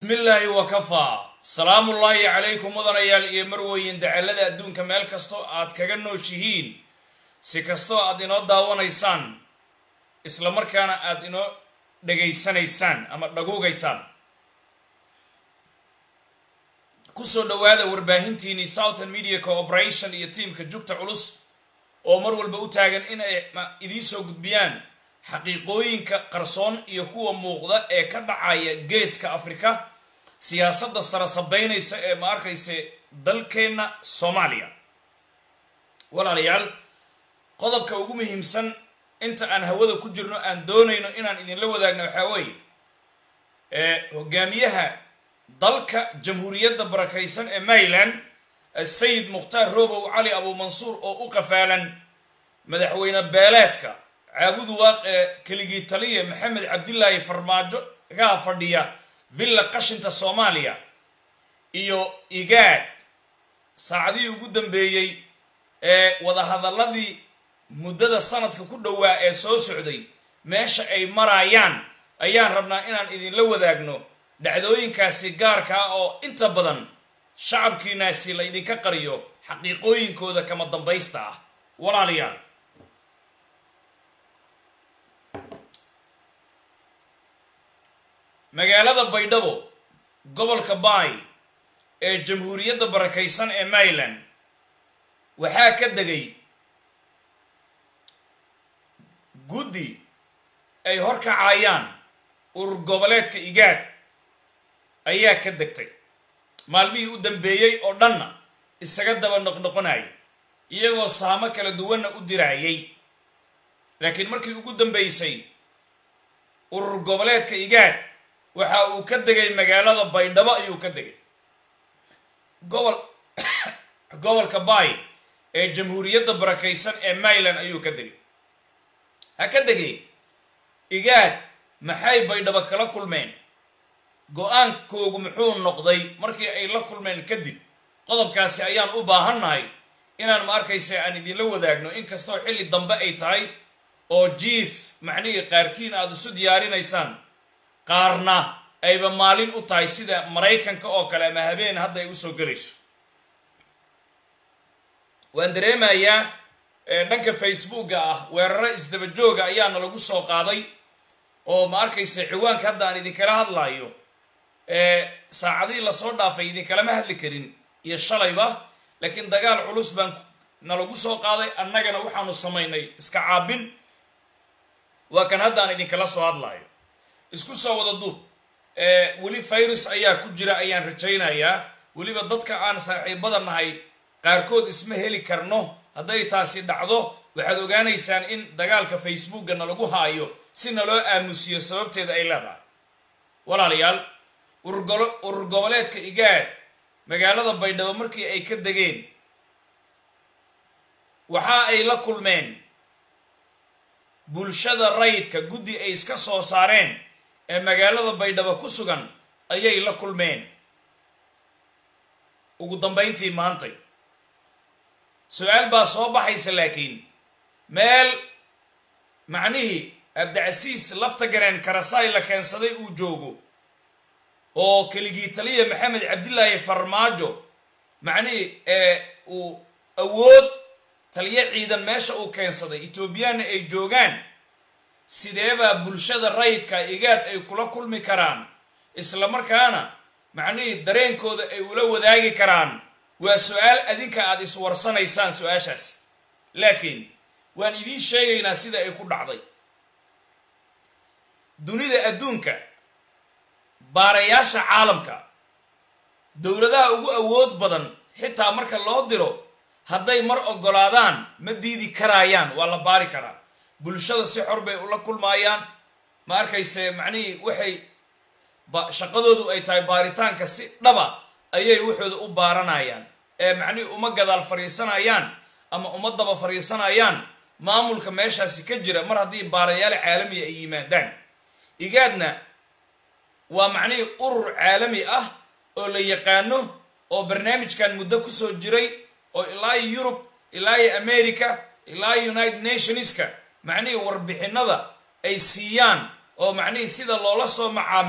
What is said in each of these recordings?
bismillaahi wakafaa salaamullaahi calaykum mudanayaal iyo marweyn dacalada adduunka meel kastoo aad kaga nooshihiin si kastoo aad inoo daawanaysaan isla markaana aad inoo dhegaysanaysaan ama dhaguugaysaan kusoo dhowaada warbaahintiinii southern media cooperation iyo tiamka jugta culus oo mar walba u taagan in ay idiin soo gudbiyaan xaqiiqooyinka qarsoon iyo kuwa muuqda ee ka dhacaya geeska afrika siyaasadda sara sabeynaysa ee ma arkaysa dalkeenna soomaaliya walaalayaal qodobka ugu muhiimsan inta aan hawada ku jirno aan doonayno inaan idinla wadaagno waxaa weeye hogaamiyaha dalka jamhuuriyadda barakaysan ee maryland sayid mukhtaar robow cali abuumansuur oo u qafaalan madaxweyne beeleedka caabudu waaq ee keligii taliya maxamed cabdilaahi farmaajo gaa fadhiya villa qashinta soomaaliya iyo igaad saacadihii ugu dambeeyey ee wadahadaladii muddada sanadka ku dhowaa ee soo socday meesha ay marayaan ayaan rabnaa inaan idinla wadaagno dhacdooyinkaasi gaarka ah oo inta badan shacabkiinaasi la ydinka qariyo xaqiiqooyinkooda kama dambaysta ah walaalayaal magaalada baydhabo gobolka baay ee jamhuuriyadda barakaysan ee maryland waxaa ka degay guddi ay horkacayaan urur goboleedka igaad ayaa ka degtay maalmihii u dambeeyey oo dhanna isaga daba noqnoqonayay iyagoo saamo kala duwanna u diraayay laakiin markii ugu dambeysay urur goboleedka igaad waxa uu ka degay magaalada baydhabo ayuu ka degay gobol gobolka baay ee jamhuuriyadda barakaysan ee maryland ayuu ka degay ha ka degay igaad maxay baydhabo kala kulmeen go-aankoogu muxuu noqday markii ay la kulmeen kadib qodobkaasi ayaan u baahannahay inaan ma arkaysa aan idinla wadaagno inkastoo xilli dambe ay tahay oo jiif macnihii qaarkiin aada isu diyaarinaysaan qaarna ayba maalin u tahay sida maraykanka oo kale ama habeen hadda ay usoo gelayso waan dareemayaa dhanka facebooka ah weeraro isdaba jooga ayaana lagu soo qaaday oo ma arkaysa ciwaanka hadda aan idinkala hadlaayo saacadihii lasoo dhaafay idinkalama hadli karin iyo shalayba laakiin dagaal culus baan nalagu soo qaaday annagana waxaanu samaynay iska caabin waa kan hadda aan idinkala soo hadlaayo isku soo wada duub weli virus ayaa ku jira ayaan rajaynayaa weliba dadka aan saaxiibada nahay qaarkood isma heli karno hadday taasi dhacdo waxaad ogaanaysaan in dagaalka facebooka nalagu haayo si naloo aamusiyo sababteeda ay leedahay walaalayaal urur goboleedka igaad magaalada baydhabo markii ay ka degeen waxa ay la kulmeen bulshada rayidka guddi ay iska soo saareen ee magaalada baydhabo ku sugan ayay la kulmeen ugu dambayntii maantay su-aal baa soo baxaysa laakiin meel macnihii abdicasiis lafta gareen karasaay la keensaday uu joogo oo keligii taliya maxamed cabdilaahi farmaajo macnihii ee uu awood taliyo ciidan meesha uu keensaday etoobiyaanna ay joogaan sideebaa bulshada rayidka igaad ay kula kulmi karaan isla markaana macnihii dareenkooda ay ula wadaagi karaan waa su-aal adinka aada iswarsanaysaan su-aashaas laakiin waan idiin sheegaynaa sida ay ku dhacday dunida adduunka baarayaasha caalamka dowladaha ugu awood badan xitaa marka loo diro hadday mar ogolaadaan ma diidi karaayaan waa la baari karaa bulshada si xor bay ula kulmaayaan ma arkayse macnihii waxay shaqadoodu ay tahay baaritaanka si dhaba ayay waxooda u baaranayaan ee macnihii uma gadaal fadhiisanayaan ama uma daba fadhiisanayaan maamulka meeshaasi ka jira mar haddii baarayaal caalamiya ay yimaadaan igaadna waa macnihii urur caalami ah oo la yaqaano oo barnaamijkan muddo kusoo jiray oo ilaa iyo yurub ilaa iyo america ilaa iyo united nationska macnihii warbixinada ay siiyaan oo macnihii sida loola soo macaamilo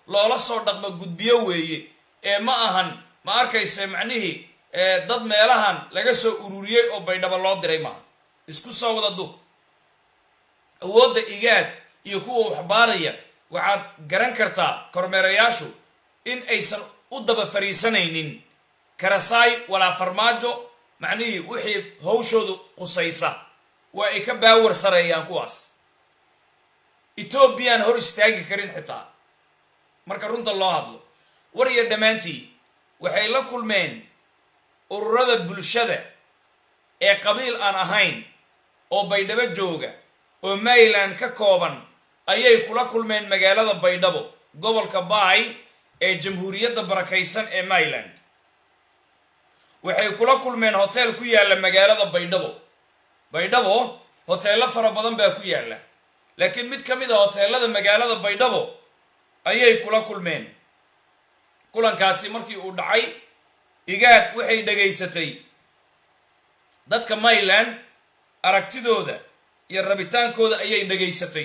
loola soo dhaqmo gudbiyo weeye ee ma ahan ma arkayse macnihii dad meelahan laga soo ururiyey oo baydhabo loo diray maaha isku soo wada du awoodda igaad iyo kuwa waxbaaraya waxaad garan kartaa kormeerayaashu in aysan u daba fariisanaynin karasaay walaa farmaajo macnihii wixii hawshoodu qusaysa waa ay ka baawar sareeyaan kuwaas etoobiyaan hor istaagi karin xitaa marka runta loo hadlo war iyo dhammaantii waxay la kulmeen ururada bulshada ee qabiil aan ahayn oo baydhabo jooga oo maryland ka kooban ayay kula kulmeen magaalada baydhabo gobolka baay ee jamhuuriyadda barakaysan ee maryland waxay kula kulmeen hotel ku yaalla magaalada baydhabo baydhabo hoteello fara badan baa ku yaalla laakiin mid ka mid a hoteelada magaalada baydhabo ayay kula kulmeen kulankaasi markii uu dhacay igaad waxay dhegaysatay dadka maryland aragtidooda iyo rabitaankooda ayay dhegaysatay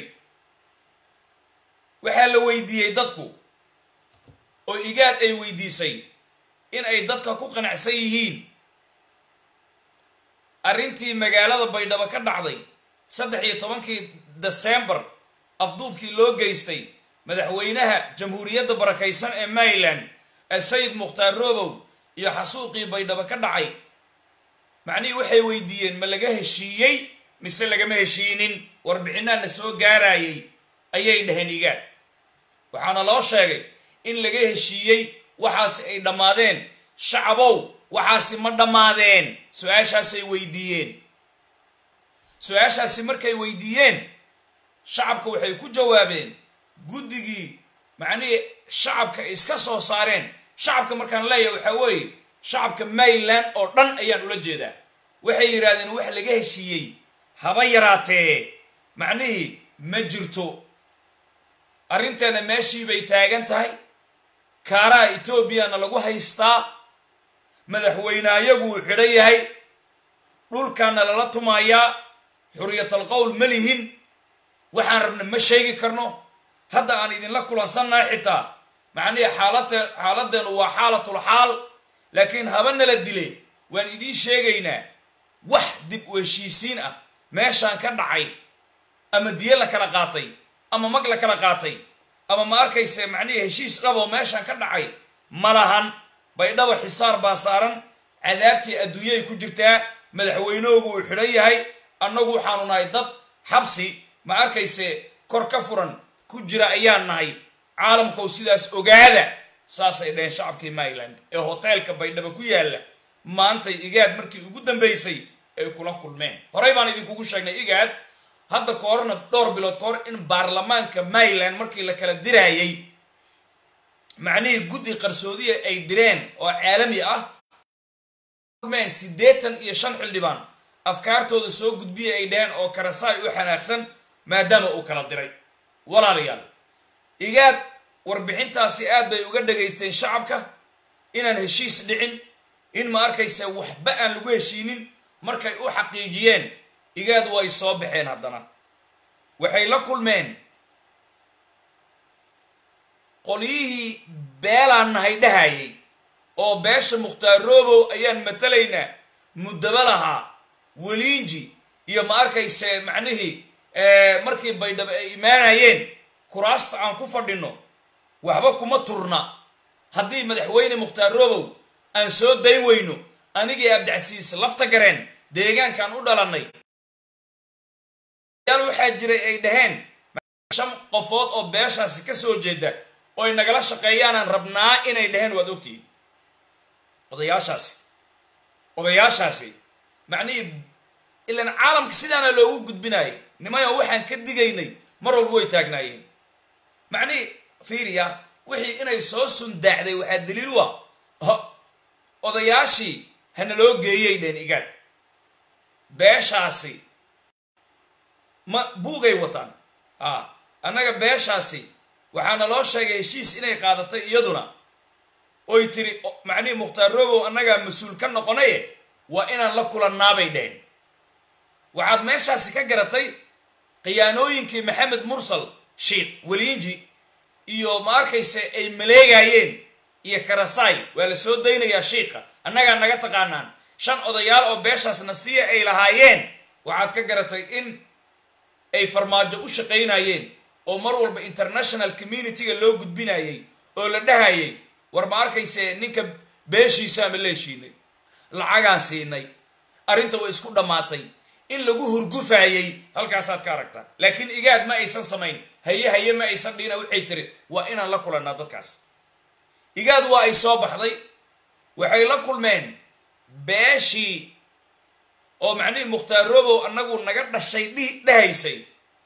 waxaa la weydiiyey dadku oo igaad ay weydiisay in ay dadka ku qanacsan yihiin arrintii magaalada baydhabo ka dhacday saddex iyo tobankii desembar afduubkii loo geystay madaxweynaha jamhuuriyadda barakaysan ee maryland ee sayid mukhtaar robow iyo xasuuqii baydhabo ka dhacay macnihii waxay weydiiyeen ma laga heshiiyey mise lagama heshiinin warbixinaana soo gaarayay ayay dhaheen igaad waxaana loo sheegay in laga heshiiyey waxaasi ay dhammaadeen shacabow waxaasi ma dhammaadeen su-aashaasay weydiiyeen su-aashaasi markay weydiiyeen shacabka waxay ku jawaabeen guddigii macnihii shacabka ay iska soo saareen shacabka markaan leeyahay waxaa weeye shacabka maryland oo dhan ayaan ula jeedaa waxay yidhahdeen wax laga heshiiyey haba yaraatee macnihii ma jirto arrinteena meeshii bay taagan tahay kaaraha etoobiyana lagu haystaa madaxweyneayagu uu xidhan yahay dhulkaana lala tumayaa xuriyatal qowl ma lihin waxaan rabna ma sheegi karno hadda aan idinla kulansannahay xitaa macnihii xaalate xaaladdeenu waa xaalatul xaal laakiin haba nala dile waan idiin sheegaynaa wax dib u heshiisiin ah meeshaan ka dhacay ama diye la kala qaatay ama mag la kala qaatay ama ma arkayse macnihii heshiis dhaboo meeshaan ka dhacay ma lahan baydhabo xisaar baa saaran cadaabtii adduunyay ku jirtaa madaxweynehoogu uu xidhan yahay annagu waxaanu nahay dad xabsi ma arkayse kor ka furan ku jira ayaan nahay caalamkow sidaas ogaada saasay dhaheen shacabkii maryland ee hoteelka baydhabo ku yaalla maantay igaad markii ugu dambaysay ay kula kulmeen horey baan idinkugu sheegnay igaad hadda ka horna dhowr bilood ka hor in baarlamaanka maryland markii la kala diraayay macnihii guddi qarsoodiya ay direen oo caalami ah kulmeen siddeetan iyo shan xildhibaan afkaartooda soo gudbiya ay dhaheen oo karasaay u xanaaqsan maadaama uu kala diray walaalayaal igaad warbixintaasi aad bay uga dhagaysteen shacabka inaan heshiis dhicin in ma arkaysa waxba aan lagu heshiinin markay u xaqiijiyeen igaad way soo baxeen haddana waxay la kulmeen qolyihii beelaan nahay dhahayay oo beesha mukhtaar robow ayaan matalaynaa muddaba lahaa weliinji iyo ma arkayse macnihii markii baydhabo ay imaanayeen kuraasta aan ku fadhino waxba kuma turna haddii madaxweyne mukhtaar robow aan soo dayn weyno anigii abdicasiis lafta gareen deegaankaan u dhalannay yaal waxaa jiray ay dhaheen shan qofood oo beeshaasi ka soo jeeda oo ay nagala shaqeeyaanaan rabnaa inay dhaheen waad ogtihiin odayaashaasi odayaashaasi macnihii ilaan caalamka sidaana loogu gudbinaayay nimayo waxaan ka digaynay mar walba way taagnaayeen macnihii fiiriya wixii inay soo sundaacday waxaa daliil u ah odayaashii hana loo geeyay dheen igaad beeshaasi ma buugay wataan a annaga beeshaasi waxaana loo sheegay heshiis inay qaadatay iyaduna oy tiri macnihii mukhtaar robow annagaa mas-uul ka noqonaye waa inaan la kulannaabay dheheen waxaad meeshaasi ka garatay khiyaanooyinkii maxamed mursal sheikh weliinji iyo ma arkayse ay maleegayeen iyo karasaay waa la soo daynayaa shiika annagaa naga taqaanaan shan odayaal oo beeshaas nasiya ay lahaayeen waxaad ka garatay in ay farmaajo u shaqaynayeen oo mar walba international community-ga loo gudbinayay oo la dhahayay war ma arkayse ninka beeshiisaa ma leeshiinay lacagaan siinay arrinta way isku dhammaatay in lagu hurgufayay halkaasaad ka aragtaa laakiin igaad ma aysan samayn haye haye ma aysan dhina waxay tiri waa inaan la kulannaa dadkaas igaad waa ay soo baxday waxay la kulmeen beeshii oo macnihii mukhtaar robow annagu naga dhashay dhi dhahaysay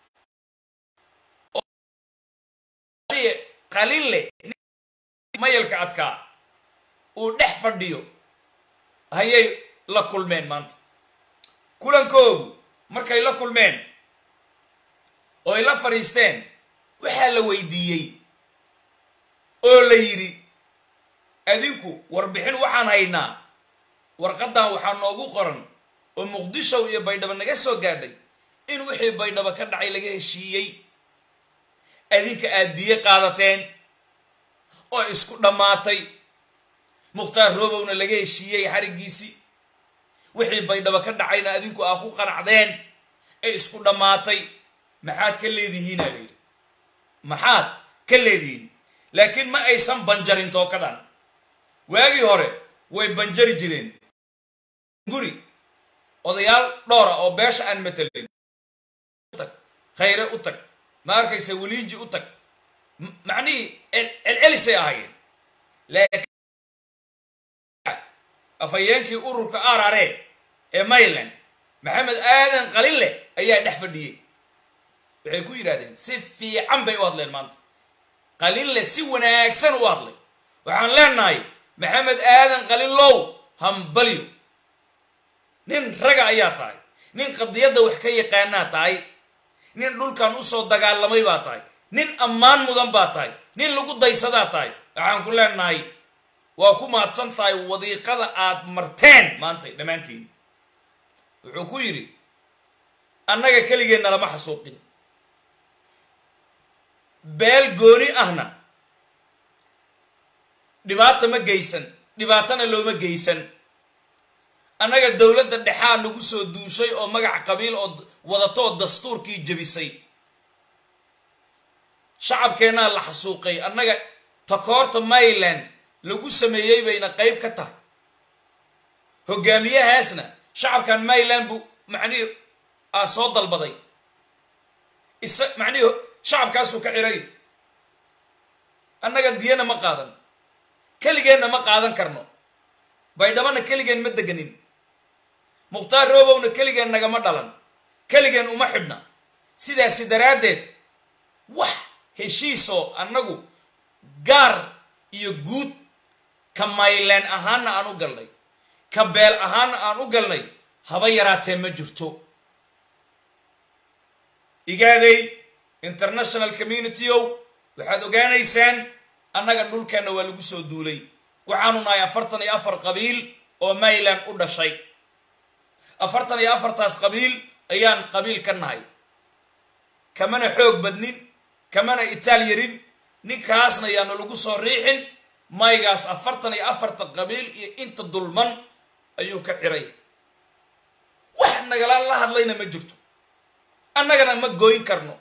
qalinle mayalka adkaa uu dhex fadhiyo hayay la kulmeen maanta kulankoodu markay la kulmeen oo ay la fadhiisteen waxaa la weydiiyey oo la yidhi adinku warbixin waxaan haynaa warqaddan waxaa noogu qoran oo muqdishow iyo baydhabo naga soo gaadhay in wixii baydhabo ka dhacay laga heshiiyey adinka aad diye qaadateen oo isku dhammaatay mukhtaar roobowna laga heshiiyey xariggiisii wixii baydhabo ka dhacayna adinku aa ku qanacdeen ee isku dhammaatay maxaad ka leedihiinaa la yidhi maxaad ka leedihiin laakiin ma aysan banjarin tookadan waagii hore way banjari jireen guri odayaal dhowra oo beesha aan matelayn utag khayre u tag ma arkaysa weliinji u tag macnihii celcelisay ahaayeen laakiin afhayeenkii ururka arare ee mayland maxamed aadan qalinle ayaa dhex fadhiyey waxay ku yidhahdeen si fiican bay u hadleen maanta qalinle si wanaagsan u hadlay waxaan leenahay maxamed aadan qalinlow hambalyo nin raga ayaa tahay nin qadiyadda wax ka yaqaanaa tahay nin dhulkan usoo dagaalamay baa tahay nin ammaan mudan baa tahay nin lagu daysadaa tahay waxaan ku leenahay waa ku mahadsan tahay wadiiqada aad marteen maantay dhammaantiin wuxuu ku yidhi annaga keligeenna lama xasuuqin beel gooni ahna dhibaata ma geysan dhibaatana looma geysan annaga dowladda dhexaa nagu soo duushay oo magac qabiil oo wadatoo dastuurkii jebisay shacabkeennaa la xasuuqay annaga takoorta mayland lagu sameeyey bayna qayb ka tahay hogaamiyahaasna shacabkan mayland buu macnihii aa soo dalbaday isa macnihii shacabkaasuu ka ciray annaga diyana ma qaadan keligeenna ma qaadan karno baydhabana keligeen ma deganin mukhtaar roobowna keligeen nagama dhalan keligeen uma xidhna sidaasi daraaddeed wax heshiisoo annagu gaar iyo guud ka maylaan ahaanna aan u galnay ka beel ahaanna aan u galnay haba yaraatee ma jirto igaaday international community ow waxaad ogaanaysaan annaga dhulkeenna waa lagu soo duulay waxaanu nahay afartan iyo afar qabiil oo mayland u dhashay afartan iyo afartaas qabiil ayaan qabiil ka nahay kamana xoog badnin kamana itaal yarin ninkaasna yaanu lagu soo riixin maygaas afartan iyo afarta qabiil iyo inta dulman ayuu ka xiray wax nagala la hadlayna ma jirto annagana ma gooyin karno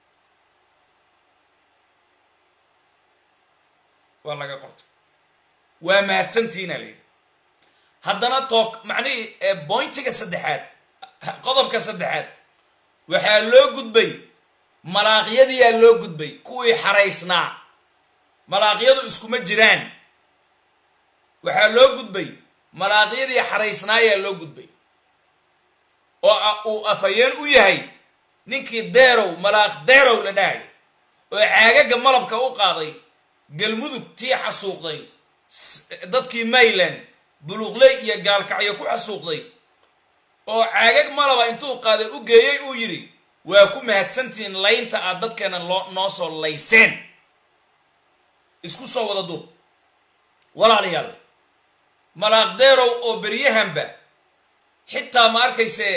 waa laga qortay waa mahadsantiina la yidhi haddana took macnihii bointiga saddexaad qodobka saddexaad waxaa loo gudbay malaaqyadiyaa loo gudbay kuwii xaraysnaa malaaqyadu iskuma jiraan waxaa loo gudbay malaaqyadii xaraysnaayaa loo gudbay oo uu afhayeen u yahay ninkii deerow malaaq deerow la dhahay oo caagaga malabka u qaaday galmudug tii xasuuqday dadkii mayland buluuqley iyo gaalkacyo ku xasuuqday oo caagag malaba intuu qaaday u geeyey uu yidhi waa ku mahadsantihiin laynta aad dadkeena loo noo soo layseen isku soo wada duub walaalayaal malaaqdeerow oo beryahanba xitaa ma arkaysee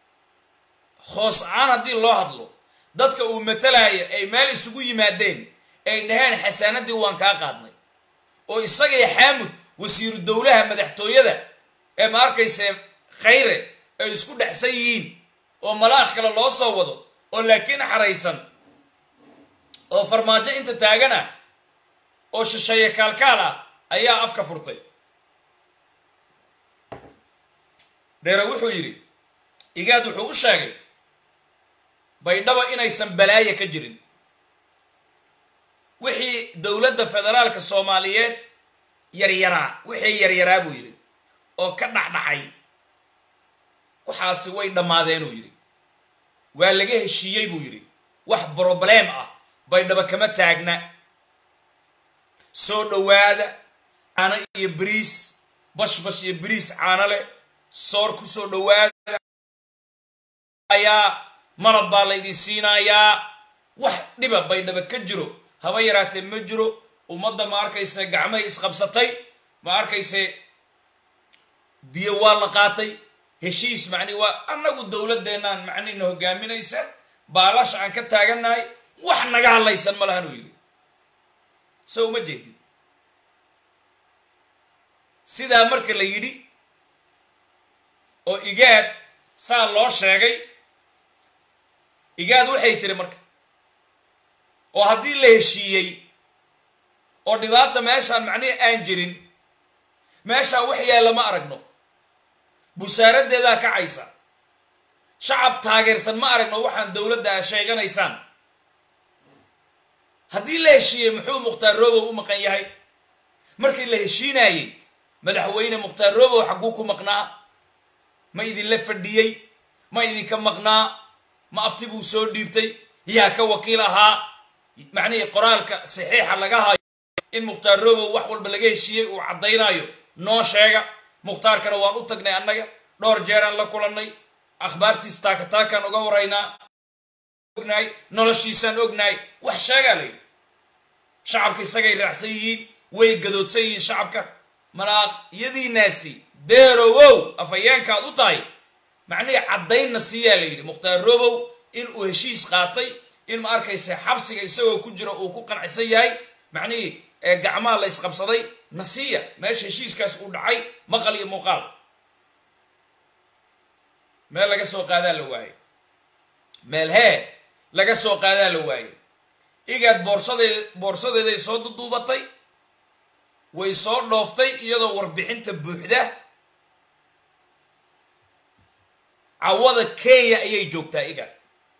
hoos aan haddii loo hadlo dadka uu matalaya ay meel isugu yimaadeen ay dhaheen xasaanadii waan kaa qaadnay oo isagay xaamud wasiiru dowlaha madaxtooyada ee ma arkayse khayre ay isku dhexsan yihiin oo malaakh kale loo soo wado oo laakiin xaraysan oo farmaajo inta taagana oo shisheeye kaalkaal ah ayaa afka furtay dheere wuxuu yidhi igaad wuxuu u sheegay baydhaba inaysan balaayo ka jirin wixii dowladda federaalka soomaaliyeed yaryaraa wixii yaryaraa buu yidhi oo ka dhacdhacay waxaasi way dhammaadeenuu yidhi waa laga heshiiyey buu yidhi wax brobleem ah baydhaba kama taagna soo dhowaada caano iyo bariis bashbash iyo bariis caano leh soor ku soo dhowaada ayaa malab baa laydin siinayaa wax dhiba baydhaba ka jiro haba yaraatee ma jiro ummadda ma arkayse gacmahay isqabsatay ma arkayse biyo waa la qaatay heshiis macni waa annagu dowladdeenaan macnina hogaaminaysa baalasha aan ka taagannahay wax naga hadlaysan ma lahanuu yidhi so uma jeedid sidaa marka la yidhi oo igaad saa loo sheegay igaad waxay tiri marka oo haddii la heshiiyey oo dhibaata meeshaan macnihi aan jirin meeshaan wax yaalla ma aragno busaaraddeedaa kacaysa shacab taageersan ma aragno waxaan dowladda a sheeganaysaan haddii la heshiiyey muxuu mukhtaar robow u maqan yahay markii la heshiinaayey madaxweyne mukhtaar robow xagguu ku maqnaa ma idinla fadhiyey ma idinka maqnaa ma afti buu soo dhiibtay yaa ka wakiil ahaa macnihii qoraalka saxiixa laga hayo in mukhtaar robow wax walba laga heshiiyey uu caddaynaayo noo sheega mukhtaarkana waan u tagnay annaga dhowr jeeraan la kulannay akhbaartiis taakataakaan uga waraynaa ognahay noloshiisaan ognahay wax sheegaa la yidhi shacabka isagay raacsan yihiin way gadoodsan yihiin shacabka manaaqyadiinaasi deerowow afhayeenkaad u tahay macnihii caddaynna siiyaa la yidhi mukhtaar robow in uu heshiis qaatay in ma arkaysa xabsiga isagoo ku jira uu ku qancisan yahay macnihii gacmaha la isqabsaday nasiya meesha heshiiskaas uu dhacay maqal iyo muuqaal meel laga soo qaadaa la waayey meel hee laga soo qaadaa la waayey igaad boorsadee boorsadeeday soo duduubatay way soo dhooftay iyadoo warbixinta buuxda cawada kenya ayay joogtaa igaad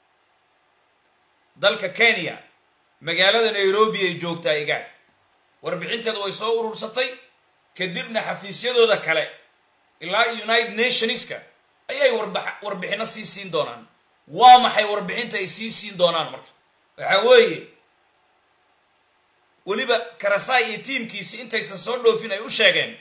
dalka kenya magaalada nairobi ay joogtaa igaad warbixinteeda way soo urursatay kadibna xafiisyadooda kale ilaa united nationska ayay warbixino sii siin doonaan waa maxay warbixinta ay sii siin doonaan marka waxaa weeye weliba karasaay iyo tiimkiisi intaysan soo dhoofin ay u sheegeen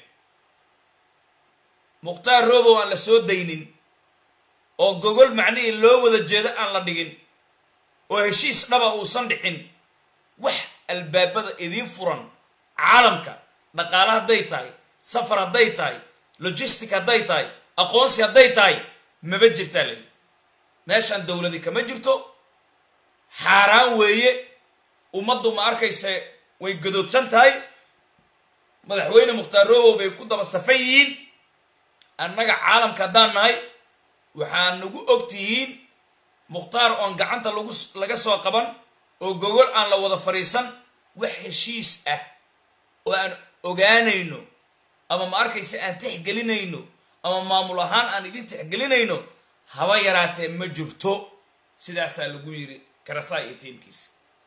mukhtaar robow aan la soo daynin oo gogol macnihii loo wada jeedo aan la dhigin oo heshiis dhaba uusan dhicin wax albaabada idiin furan caalamka dhaqaale hadday tahay safar hadday tahay logistic hadday tahay aqoonsi hadday tahay maba jirtaa la yidhi meeshaan dowladi kama jirto xaaraan weeye ummaddu ma arkayse way gadoodsan tahay madaxweyne mukhtaar robow bay ku daba safan yihiin annaga caalamka haddaan nahay waxaa nagu og tihiin mukhtaar oon gacanta lagu laga soo qaban oo gogol aan la wada fadhiisan wax heshiis ah oo aan ogaanayno ama ma arkaysa aan tixgelinayno ama maamul ahaan aan idin tixgelinayno haba yaraatee ma jirto sidaasaa lagu yiri karasaa iyo tiimkiisa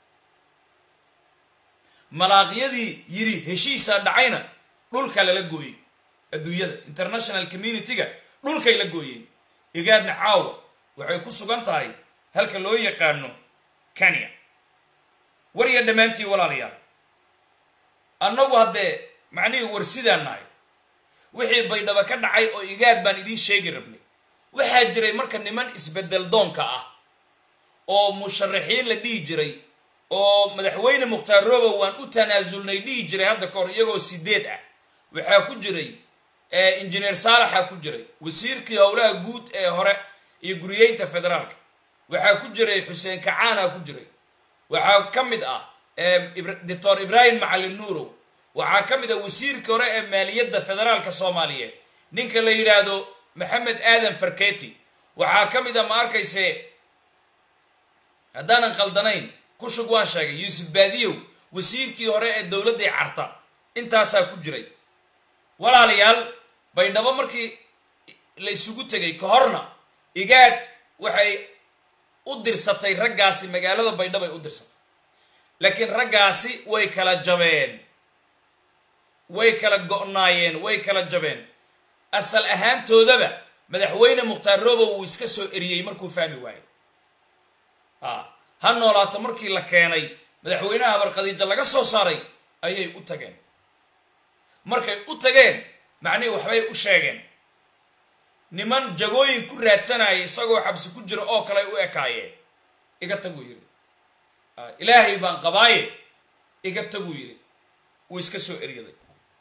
malaaqyadii yiri heshiisaa dhacayna dhulka lala gooyey adduunyada international community-ga dhulkay la gooyeen igaadna caawa waxay ku sugan tahay halka loo yaqaano kenya wariya dhammaantii walaalayaal annagu haddee macnihii war sidaan nahay wixii baydhaba ka dhacay oo igaad baan idiin sheegi rabnay waxaa jiray marka niman isbedel doonka ah oo musharaxiin la dhihi jiray oo madaxweyne mukhtaar robow waan u tanaasulnay dhihi jiray hadda ka hor iyagoo sideed ah waxaa ku jiray injineer saalaxa ku jiray wasiirkii howlaha guud ee hore iyo guriyeynta federaalka waxaa ku jiray xuseen kacaana ku jiray waxaa ka mid ah doctor ibraahim macalin nuurow waxaa ka mid a wasiirka hore ee maaliyadda federaalka soomaaliyeed ninka la yidhaahdo maxamed aadan farketi waxaa ka mid a ma arkayse haddaanan khaldanayn kushug waan sheegay yuusuf baadiyow wasiirkii hore ee dowladday carta intaasaa ku jiray walaalayaal baydhabo markii la isugu tegay ka horna igaad waxay u dirsatay raggaasi magaalada baydhabo ay u dirsatay laakiin raggaasi way kala jabeen way kala go-naayeen way kala jabeen asal ahaantoodaba madaxweyne mukhtaar robow wuu iska soo eriyey markuu fahmi waayey a ha noolaato markii la keenay madaxweynaha barkhadiijo laga soo saaray ayay u tageen markay u tageen macnihii waxbay u sheegeen niman jagooyin ku raadsanayay isagoo xabsi ku jira oo kale u ekaayeen iga taguu yidhi ilaahay baan qabaaye iga taguu yidhi wuu iska soo eryaday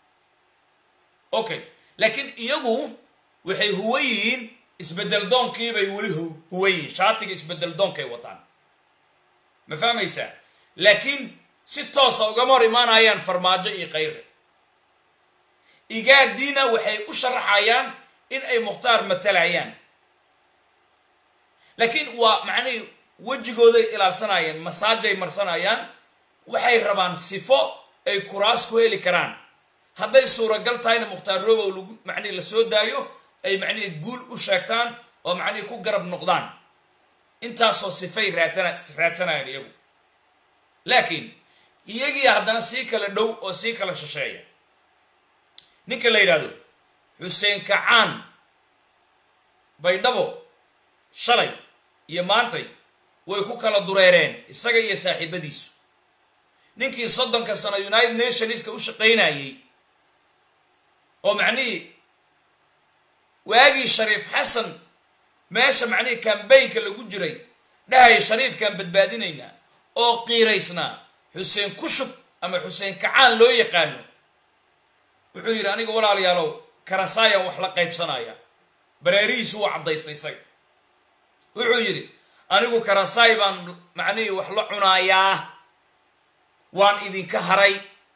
okay laakiin iyagu waxay huwa yihiin isbedel doonkiibay weli huwa yihiin shaatiga isbedel doonkay wataan ma fahmaysaa laakiin si toosa ugama hor imaanayaan farmaajo iyo kayre igaadiina waxay u sharaxayaan in ay mukhtaar matalayaan laakiin waa macnihii wejigooday ilaalsanayeen masaajay marsanayaan waxay rabaan sifo ay kuraas ku heli karaan hadday suuragal tahayna mukhtaar robow lagu macnihi la soo daayo ay macnihii guul u sheegtaan oo macnihii ku garab noqdaan intaasoo sifay raatana raadsanayaan iyagu laakiin iyagii haddana sii kala dhow oo sii kala shisheeya ninka la yidhaahdo xuseen kacaan baydhabo shalay iyo maantay way ku kala dureereen isaga iyo saaxiibadiisu ninkii soddonka sano united nationska u shaqaynayey oo macnihii waagii shariif xasan meesha macnihii kambaynka lagu jiray dhahaya shariifkaan badbaadinaynaa oo qiiraysnaa xuseen kushub ama xuseen kacaan loo yaqaano wuxuu yidhi aniga walaalayaalow karasaayaan wax la qaybsanaya bareerihiisu wuu caddaystay isaga wuxuu yidhi anigu karasaay baan macnihii wax la cunaayaa waan idinka haray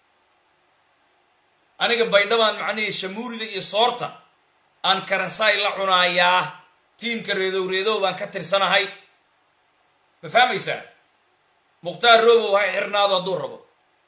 aniga baydhabaan macnihii shamuurida iyo soorta aan karasaay la cunaayaa tiimka reedow reedow baan ka tirsanahay ma fahmaysaa mukhtaar robow ha xirnaado hadduu rabo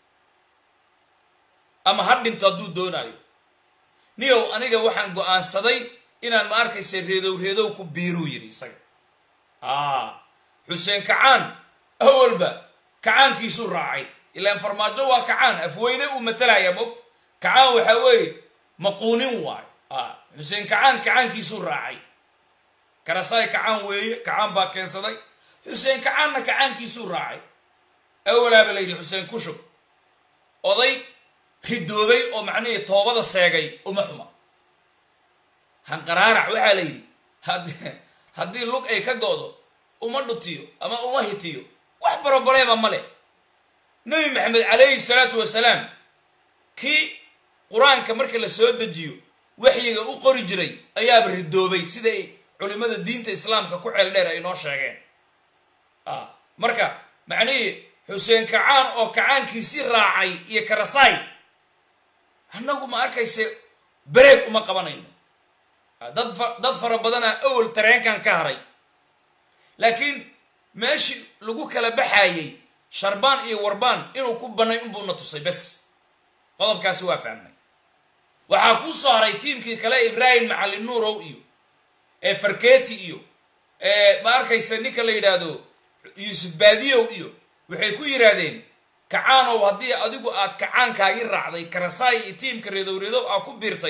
ama ha dhinto hadduu doonaayo niyow aniga waxaan go-aansaday inaan ma arkaysa reedow reedow ku biiruu yidhi isaga a xuseen kacaan awalba kacaankiisuu raacay ilaan farmaajo waa kacaan afweyne uu matalaya moogta kacaan waxaa weeye maquunin waayo a xuseen kacaan kacaankiisuu raacay karasaay kacaan weeye kacaan baa keensaday xuseen kacaanna kacaankiisuu raacay awalaaba la yidhi xuseen kushub oday ridoobay oo macnihii toobada seegay uma xuma hanqaraarac waxaa la yidhi had haddii lug ay ka go-do uma dhutiyo ama uma hitiyo wax barobaleyba male nebi maxamed calayhi salaatu wasalaam kii qur-aanka marka la soo dejiyo waxyiga u qori jiray ayaaba ridoobay siday culimada diinta islaamka ku ceel dheer ay noo sheegeen marka macnihii xuseen kacaan oo kacaankiisii raacay iyo karasaay annagu ma arkayse bareeg uma qabanayno dad fa dad fara badana awel tareenkan ka haray laakiin meeshii lagu kala baxayey sharbaan iyo warbaan inuu ku banay unbuuna tusay bes qodobkaasi waa fahmnay waxaa kuu soo haray tiimkii kale ibraahim macalin nuurow iyo ee farketi iyo ee ma arkaysa ninka la yidhaahdo yuusuf baadiyow iyo waxay ku yidhaahdeen kacaanow haddii adigu aad kacaankaagii raacday karasaay iyo tiimka reedow reedow aa ku biirtay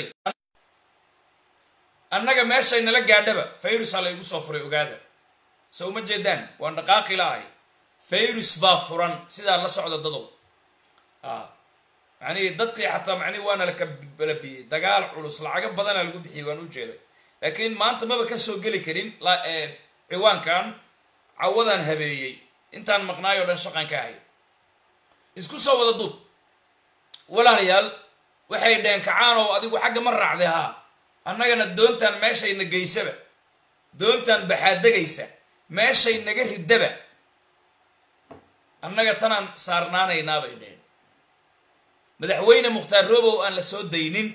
annaga meeshay nala gaadhaba fayrusaa la igu soo furay ogaada so uma jeedaan waan dhaqaaqi laahay fayrus baa furan sidaa la socda dadow macnihii dadkii xataa macnihi waana la kabalabiyey dagaal culus lacago badana lagu bixiyey waan u jeeday laakiin maanta maba ka soo geli karin ciwaankan cawadaan habeeyey intaan maqnaay oo dhan shaqan ka hay isku soo wada duub walaalayaal waxay dheheen kacaanow adigu xagga ma raacday haa annagana doontaan meeshayna geysaba doontaan baxaadegaysa meeshay naga ridaba annaga tanaan saarnaanaynaa bay dheheen madaxweyne mukhtaar robow aan la soo daynin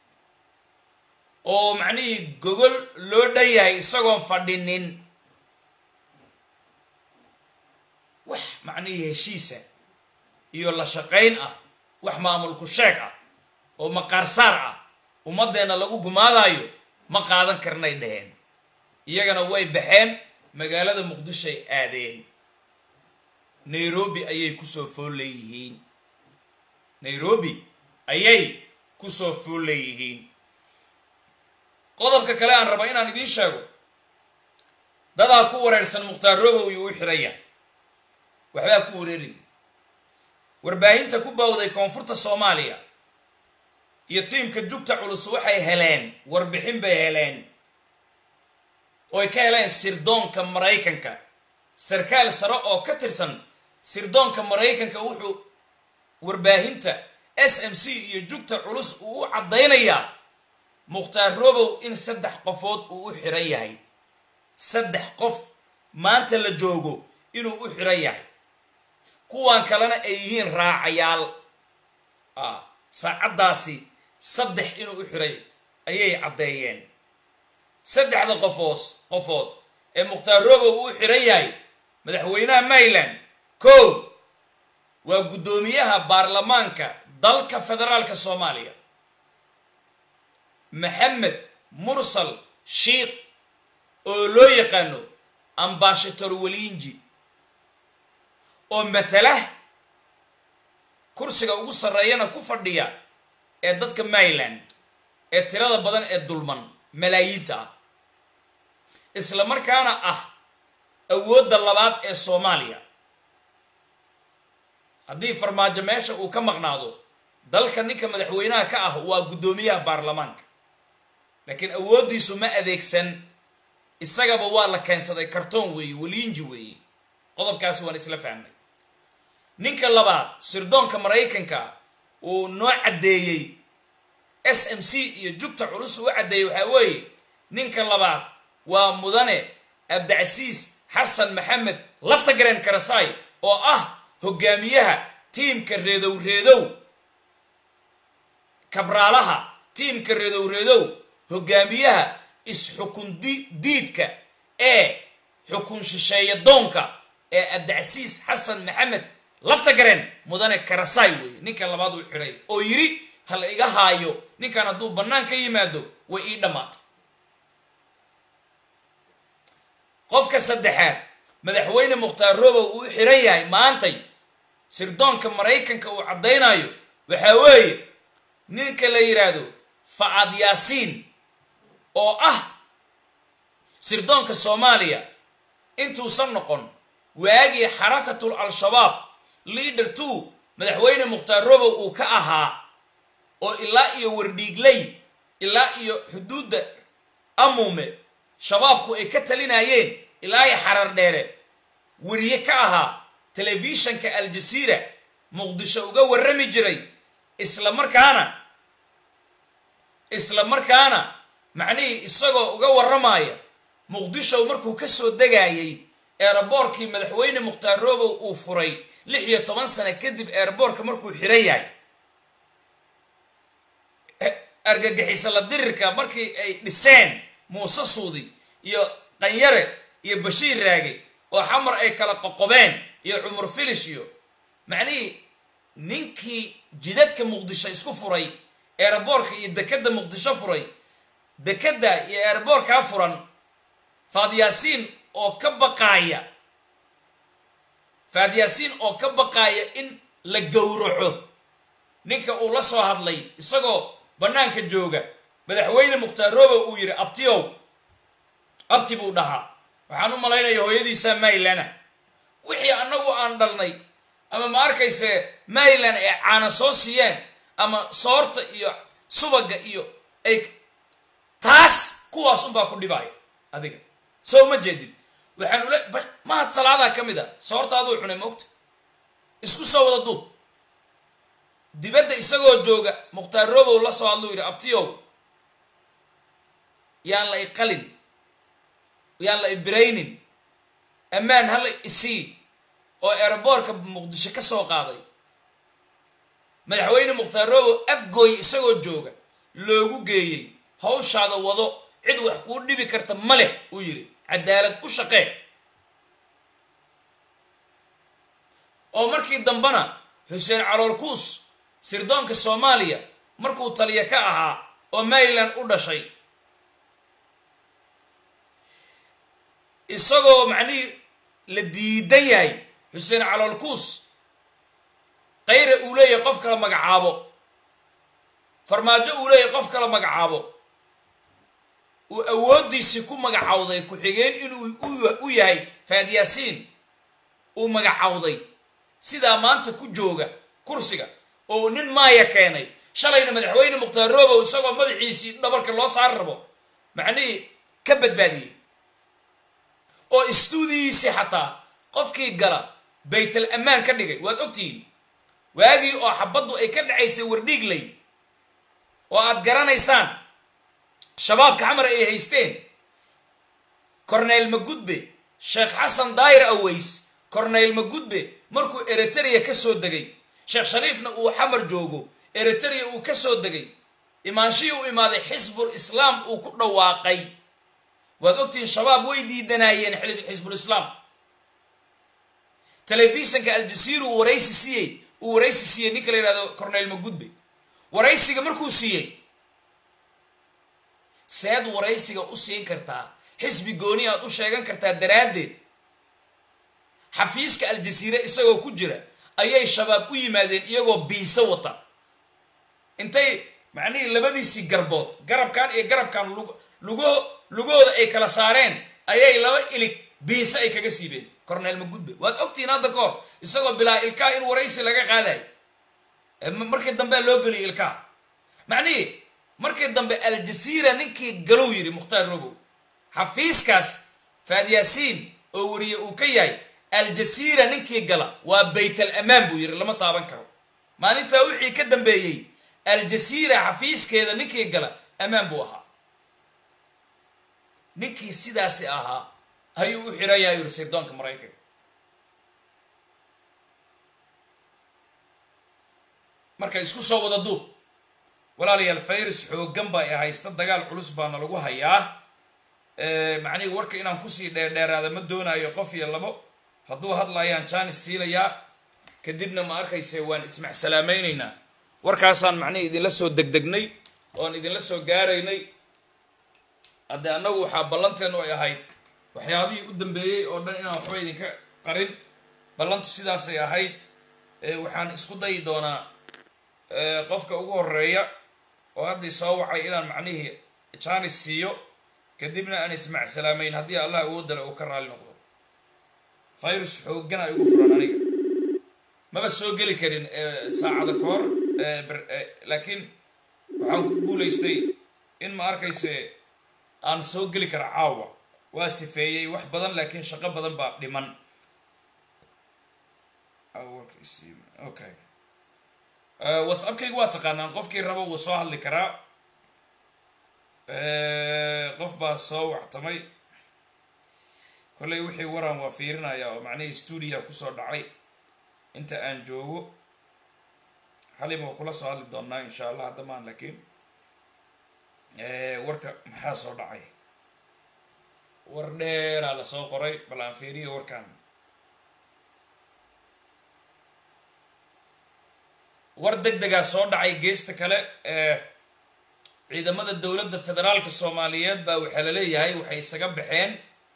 oo macnihii gogol loo dhan yahay isagoon fadhinin wax macnihii heshiisa iyo la shaqayn ah wax maamulku sheeg ah oo maqaarsaar ah ummaddeenna lagu gumaadaayo ma qaadan karnay dheheen iyagana way baxeen magaalada muqdishoay aadeen nairobi ayay kusoo fool leeyihiin nairobi ayay kusoo fool leeyihiin qodobka kale aan raba inaan idiin sheego dadaa ku wareersan mukhtaar robow iyo u xiraya waxbaa ku wareerin warbaahinta ku bawday koonfurta soomaaliya iyo tiimka jugta culus waxay heleen warbixin bay heleen oo ay ka heleen sirdoonka maraykanka sarkaal sare oo ka tirsan sirdoonka maraykanka wuxuu warbaahinta s m c iyo jugta culus uu u caddaynayaa mukhtaar robow in saddex qofood uu u xiran yahay saddex qof maanta la joogo inuu u xiran yahay kuwan kalena ay yihiin raacayaal saacaddaasi saddex inuu u xiray ayay caddeeyeen saddexda qofoos qofood ee mukhtaar robow uu xiran yahay madaxweynaha maryland kow waa guddoomiyaha baarlamaanka dalka federaalka soomaaliya maxamed mursal shiikh oo loo yaqaano ambashator welinji oo matala kursiga ugu sarreeyana ku fadhiya ee dadka maryland ee tirada badan ee dulman malaayiinta ah isla markaana ah awoodda labaad ee soomaaliya haddii farmaajo meesha uu ka maqnaado dalka ninka madaxweynaha ka ah waa guddoomiyaha baarlamaanka laakiin awooddiisu ma adeegsan isagaba waa la keensaday kartoon weeye weliinji weeye qodobkaasi waan isla fahmay ninka labaad sirdoonka maraykanka uu noo caddeeyey s m c iyo jugta culus uu caddeeyey waxaa weeye ninka labaad waa mudane abdicasiis xasan maxamed laftagaren karasaay oo ah hogaamiyaha tiimka reedow reedow kabraalaha tiimka reedow reedow hogaamiyaha is-xukun diidka ee xukun shisheeya doonka ee abdicasiis xasan maxamed laftagaren mudane karasaay weeye ninka labaad uu xidhay oo yidhi ha la iga haayo ninkan hadduu bannaan ka yimaado way ii dhammaatay qofka saddexaad madaxweyne mukhtaar robow uu xiran yahay maantay sirdoonka maraykanka uu caddaynayo waxaa weeye ninka la yidhaahdo facad yaasiin oo ah sirdoonka soomaaliya intuusan noqon waagii xarakatul al-shabaab leader two madaxweyne mukhtaar robow uu ka ahaa oo ilaa iyo wardhiigley ilaa iyo xuduudda amuume shabaabku ay ka talinayeen ilaa iyo xarar dheere weriye ka ahaa telefishanka aljasiira muqdisho uga warrami jiray isla markaana isla markaana macnihii isagoo uga warramaya muqdisho markuu ka soo degayay eeraboorkii madaxweyne mukhtaar robow uu furay lix iyo toban sano kadib eeraboorka markuu xiran yahay argagixisa la dirirka markii ay dhiseen muuse suudi iyo qanyare iyo bashiir raage oo xamar ay kala qoqobeen iyo cumar filish iyo macnihii ninkii jidadka muqdisho isku furay eeraboorka iyo dekadda muqdisho furay dekadda iyo eeraboorkaa furan faadyaasiin oo ka baqaaya faadyaasiin oo ka baqaaya in la gowraco ninka uu la soo hadlay isagoo bannaanka jooga madaxweyne mukhtaar robow uu yidhi abtiyow abti buu dhahaa waxaan u malaynaya hooyadiisaa maylana wixii annagu aan dhalnay ama ma arkayse maylan ay caana soo siiyeen ama soorta iyo subaga iyo ay taas kuwaas unbaa ku dhibaayo adiga soo ma jeedid waxaan ule mahad salaadaa ka mid a soortaaduu cunay moogta isku soo wada duub dibadda isagoo jooga mukhtaar robow la soo hadluu yidhi abtiyow yaan la iqalin yaan la ibiraynin ammaan hala isii oo eeraboorka muqdisho ka soo qaaday madaxweyne mukhtaar robow afgooy isagoo jooga loogu geeyey hawshaada wado cid wax kuu dhibi karta ma leh uu yidhi cadaalad u shaqee oo markii dambena xuseen caloolkuus sirdoonka soomaaliya markuu taliya ka ahaa oo maryland u dhashay isagoo macnihii la diidan yahay xuseen caloolkuus kayra uu leeyahay qof kala magacaabo farmaajo uu leeyahay qof kala magacaabo uu awooddiisii ku magacawday ku-xigeen inuu u yahay faad yaasiin uu magacawday sidaa maanta ku jooga kursiga oo nin maaya keenay shalayna madaxweyne mukhtaar robow isagoo madaxiisii dhabarka loo saari rabo macnihii ka badbaadiyey oo istuudiyiisii xataa qofkii gala baytal ammaan ka dhigay waad ogtihiin waagii oo xabaddu ay ka dhacaysay wardhiigley oo aad garanaysaan shabaabka xamar ay haysteen corneyl magudbe sheekh xasan daayir aways corneyl magudbe markuu eritrea ka soo degay sheekh shariifna uu xamar joogo eritrea uu ka soo degay imaanshihii u imaaday xisbul islaam uu ku dhawaaqay waad ogtihiin shabaab way diidanaayeen xisbul islaam telefisonka aljasiira uu waraysi siiyey uu waraysi siiyey ninka la yihahdo corneyl magudbe waraysiga markuu siiyey seed waraysiga u siin kartaa xisbi gooni aad u sheegan kartaa daraaddeed xafiiska aljasiire isagoo ku jira ayay shabaab u yimaadeen iyagoo biiso wata intay macnihii labadiisii garbood garabkan iyo garabkan lugo lugahooda ay kala saareen ayay laba ilig biise ay kaga siibeen corneyl magudbe waad ogtihiin hadda ka hor isagoo bilaa ilkaa in waraysi laga qaadayo markii dambe loo geliyay ilkaa macnihii markii dambe aljasiira ninkii galow yidhi mukhtaar robow xafiiskaas faad yaasiin oo wariye uu ka yahay aljasiira ninkii gala waa baytal amaan buu yidhi lama taaban karo maalintaa wixii ka dambeeyey aljasiira xafiiskeeda ninkii gala ammaan buu ahaa ninkii sidaasi ahaa ayuu u xiran yahay yuri sirdoonka maraykanka marka isku soo wada duub walaalayaal fayris xooggan baa i haysta dagaal culus baana lagu hayaa macnihii warka inaan kusii dheerdheeraada ma doonaayo qof iyo labo hadduu hadlayaan jaanis siinayaa kadibna ma arkayse waan ismacsalaameynaynaa warkaasaan macnihii idinla soo degdegnay oan idinla soo gaaraynay haddee annagu waxaa ballanteenu ay ahayd waxyaabihii u dambeeyey oo dhan inaan waxba idinka qarin ballantu sidaasay ahayd waxaan isku dayi doonaa qofka ugu horeeya oo haddii soo wacay inaan macnihii jaanis siiyo kadibna aan ismacsalaamayn haddii allah awoodale uu ka raali noqdo virus xoogana igu furan aniga maba soo geli karin saacada ka hor laakiin waxaan ku guulaystay in ma arkayse aan soo geli kara caawa waa sifeeyey wax badan laakiin shaqo badan baa dhiman okay whatsappkayga waa taqaanaan qofkii raba wuu soo hadli karaa qof baa soo wactamay kolley wixii waran waa fiirinaya oo macnihii stuudia kusoo dhacay inta aan joogo xalima waa kula soo hadli doonaa insha allah haddamaan laakiin warka maxaa soo dhacay war dheeraa lasoo qoray bal aan fiiriyo warkan war deg degaa soo dhacay geesta kale ciidamada dowladda federaalka soomaaliyeed baa waxaa la leeyahay waxay isaga baxeen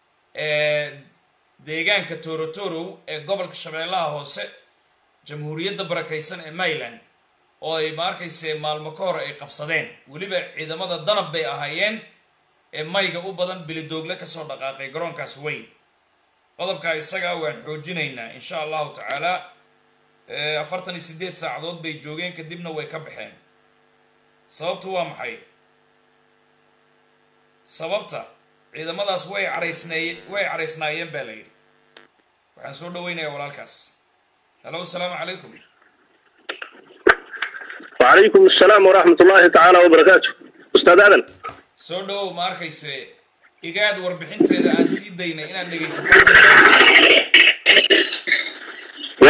deegaanka torotorow ee gobolka shabeellaha hoose jamhuuriyadda barakaysan ee maryland oo ay ma arkayse maalmo ka hor ay qabsadeen weliba ciidamada danab bay ahaayeen ee mayga u badan bilidoogle kasoo dhaqaaqay garoonkaas weyn qodobkaa isagaa waan xoojinaynaa insha allahu tacaala afartan iyo siddeed saacadood bay joogeen kadibna way ka baxeen sababtu waa maxay sababta ciidamadaas way caraysneeye way caraysnaayeen baa la yidhi waxaan soo dhaweynayaa walaalkaas halo asalaamu calaykum وعليكم السلام ورحمة الله تعالى وبركاته أستاذ آدم soo dhawow ma arkayse igaad warbixinteeda aan sii daynay inaad dhegaysataan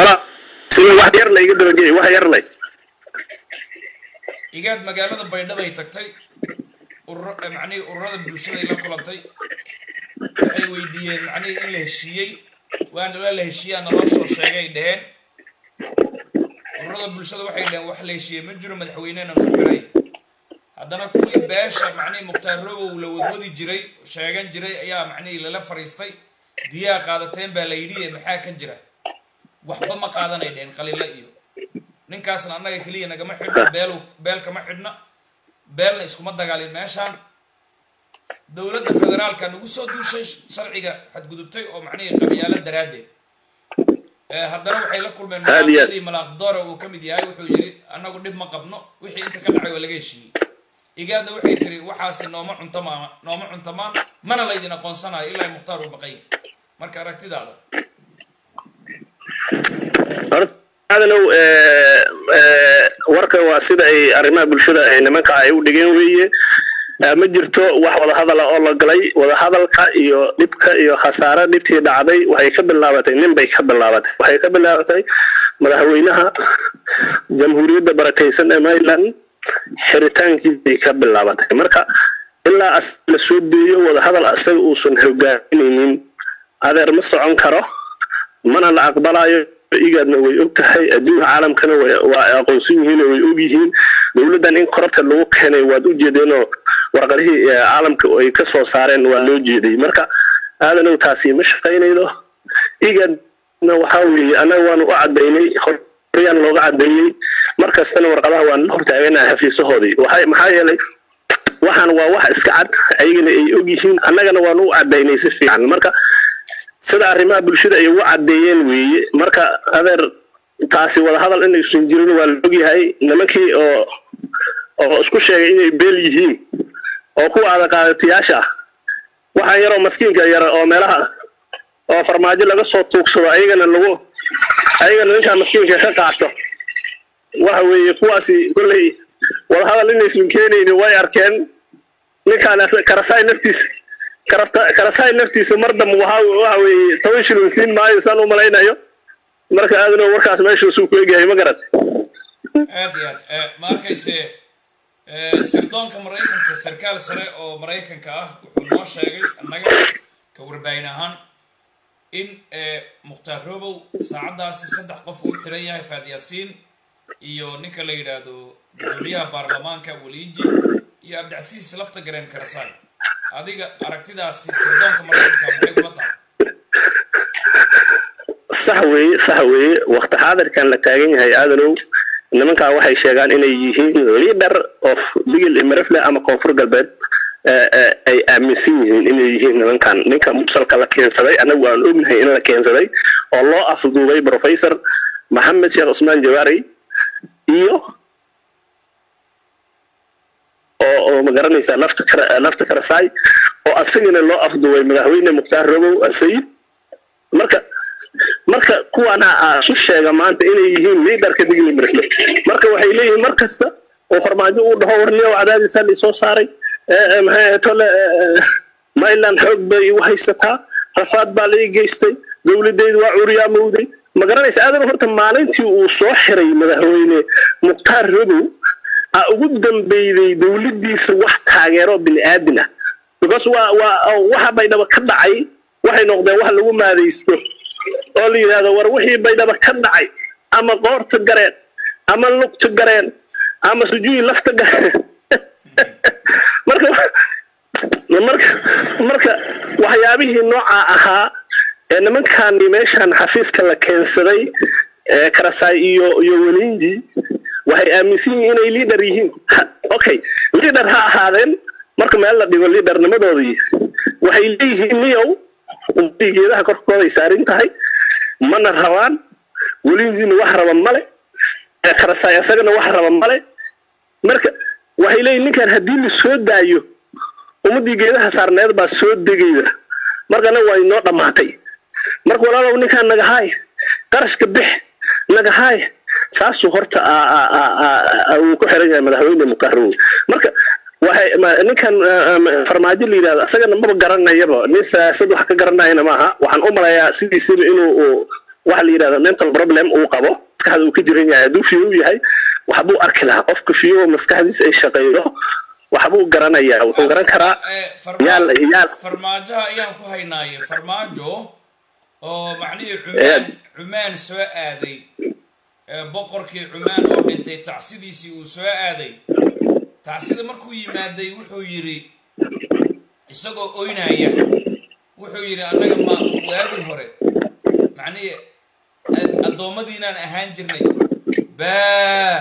wala sida wax yar la iga dabageey wax yar lay igaad magaalada baydhabo ay tagtay ururo macnihii ururada bulshaday la kulantay waxay weydiiyeen macnihii in la heshiiyey waana waa la heshiiyaa naloo soo sheegay dheheen ururada bulshada waxay dheheen wax la heshiiyey ma jiro madaxweynena nu xiray haddana kuwii beesha macnihii mukhtaar robow la wadwadi jiray sheegan jiray ayaa macnihii lala fariistay diyaa qaadateen baa la yidhi maxaa ka jira waxba ma qaadanay dheheen qalilo iyo ninkaasna annaga keliya nagama xidhno beel beel kama xidhna beelna iskuma dagaalin meeshaan dowladda federaalka nagu soo duushay sharciga xadgudubtay oo macnihii qabyaalo daraaddeed haddana waxay la kulmeen malaaqyadii malaaqdoora uu ka mid yahay wuxuu yidhi annagu dhib ma qabno wixii inta ka dhacay waa laga heshiiyey igaadna waxay tiri waxaasi nooma cuntamaan nooma cuntamaan mana laydin aqoonsanayo ilaa mukhtaar uu baqay marka aragtidaada adalow warka waa sida ay arrimaha bulshada ay nimanka ay u dhigeen weeye ma jirto wax wadahadala oo la galay wadahadalka iyo dhibka iyo khasaare dhibtii dhacday waxay ka bilaabatay nin bay ka bilaabatay waxay ka bilaabatay madaxweynaha jamhuuriyadda barakaysan ee maryland xiritaankiisay ka bilaabatay marka ilaa as la soo deeyo wadahadal asaga uusan hogaaminaynin adeer ma socon karo mana la aqbalayo igaadna way og tahay adduunka caalamkana waa aqoonsan yihiin way og yihiin dowladdan in korabta lagu keenay waad u jeedeenoo warqadihii caalamka ay ka soo saareen waa loo jeeday marka aadanow taasi ma shaqaynayno igaadna waxaa weeye annaga waanu u cadaynay horyaan looga cadeeyey markastana warqadaha waan la hortaaganaha xafiisahoodii maxaa yeelay waxaan waa wax iska cad ayagana ay og yihiin annagana waanu u cadaynay si fiican marka sida arrimaha bulshada ay ugu caddeeyeen weeye marka adeer taasi wadahadal inaysan jirin waa la ogyahay nimankii oo oo isku sheegay inay beel yihiin oo kuwa adaqaadatayaasha ah waxaan yaroo maskiinka yara oo meelaha oo farmaajo laga soo tuugsado ayagana lagu ayagana ninkaa maskiinka ka qaato waxa weeye kuwaasi kolley wadahadal inaysan keenaynin way arkeen ninkaan karasaay naftiisa karasaay naftiisa mar dambe waxa weeye toban shilin siin maayo saan u malaynayo marka aadano warkaas meeshuusuu ku egyahay ma garat aad iyo aad ma arkayse sirdoonka maraykanka sarkaal sare oo maraykanka ah wuxuu noo sheegay annaga ka warbaahin ahaan in mukhtaar robow saacaddaasi saddex qof uu xiran yahay faad yaasiin iyo ninka la yidhaahdo gudoomiyaha baarlamaanka waliinji iyo abdicasiis lafta gareen karasaay adiga aragtidaasi sirdoonka maraykanka maxay kula tahay sax weeye sax weeye wakti xaadirkan la taagan yahay aadanow nimankaa waxay sheegaan inay yihiin leader of digil imarefle ama koonfur galbeed ay aaminsan yihiin inay yihiin nimankan ninka musalka la keensaday annagu aan ognahay in la keensaday oo loo afduubay professor maxamed sheekh cusmaan jawaari iyo oo ma garanaysaa lafta lafta karasaay oo asagana loo afduubay madaxweyne mukhtaar robow asayid marka marka kuwana isu sheega maanta inay yihiin liidarka digli mirfle marka waxay leeyihiin mar kasta oo farmaajo uu dhaho warniyo cadaadisaa laisoo saaray maxay tole mayland xoog bay igu haysataa rafaad baa lai geystay dowladeydu waa curiyaa mowday ma garanaysa aadan horta maalintii uu soo xiray madaxweyne mukhtaar robow a ugu dambeyday dowladdiisa wax taageero bini aadin ah because waa waa waxa baydhaba ka dhacay waxay noqdeen wax lagu maadaysto oo la yidhaahdo war wixii baydhaba ka dhacay ama qoorta gareen ama lugta gareen ama sujuuyi lafta gareen marka marka marka waxyaabihii noocaa ahaa ee nimankani meeshan xafiiska la keensaday karasaay iyo iyo welinji waxay aaminsan yihiin inay liader yihiin okay liader ha ahaadeen marka meel la dhigo liadernimadoodii waxay leeyihiin niyow ummadii geedaha korkooday saarin tahay mana rabaan welinjiina wax raba male karasaay isagana wax raba male marka waxay leeyihin ninkan haddii la soo daayo ummadii geedaha saarneed baa soo degayda markana waa inoo dhammaatay marka walaalow ninkaan nagahaay qarashka bix nagahaay saasuu horta uu ku xiran yahay madaxweyne muqarow marka waxay ninkan farmaajo la yidhahdo asagana maba garanayaba nin siyaasad wax ka garanayana maaha waxaan u malayaa sidiisiba inuu waxa la yidhahda mental problem uu qabo maskaxda uu ka jiran yahay hadduu fiyo yahay waxbuu arki lahaa qofka fiyo maskaxdiisa ay shaqeydo waxbuu garanayaa wuxuu garan karaa yaal yaal farmaajoha ayaan ku haynaaye farmaajo oo macnihii cumaan cumaan soo aaday boqorkii cumaan oo dhintay tacsidiisii uu soo aaday tacsida markuu yimaaday wuxuu yidhi isagoo oynaya wuxuu yidhi annaga ma waagii hore macnihii addoommadiinaan ahaan jirnay baa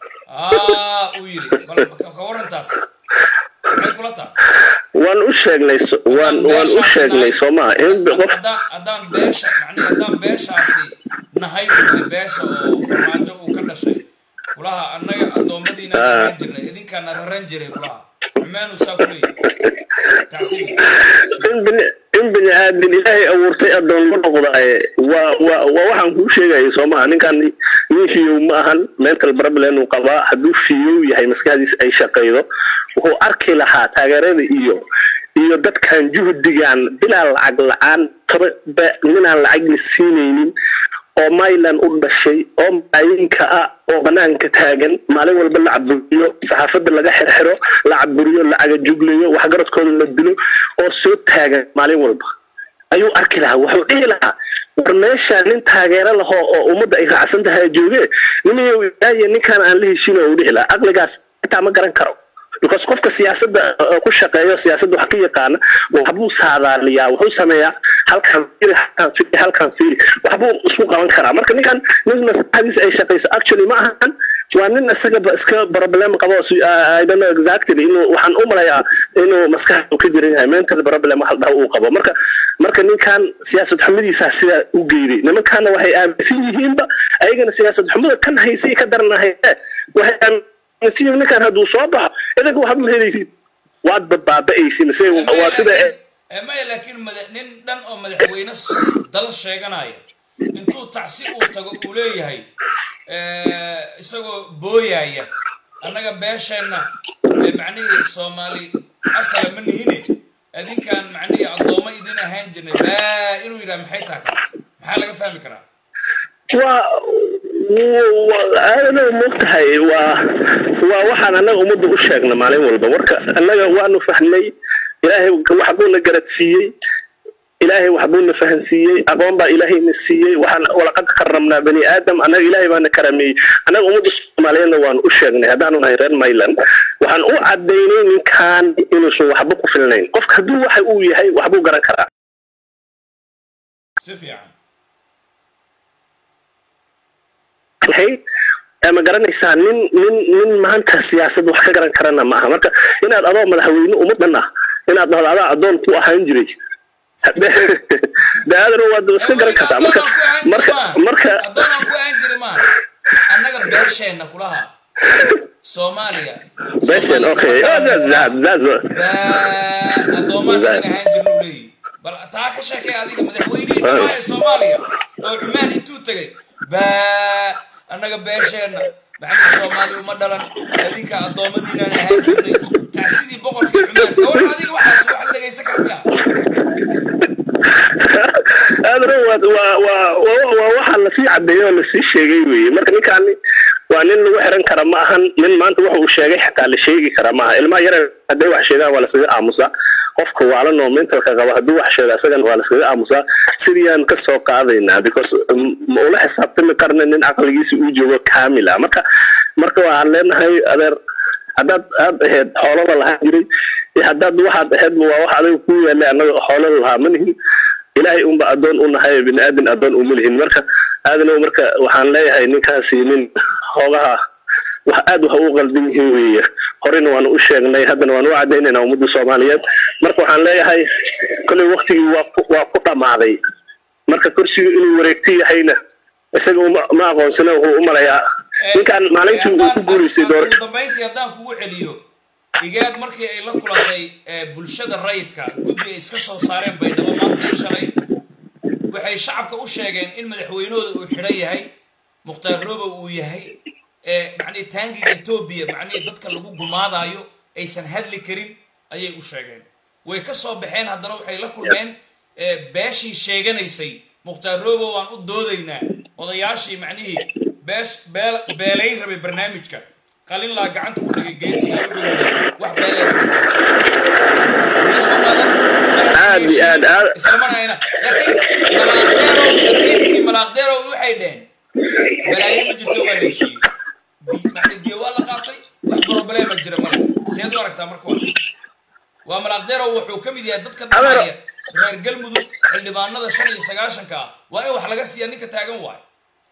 aa uu yidhi bal ka warrantaas maxay kula taha waan u sheegnay waan waan u sheegnay soo maa in qof haddaan haddaan beesha macnihi haddaan beeshaasi nahay wuli beesha oo farmaajo uu ka dhashay kulaha annaga addoommadiinaan ahaan jirnay idinkaana raran jiray kulaha cumaanu saa ku leeyahy tacsibi in bini in bini aadin ilaahay abuurtay addoon ma noqdaaye waa waa waa waxaan kuu sheegaya soo maha ninkan nin fiyow ma ahan mental problem uu qabaa hadduu fiyow yahay maskaxdiisa ay shaqaydo wuxuu arki lahaa taageerada iyo iyo dadkan juhdigan bilaa lacag la-aan toba ninaan lacag la siinaynin oo maylan u dhashay oo malaayinka ah oo banaanka taagan maalin walba la caburiyo saxaafadda laga xirxiro la caburiyo lacaga juglayo waxgaradkooda la dilo oo soo taagan maalin walba ayuu arki lahaa wuxuu dhihi lahaa war meesha nin taageero lahoo oo ummadda ay raacsan tahay jooge nimayow ilaahiya ninkaan aan la heshino uu dhihi lahaa aqligaas xitaa ma garan karo because qofka siyaasadda ku shaqeeyo siyaasadda wax ka yaqaana waxbuu saadaaliyaa wuxuu sameeyaa halkan fiiri halkan fiiri halkan fiiri waxbuu isku qaban karaa marka ninkan nin maskaxdiisa ay shaqayso actually ma ahan waa nin isagaba iska problem qabo I don't know exactly inuu waxaan u malayaa inuu maskaxda ka jiran yahay mental problem wax dhaha uu qabo marka marka ninkan siyaasad xumidiisaa sidaa u geeday nimankaana waxay aaminsan yihiinba ayagana siyaasad xumida kan haysay ka daranahay waxay nasiib ninkan hadduu soo baxo idanka waxba ma helaysid waad badbaaba'aysin se waa sida maya laakiin mada nin dhan oo madaxweyne dal sheeganaya intuu tacsi uu tago uu leeyahay isagoo booyaya annaga beesheenna macnihii soomaali asala ma nihine adinkaan macnihii addoommo idin ahaan jirnay baa inuu yidhaha maxay tahay taas maxaa laga fahmi karaa waa aadana moogtahay waa waa waxaan annaga ummadda u sheegna maalin walba marka annaga waanu fahnay ilaahay waxbuuna garadsiiyey ilaahay waxbuuna fahansiiyey aqoon baa ilaahayna siiyey waxaan walaqad karamnaa bani aadam annaga ilaahay baana karameeyey annaga ummadda soomaaliyeedna waanu u sheegnay haddaanu nahay reer mayland waxaan u cadaynay ninkan inuusan waxba ku filnayn qofka hadduu waxa uu yahay waxbuu garan karaa si fiican ma garanaysaa nin nin nin maanta siyaasad wax ka garan karana ma aha marka inaad adoo madaxweyne ummaddan ah inaad dhahdo adaa addoon ku ahaan jiray daadana waad iska garan kartaa marka marka marka addoonaan ku ahaan jiray maaha annaga beesheenna kulaha soomaaliya beshen okay addoomaan idin ahaan jirna u leeyihi bal taa ka sheekay adiga madaxweynihii dhamaa ee soomaaliya oo cumaan intuu tegay baa annaga beesheenna macnii soomaali uma dhalan adinka addoommadiinaan ahaan jirnay tacsidii boqorkii cumaan gawar adiga waxaas wax la dhegaysan kara miya aadana waa waa waa waa waxaa lasii cadeeyey oo lasii sheegay weeye marka ninkaani waa nin lagu xiran kara ma ahan nin maanta waxa uu sheegay xataa la sheegi kara maaha ilmaha yare hadday wax sheegaan waa laskaga aamusaa qofka waalan oo mentalka qaba hadduu wax sheego asagana waa laskaga aamusaa sidiyaan ka soo qaadaynaa because ma ula xisaabtami karna nin caqligiisa uu joogo kaamila marka marka waxaan leenahay adeer haddaad aad ahayd xoolada lahaan jiray iyo haddaad waxaad ahaydba waa wax adiga ku yaallay annaga xoolada lahaa ma nihin ilaahay unba addoon u nahay bini aadin addoon uma lihin marka aadanow marka waxaan leeyahay ninkaasi nin hoogaha wax aad wax u qaldan yihiin weeye horena waanu u sheegnay haddana waanu u cadaynaynaa ummadda soomaaliyeed marka waxaan leeyahay kolley waktigii waa ku waa ku dhammaaday marka kursiga inuu wareegto yahayna isaga uma ma aqoonsana wuxuu u malayaa ninkan maalintii uu ku guuraysay doorasho dambayntii haddaan kugu celiyo igaad markii ay la kulantay bulshada rayidka guddi ay iska soo saareen baydhabo maanta iyo shalay waxay shacabka u sheegeen in madaxweynahooda uu xidhan yahay mukhtaar roobow uu yahay macnii taangiga etoobiya macnihii dadka lagu gumaadaayo aysan hadli karin ayay u sheegeen way ka soo baxeen haddana waxay la kulmeen beeshii sheeganaysay mukhtaar robow aan u doodaynaa odayaashii macnihii beesh beel beelayn rabay barnaamijka qalin laa gacanta ku dhigay geesiga wuxuu yidhi wax beelay Aad iyo aad, aad. islamanayna laakiin malaaqdeerow iyo tiimkii malaaqdeerow waxay dheheen balaayo ma jirto waa la heshiiyey macni diya waa la qaatay wax problema jira male seed u aragtaa marka waas waa malaaqdeerow wuxuu ka mid yahay dadka dhahaya reer galmudug xildhibaanada shan iyo sagaashanka ah waa in wax laga siiya ninka taagan waayo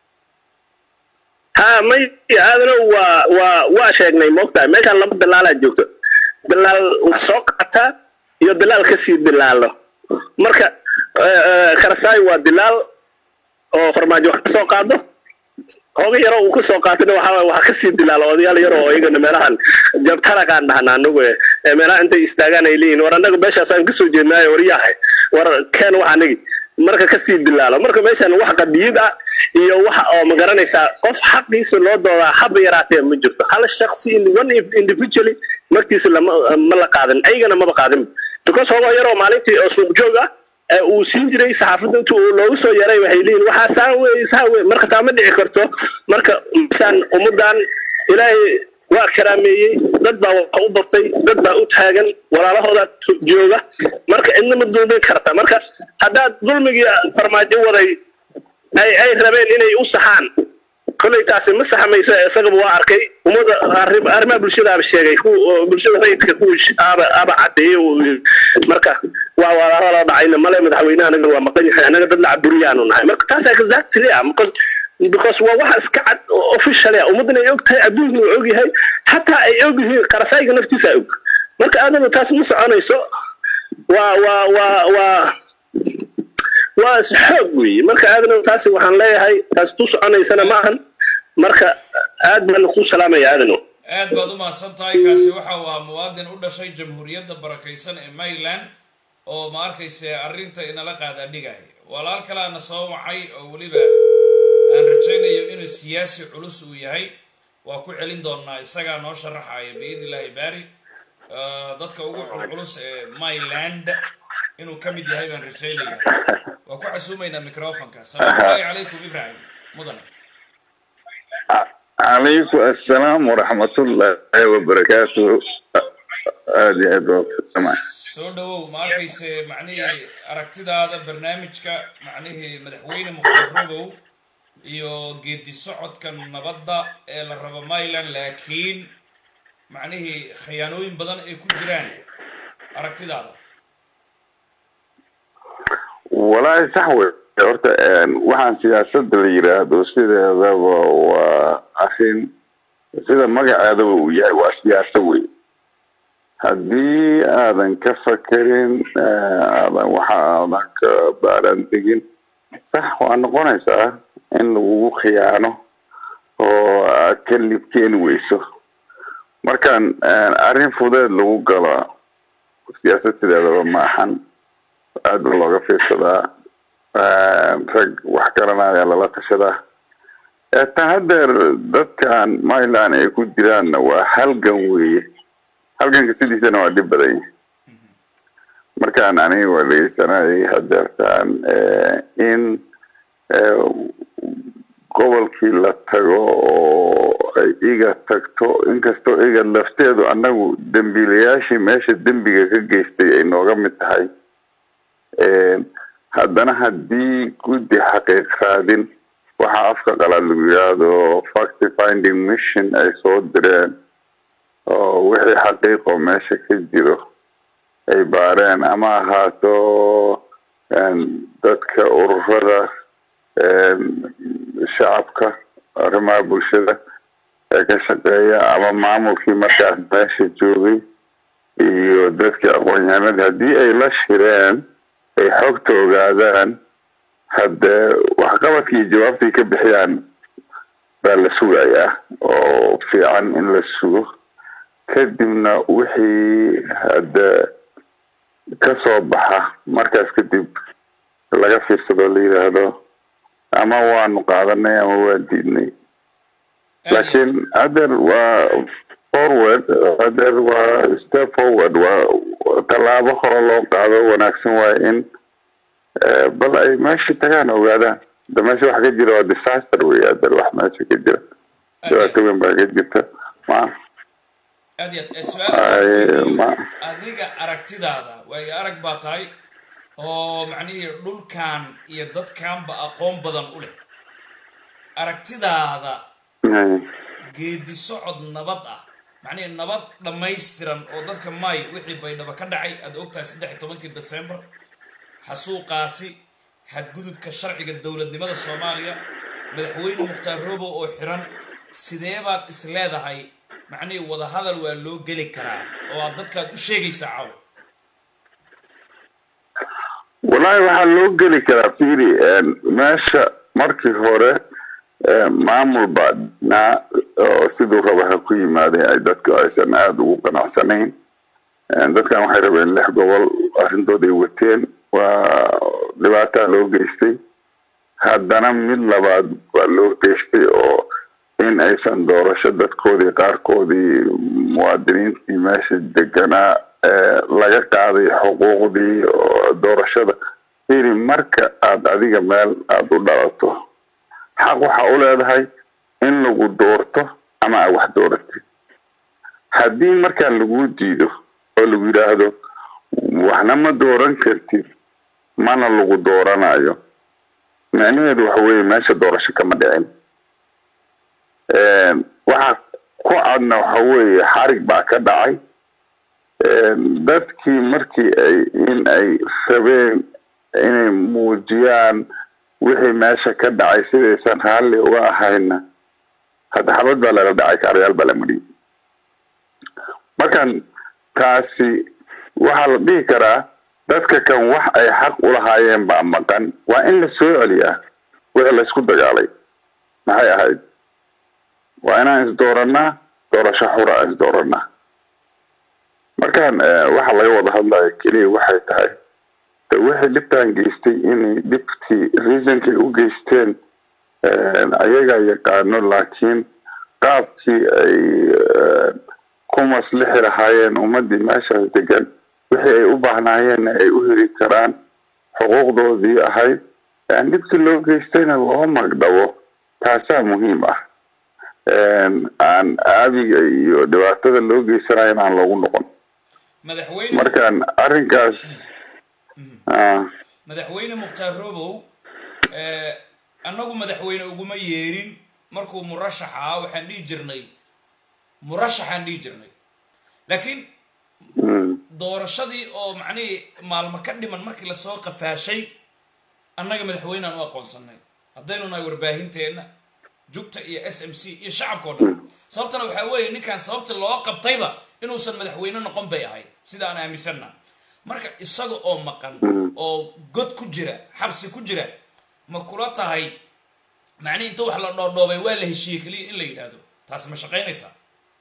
ha may aadano waa waa waa sheegnay moogtahay meeshaan laba dalaalaa joogto dalaal wax soo qaata iyo dalaal kasii dilaalo marka eh, eh, karasaay waa dilaal oo farmaajo wax kasoo qaado hooga yaro uu kasoo qaatana waxaa waxa kasii dilaalo odayaal yaro oo iyagana meelahan jabtaragaan dhahna anagu eh, ee meelaha intay istaagaan ay leeyihin war anaga meeshaasaan kasoo jeednaayo waryahay war keen wax anagi marka kasii dilaalo marka meeshan wax qadiyid ah iyo wax oo magaranaysaa qof xaqiisa loo doodaa haba yaraatee ma jirto hal shaksi one individually martiisa lama ma la qaadan ayagana maba qaadin because hoogo yaroo maalintii oo suuq joog ah ee uu siin jiray saxaafadda inta uu loogu soo yaray waxay leeyihin waxaa saan wey saa wey marka taa ma dhici karto marka misaan ummaddan ilaahay waa karaameeyey dad baa wax u bartay dad baa u taagan walaalahooda jooga marka cidna ma dulmin karta marka haddaad dulmigii farmaajo waday ay ay rabeen inay u saxaan kolley taasi ma saxmayso isagaba waa arkay ummada arrim- arrimaha bulshadaaba sheegay ku bulshada rayidka ku aba aba cadeeyey uu yiri. marka waa walaalo la dhacayna male madaxweynaha anaga waa maqan yahay anaga dad la caburiyaanu nahay marka taas exactly ah because because waa waxa iska cad oo official ah ummadana ay og tahay adduunku uu og yahay xataa ay og yihiin qarasayga naftiisa og marka aadana taas ma soconayso waa waa waa waa waa is xoog weeye marka aadana taasi waxaan leeyahay taas tu soconaysana ma ahan marka aad baan ku salaamaya aadano aad baad u mahadsan tahay kaasi waxa uu ahaa muwaadin u dhashay jamhuuriyadda barakaysan ee maryland oo ma arkayse arrinta inala qaadaadhigaya walaal kalaana soo wacay oo weliba aan rajaynayo inuu siyaasi culus uu yahay waa ku celin doonaa isagaa noo sharaxaya biidni illaahi baari Ah, dadka ugu culculus ee myland inuu ka mid yahay baan rajaynaya waa ku casuumaynaa microfonka salaamu llaahi calaykum ibrahim mudane عليكم السلام ورحمة الله وبركاته هذه أدوات السماء soo dhawow ma arkayse macnihii aragtidaada barnaamijka macnihii madaxweyne mukhtar robow iyo geedi socodka nabadda ee la rabo myland laakiin macnihii khiyaanooyin badan ay ku jiraan aragtidaada والله صحوة horta waxaan siyaasadda la yiraahdo sideedaba waa arrin sida magaceedaba uu yahay waa siyaasa wey haddii aadan ka fakerin aadan waxa aadan ka baaran tegin sax waa noqonaysaa in lagugu khiyaano oo aad ka libkeeni weyso markaan arrin fudeed lagu galo siyaasad sideedaba ma ahan aad ba looga fiirsadaa rag wax garanaya lala tashadaa ta haddeer dadkan myland ay ku jiraanna waa halgan weeye halganka sidiisana waa dhib badan yahay markaan aniga waa dhegeysanayay hadeertaan in gobolkii la tago oo ay iga tagto inkastoo iga lafteedu annagu dembiilayaashii meesha dembiga ka geystay ay nooga mid tahay haddana haddii guddi xaqiiq raadin waxaa afka qalaad lagu yidhaahdo fact finding mission ay soo direen oo wixii xaqiiqoo meesha ka jiro ay baareen ama ahaato dadka ururada shacabka arrimaha bulshada ee ka shaqeeya ama maamulkii markaas meesha joogay iyo dadkii aqoon-yahanada haddii ay la shireen ay xogta ogaadaan haddee waxqabadkii jawaabtay ka bixiyaan baa la sugayaa oo fiican in la sugo kadibna wixii hadde ka soo baxa markaas kadib laga fiirsado la yidhaahdo ama waanu qaadanay ama waa diidnay laakiin hadeer waa forward hadeer waa step forward waa tallaabo hore loo qaado wanaagsan waaye in bal ay meesha tagaan ogaadaan da meesha wax ka jira waa disaster wey adar wax meesha ka jira dhibaato weyn baa ka jirta ma aad iyo aad Ay, su-aal ma- adiga aragtidaada waayo arag baa tahay oo macnihii dhulkan iyo dadkanba aqoon badan u leh aragtidaada geedi socod nabad ah macnihii nabad dhammaystiran oo dadka may wixii baydhabo ka dhacay aad ogtahay saddex iyo tobankii december xasuuqaasi xadgudubka sharciga dowladnimada soomaaliya madaxweyne mukhtaar robo oo xiran sidee baad is leedahay macnihii wadahadal waa loo geli karaa oo aad dadkaad u sheegaysaa caw wallaahi waxaa loo geli karaa fiiri meesha markii hore eh, maamul baa dhinaa oo siduu raba ha ku yimaadeen ay dadku aysan aada ugu qanacsanayn Eh, dadkan waxay rabeen lix gobol arrintooday wateen waa dhibaataa loo geystay haddana mid labaad waa loo geystay oo in aysan doorasho dadkoodii qaarkoodii muwaadiniintii meesha deganaa eh, laga qaaday xuquuqdii oo doorashada fiiri marka aad adiga meel aada u dhalato xaq waxa u leedahay in lagu doorto ama aad wax dooratid haddii markaa lagu diido oo lagu yidhaahdo waxna ma dooran kartid mana lagu dooranayo micnaheedu waxa weeye meesha doorasho kama dhicin Een, waxa ku cadna waxa weeye xarig baa ka dhacay Een, dadkii markii ay in ay rabeen inay muujiyaan wixii meesha ka dhacay sidaysan raalli uga ahayna hadda xabad baa laga dhacay kaarayaal baa la mariyey markan taasi waxaa la dhihi karaa dadka kan wax ay xaq u lahaayeen baa maqan waa in la soo celiyaa wixii laysku dagaalay maxay ahayd waa inaan isdoorannaa doorasho xura aan isdoorannaa markaan eh, waxa laga wada hadlayo keliya waxay tahay de wixii dhibtaan geystay inay dhibtii reasonkay u geysteen eh, ayagaa yaqaano laakiin qaabkii ay eh, ku maslixi lahaayeen ummaddii meeshaas degan wixii ay u baahnaayeenna ay u heli karaan xuquuqdoodii ahayd aan dhibkii loo geystayna loo magdhabo taasaa muhiim ah Een, aan aabiga iyo dhibaatada loo geysanayo in aan loogu noqon madaxweyne markaan arrinkaas ah, madaxweyne mukhtaar robow eh, annagu madaxweyne uguma yeerin markuu murashax ahaa waxaan dhihi jirnay murashaxaan dhihi jirnay laakiin mm, doorashadii oo macnihii maalmo ka dhiman markii lasoo qafaashay annaga madaxweyneaan u aqoonsanay haddaynu nahay warbaahinteenna jugta iyo s m c iyo shacabka oo dhan sababtana waxaa weeye ninkan sababta loo qabtayba inuusan madaxweyne noqon bay ahayd sida aan aaminsanna marka isaga oo maqan oo god ku jira xabsi ku jira ma kula tahay macnihi inta wax la dhoodhoobay waa la heshiiyey keliya in la yidhaahdo taasi ma shaqaynaysaa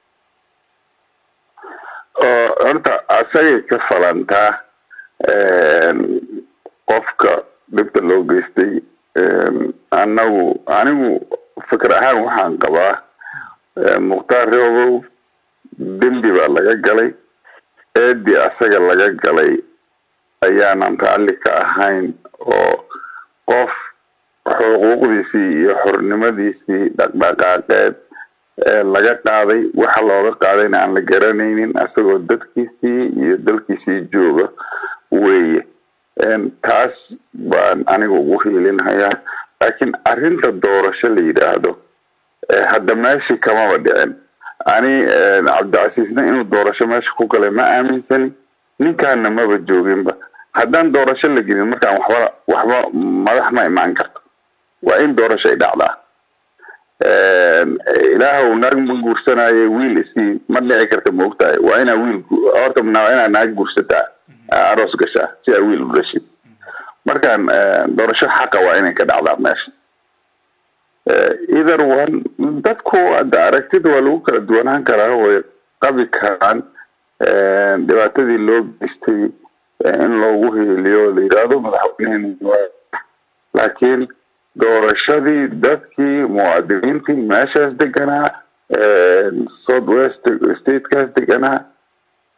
oo horta asagay ka falantaa een, qofka dhibta loo geystay een, annagu anigu fikir ahaan waxaan qabaa een, mukhtaar reobow dembi baa laga galay eedii asaga laga galay ayaanan raalli ka ahayn oo qof xuquuqdiisii iyo xornimadiisii dhaqdhaqaaqeed ee laga qaaday waxa looga qaadayna aan la garanaynin asagoo dadkiisii iyo dalkiisii jooga weeye Een, taas baan aniga ugu hiilinhayaa laakiin arrinta doorasho la yidhaahdo ee hadda meeshii kamaba dhicin ani een, cabdicasiisna inuu doorasho meesha ku galay ma aaminsani ninkaana maba jooginba haddaan doorasho la gelin markaan waxba waxba madax ma imaan karto waa in doorasho ay dhacdaa Een, ilaahow naag ma guursanayo wiil isii ma dhici karta ma ogtahay waa inaa wiil gu- horta waa inaa naag guursataa aa aroos gashaa si aa wiil u dhashid markaan een, doorasho xaqa waa inay ka dhacdaa meesha either one dadku hadda aragtida waa lagu kala duwanaan karaa way qabi karaan een, dhibaatadii loo geystay ee in loogu hiiliyo la yidhaahdo madaxweyneheni waa laakiin doorashadii dadkii muwaadiniintii meeshaas deganaa south west statekaas deganaa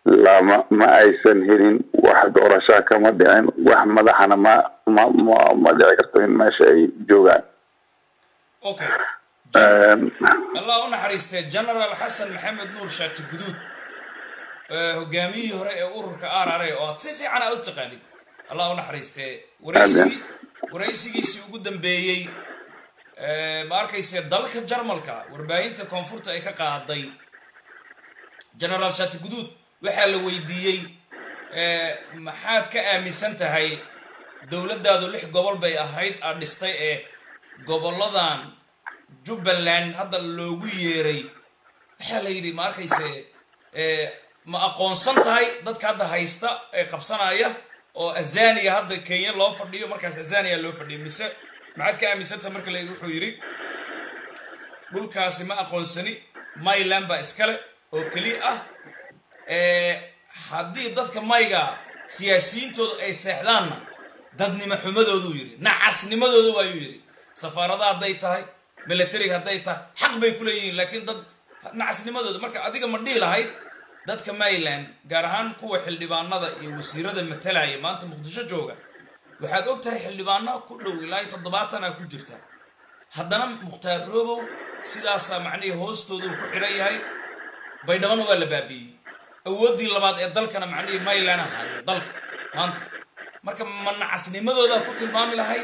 lama ma aysan helin wax doorashaa kama dhicin wax madaxana ma ma ma ma dhici karto in meesha ay joogaan okay Een, allah u naxariistee general xasan maxamed nuur shaati guduud ee hogaamiyihii hore ee ururka r r a oo aad si fiican aa u taqaanid allah u naxariistee waraysigii waraysigiisii ugu dambeeyey ee, ma arkayse dalka jarmalka warbaahinta koonfurta ay ka qaaday generaal shaati guduud waxaa la weydiiyey ee, maxaad ka aaminsan tahay dowladdaadu lix gobol bay ahayd aad dhistay ee goboladan jubbaland hadda loogu yeeray waxaa la yidhi ma arkayse ee, ma aqoonsan tahay dadka hadda haysta ee qabsanaya oo azaniya hadda kenya loo fadhiyo markaas azaniya loo fadhiyo mise maxaad ka aaminsan tahay marka la wuxuu yidhi dhulkaasi ma aqoonsani myland baa iskale oo keli ah ee, haddii dadka mayga siyaasiyiintooda ay seexdaanna dadnimo xumadooduu yidhi nacasnimadooda waayuu yidhi safaarada hadday tahay militariga hadday tahay xaq bay ku leeyihiin laakiin dad nacasnimadooda marka adiga ma dhihi lahayd dadka mayland gaar ahaan kuwa xildhibaanada iyo wasiirada matalaya maanta muqdisho jooga waxaad og tahay xildhibaano ku dhow ilaa iyo toddobaatana ku jirta haddana mukhtaar roobow sidaasaa macnihii hoostoodu ku xidhan yahay baydhabana waa la baabiiyey awooddii labaad ee dalkana macnihii mayland ahayo dalka maanta marka ma nacasnimadoodaa ku tilmaami lahayd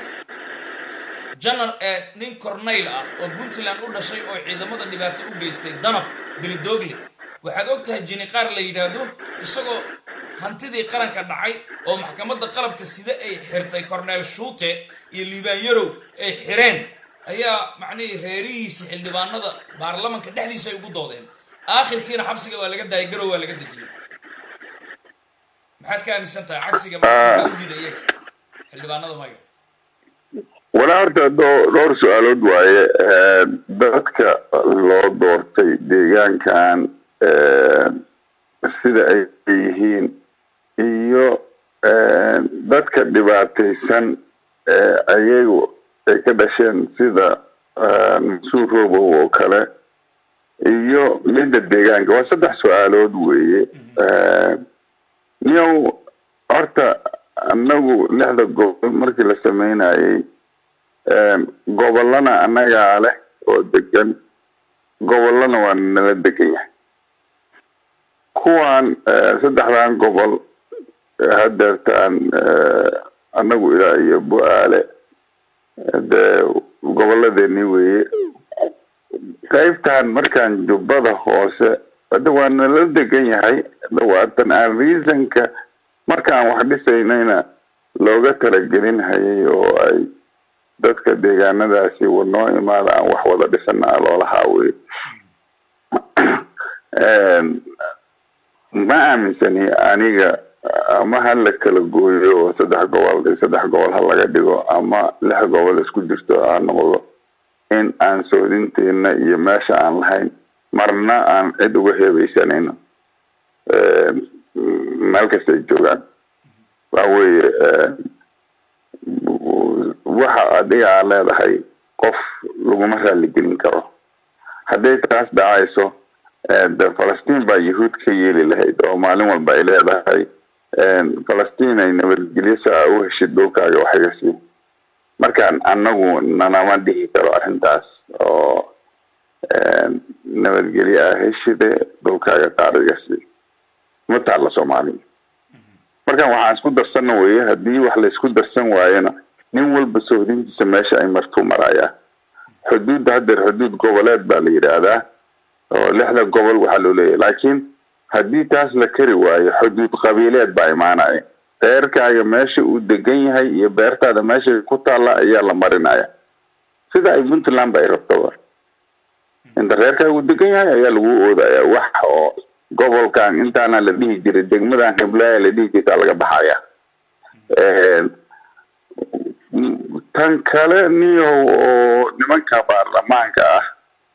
janar ee nin cornayl ah oo puntland u dhashay oo ciidamada dhibaato u geystay danab bilidoogle waxaad og tahay jiniqaar la yidhaahdo isagoo hantidii qaranka dhacay oo maxkamadda qalabka sida ay xirtay corneyl shuute iyo liibaan yarow ay xireen ayaa macnihii reerihiisi xildhibaanada baarlamanka dhexdiisa ay ugu doodeen aakhirkiina xabsiga waa laga daayay garow waa laga dejiyey maxaad ka aaminsan tahay cagsiga maxaa u diiday iyaga xildhibaanada maga walaa horta dho- dhowr su-aalood waaye Een, dadka loo doortay deegaankan een, sida ay yihiin iyo een, dadka dhibaataysan ee ayagu ay ka dhasheen sida een, suur roobow oo kale iyo midda deegaanka waa saddex su-aalood weeye Een, niyow horta annagu lixda gobol markii la sameynayay Een, gobollana annagaa leh oo degan gobollana waa nala degan yahay kuwan eh, saddexdan gobol eh, hadeertaan eh, annagu ilaa iyo bu-aale eh, dee gobolladeeni weeye qaybtan markaan jubbada hoose hadda waa nala degan yahay dhawaatan aan reasonka markaan wax dhisaynayna looga talagelin hayay oo ay dadka deegaanadaasi wa noo imaada aan wax wada dhisanaa loolahaa wey ma aaminsani aniga ama ha la kala gooyo oo saddex gobol iyo saddex gobol ha laga dhigo ama lix gobol isku jirto ha noqdo in aan soodinteena iyo meesha aan lahayn marna aan cid uga heebeysanayno meel kasta ay joogaan waxa weeye waxa adiga aad leedahay qof laguma raaligelin karo hadday taas dhacayso de falastiin baa yahuud ka yeeli lahayd oo maalin walba ay leedahay falastiin ay nabadgelyo si aa u heshid dhulkaaga wax iga sii markaan annagu nanama dhihi karo arrintaas oo nabadgelyo ah heshide dhulkaaga qaar iga sii ma taalla soomaaliya markaan waxaan isku darsanna weeye haddii wax laysku darsan waayona nin walba sohdintiisa meesha ay martuu marayaa xuduudda haddeer xuduud goboleed baa la yidhaahdaa oo lixda gobol waxaa loo leeyahay laakiin haddii taas la kari waayo xuduud qabiileed baa imaanaya reerkaaga meesha uu degan yahay iyo beertaada meesha ku taalla ayaa la marinaya sida ay puntland ba ay rabtoba inta reerkaaga uu degan yahay ayaa lagu oodaya wax oo gobolkan intaana la dhihi jiray degmadan hiblaya la dhihi jirtaa laga baxaya tan kale niyow oo nimanka baarlamaanka ah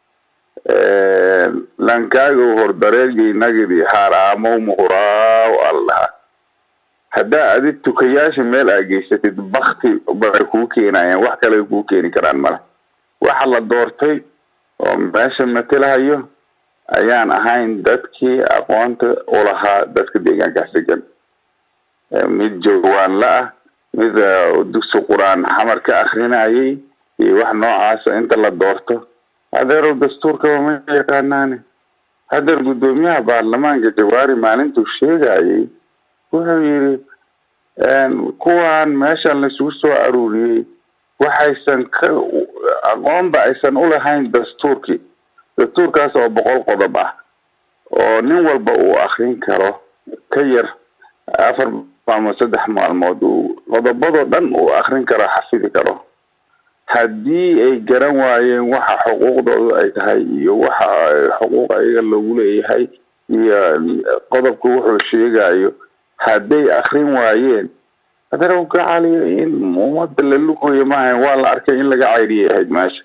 lankaaga hordareergeynagidi haaraamow muquraaw allaha haddaa adi tukayaasha meel aa geysatid bakti bay kuu keenayaan wax kale kuu keeni karaan male waxa la doortay oo meesha matelahayo ayaan ahayn dadkii aqoonta u lahaa dadka deegaankaas degan mid joogaanla ah mid dugsi qur-aan xamar ka akrinayay iyo wax noocaasa inta la doorto hadeerow dastuurkaba ma yaqaanaane hadeer guddoomiyaha baarlamaanka jawaari maalintuu sheegayay wuxuu yidhi kuwan meeshan laisugu soo aruuriyey waxaysan ka aqoonba aysan u lahayn dastuurkii dastuurkaas oo boqol qodob ah oo nin walba uu akrin karo ka yar afar ama saddex maalmood uu qodobadoo dhan uu akrin karo xafidi karo haddii ay garan waayeen waxa xuquuqdoodu ay tahay iyo waxa xuquuq ayaga loogu leeyahay iyo qodobka wuxuu sheegayo hadday akrin waayeen haddana ka caliyo in ummadda la lugoyo maahayn waa la arkay in laga cayriyay ahayd meesha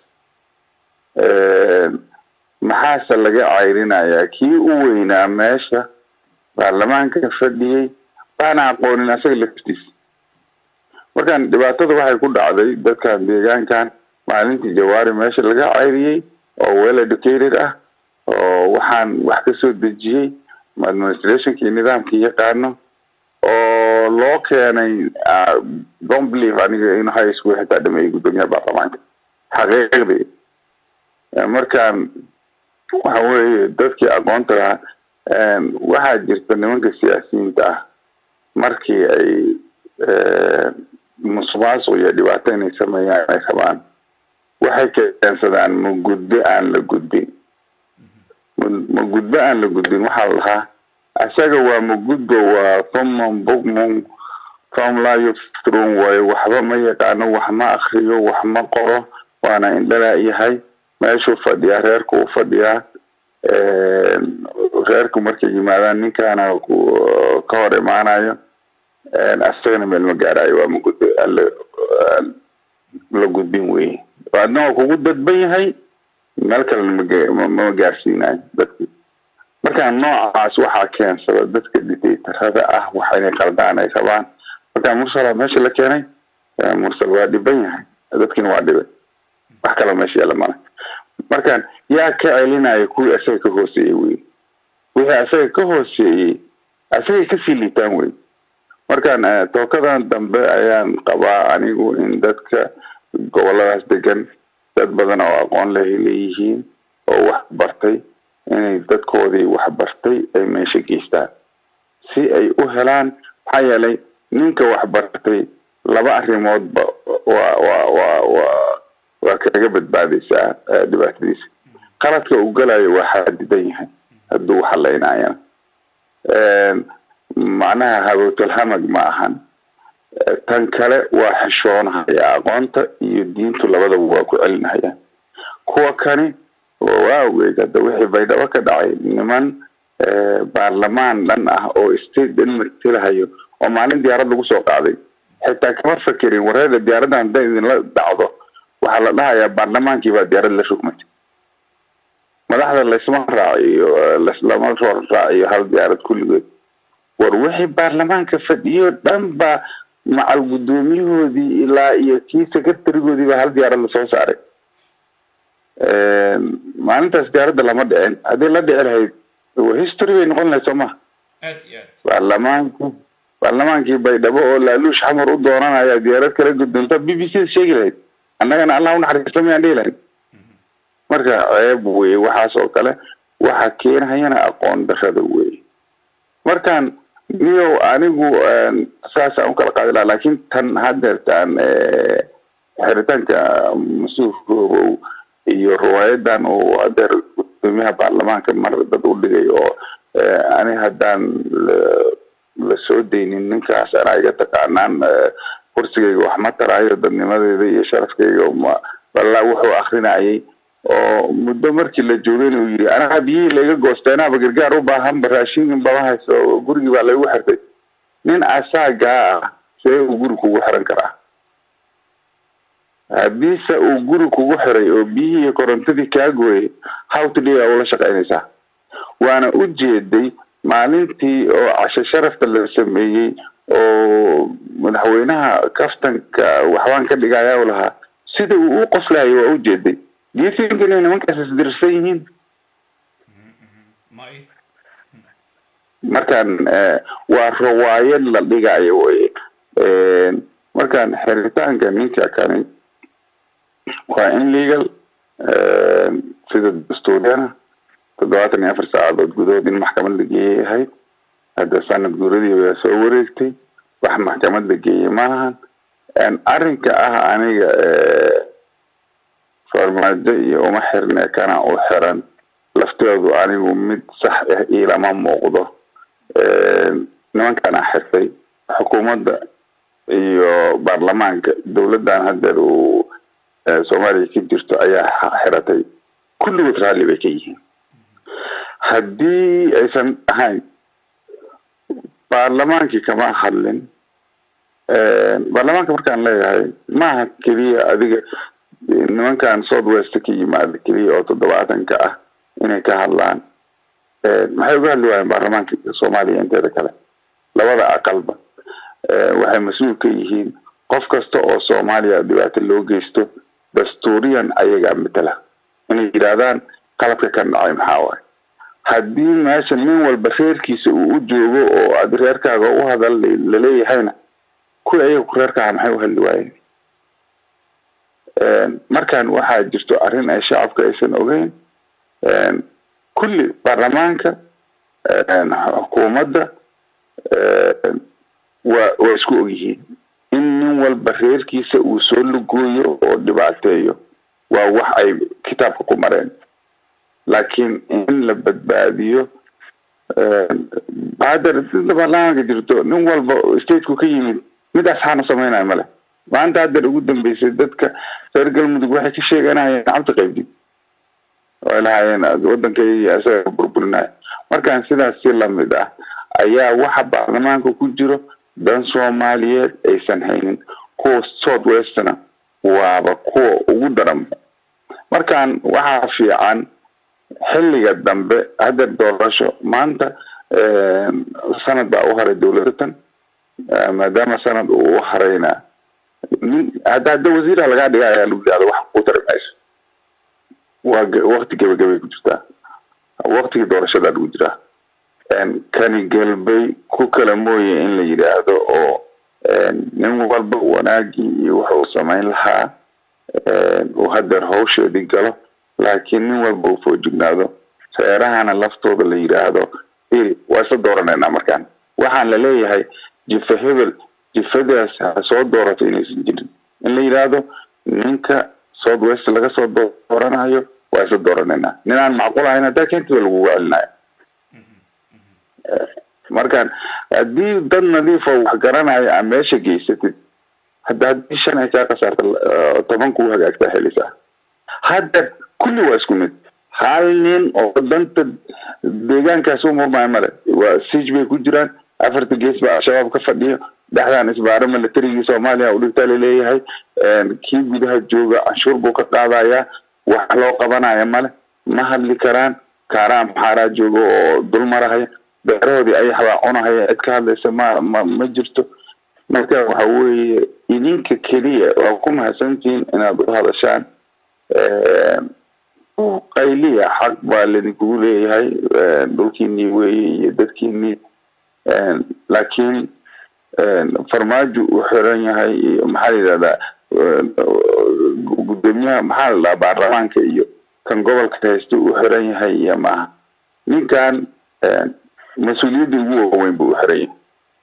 maxaase laga cayrinayaa kii u weynaa meesha baarlamaanka fadhiyey baana aqoonin asaga laftiisa markaan dhibaatada waxay ku dhacday dadkan deegaankan maalintii jawaari meesha laga cayriyey oo well educated ah oo waxaan wax ka soo dejiyey administrationkii nidaamkii yaqaano oo loo keenay don't believe aniga in high school xitaa dhameeyey guddoomiyaha baarlamaanka xaqiiqdii markaan waxa weeye dadkii aqoonta lahaa waxaa jirta nimanka siyaasiyiinta ah markii ay musuqmaasuq iyo dhibaato inay sameeyaan ay rabaan waxay keensadaan magudbo aan la gudbin magudbo aan la gudbin waxaa la lahaa isaga waa magudbo waa thuman bugmun fom laa yuftrun waayo waxba ma yaqaano wax ma akriyo wax ma qoro waana indhalaa yahay meeshuu fadhiyaa reerku u fadhiyaa reerku markay yimaadaan ninkaana ka hor imaanayo asagana meel ma gaarayo waa magudbo la gudbin weye adna waa kugu dadban yahay meel kalena mama gaarsiinayo dadki markaa noocaas waxaa keensada dadka dictatorada ah waxa inay qaldaan ay rabaan markaa mursala meesha la keenay mursal waa dhiban yahay dadkiina waa dhibay wax kaloo meesha yaala male markaan yaa ka celinaya kuwii asaga ka hooseeyey wey wixii asaga ka hooseeyey asagay kasii liitaan wey markaan tookadan dambe ayaan qabaa anigu in dadka goboladaas degan dad badan oo aqoon leh leeyihiin oo wax bartay inay dadkoodii wax bartay ay meesha geystaan si ay u helaan maxaa yeelay ninka wax bartay laba arrimoodba waa waa waa waa waa kaga badbaadaysaa dhibaatadiisa qaladka uu galayo waa xadidan yahay hadduu xalaynayana macnaha habowtalhamag ma ahan tan kale waa xishoonahaya aqoonta iyo diintu labadaba waa ku celinahayaan kuwa kani waa ogeyd hadda wixii baydhabo ka dhacay niman baarlamaan dhan ah oo state dhan martilahayo oo maalin diyaarad lagu soo qaaday xitaa kama fakerin wareeda diyaaraddan hadday idinla dhacdo waxaa la dhahayaa baarlamaankii baa diyaarad la rugmatay madaxda laysma raaciyo lama raaciyo hal diyaarad kulligood war wixii baarlamaanka fadhiyo dhan baa macal guddoomiyahoodii ilaa iyo kii secretarigoodii baa hal diyaarad lasoo saaray maalintaas diyaaradda lama dhicin haddii la dhici lahayd history bay noqon lahayd soo maha baarlamaankii baarlamaankii baydhabo oo laaluush xamar u doonanaya diyaarad kala guddoonta b b c da sheegi lahayd annagana allah u naxariista mayaan dhihi lahayn marka ceeb weye waxaas oo kale waxa keenhayana aqoon darrada weye markaan niyow anigu saasaan u kala qaadi lahaa laakiin tan haddeertaan xiritaanka mas-uulkoobow iyo riwaayadan uu hadeer gudoomiyaha baarlamaanka mar dad u dhigay oo ani haddaan la soo daynin ninkaas anaa iga taqaanaan kursigayga wax ma taraayo dadnimadeeda iyo sharafkayga wallaa wuxuu akrinayay oo muddo markii la joogayna uu yidhi anaa biyihii layga goosteenaaba gargaar u baahanba raashinkin bama hayso gurigii baa laygu xirtay nin asaagaa ah see uu guri kugu xiran karaa haddiise uu guri kugu xiray oo biyihii iyo korontadii kaa gooyay hawtidhigaa ula shaqaynaysaa waana u jeeday maalintii oo casho sharafta la sameeyey oo madaxweynaha kaftanka waxbaan ka dhigayaa u lahaa sida uu u qoslayo waa u jeeday do you think inay nimankaas isdirsan yihiin markaan waa rawaayad la dhigayo wey markaan xiritaanka ninka kani waa in legal sida dastuuriyana toddobaatan iyo afar saacadood gudahood in maxkamad la geeyay ahayd hadda sanad guuradii waa soo wareegtay wax maxkamad la geeyey maahan arrinka ah aniga farmaajo iyo uma xirne kana u xiran laftoodu anigu mid sax ah ilama muuqdo nimankan a xirtay xukuumadda iyo baarlamaanka dowladdan haddeer uu soomaaliya ka jirto ayaa xiratay kulligood raalli bay ka yihiin haddii aysan ahayn baarlamaankii kama hadlin baarlamaanka markaan leeyahay maaha keliya adiga nimankan south west ka yimaada keliya oo toddobaatanka ah inay ka hadlaan maxay uga hadli waayeen baarlamaanka soomaaliya inteeda kale labada aqalba waxay mas-uul ka yihiin qof kasta oo soomaaliya dhibaato loo geysto dastuuriyan ayagaa matala inay yidhaahdaan qaladka ka dhacay maxaa waaye haddii meesha nin walba reerkiisa uu u joogo oo aad reerkaaga u hadal laleeyahayna kuwi ayaga ku reerkaaga maxay u hadli waayeen markan waxaa jirto arrin ay shacabka aysan ogeyn kulli baarlamaanka xukuumadda waa waa isku ogyihiin in nin walba reerkiisa uu soo lugooyo oo dhibaateeyo waa wax ay kitaabka ku mareen laakiin in la badbaadiyo hadda inta baarlamaanka jirto nin walba stateku ka yimid mid asxaan u samaynayo male maanta haddeer ugu dambeysay dadka reer galmudug waxay ka sheeganayeen cabdi qaybdid oo lahaayeen waddankayga isaga burburinaya markaan sidaas si lamid ah ayaa waxa baarlamaanka ku jiro dan soomaaliyeed aysan haynin kuwa south westna waaba kuwa ugu daran markaan waxaa fiican xilliga dambe haddeer doorasho maanta sanad baa u haray dowladatan maadaama sanad uu u harayna hadda hadda wasiira lagaa dhiga ayaa lagu yidhahda wax ku tari mayso waa wakti gebagabay ku jirtaa waktigii doorashadaa lagu jiraa kani galbay ku kala mooye in la yidhaahdo oo nin walba wanaagii iyo wuxuu samayn lahaa uu haddeer hawsheedii galo laakiin nin walba uu foojignaado reerahana laftooda la yidhaahdo iri waa isla dooranaynaa markaan waxaan la leeyahay jifa hebel jifadaas ha soo doorato inaysan jirin in la yidhaahdo ninka south west laga soo dooranayo waa isla dooranaynaa ninaan macquul ahayn haddaa keentida lagugu celinayo markaan haddii dad nadiifo wax garanayo aa meesha geysatid hadda haddii shan ay kaa kasaarta toban kuu hagaagtaa helisaa hadda kulli waa isku mid hal nin oo danta deegaankaas u murmaya male waa siij bay ku jiraan afarta gees baa al-shabaab ka fadhiyo dhexdan isbaaro militarigii soomaaliya u dhigtaa laleeyahay kii gudaha jooga canshuur buu ka qaadayaa wax loo qabanaya male ma hadli karaan kaaraan maxaaraa jooga oo dul marahaya beerahoodii ayax baa cunahaya cid ka hadlaysa ma ma ma jirto marka waxa weeye idinka keliya waa ku mahadsantihiin inaad u hadashaan qayliya xaq baa laydinkugu leeyahay dhulkiinii weeye iyo dadkiinii laakiin farmaajo uu xiran yahay iyo maxaa la yidhahdaa gudoomiyaha maxaa la dhahaa baarlamaanka iyo kan gobolka haysta uu xiran yahay iyo maaha ninkan mas-uuliyaddii ugu waaweyn buu u xiran yahay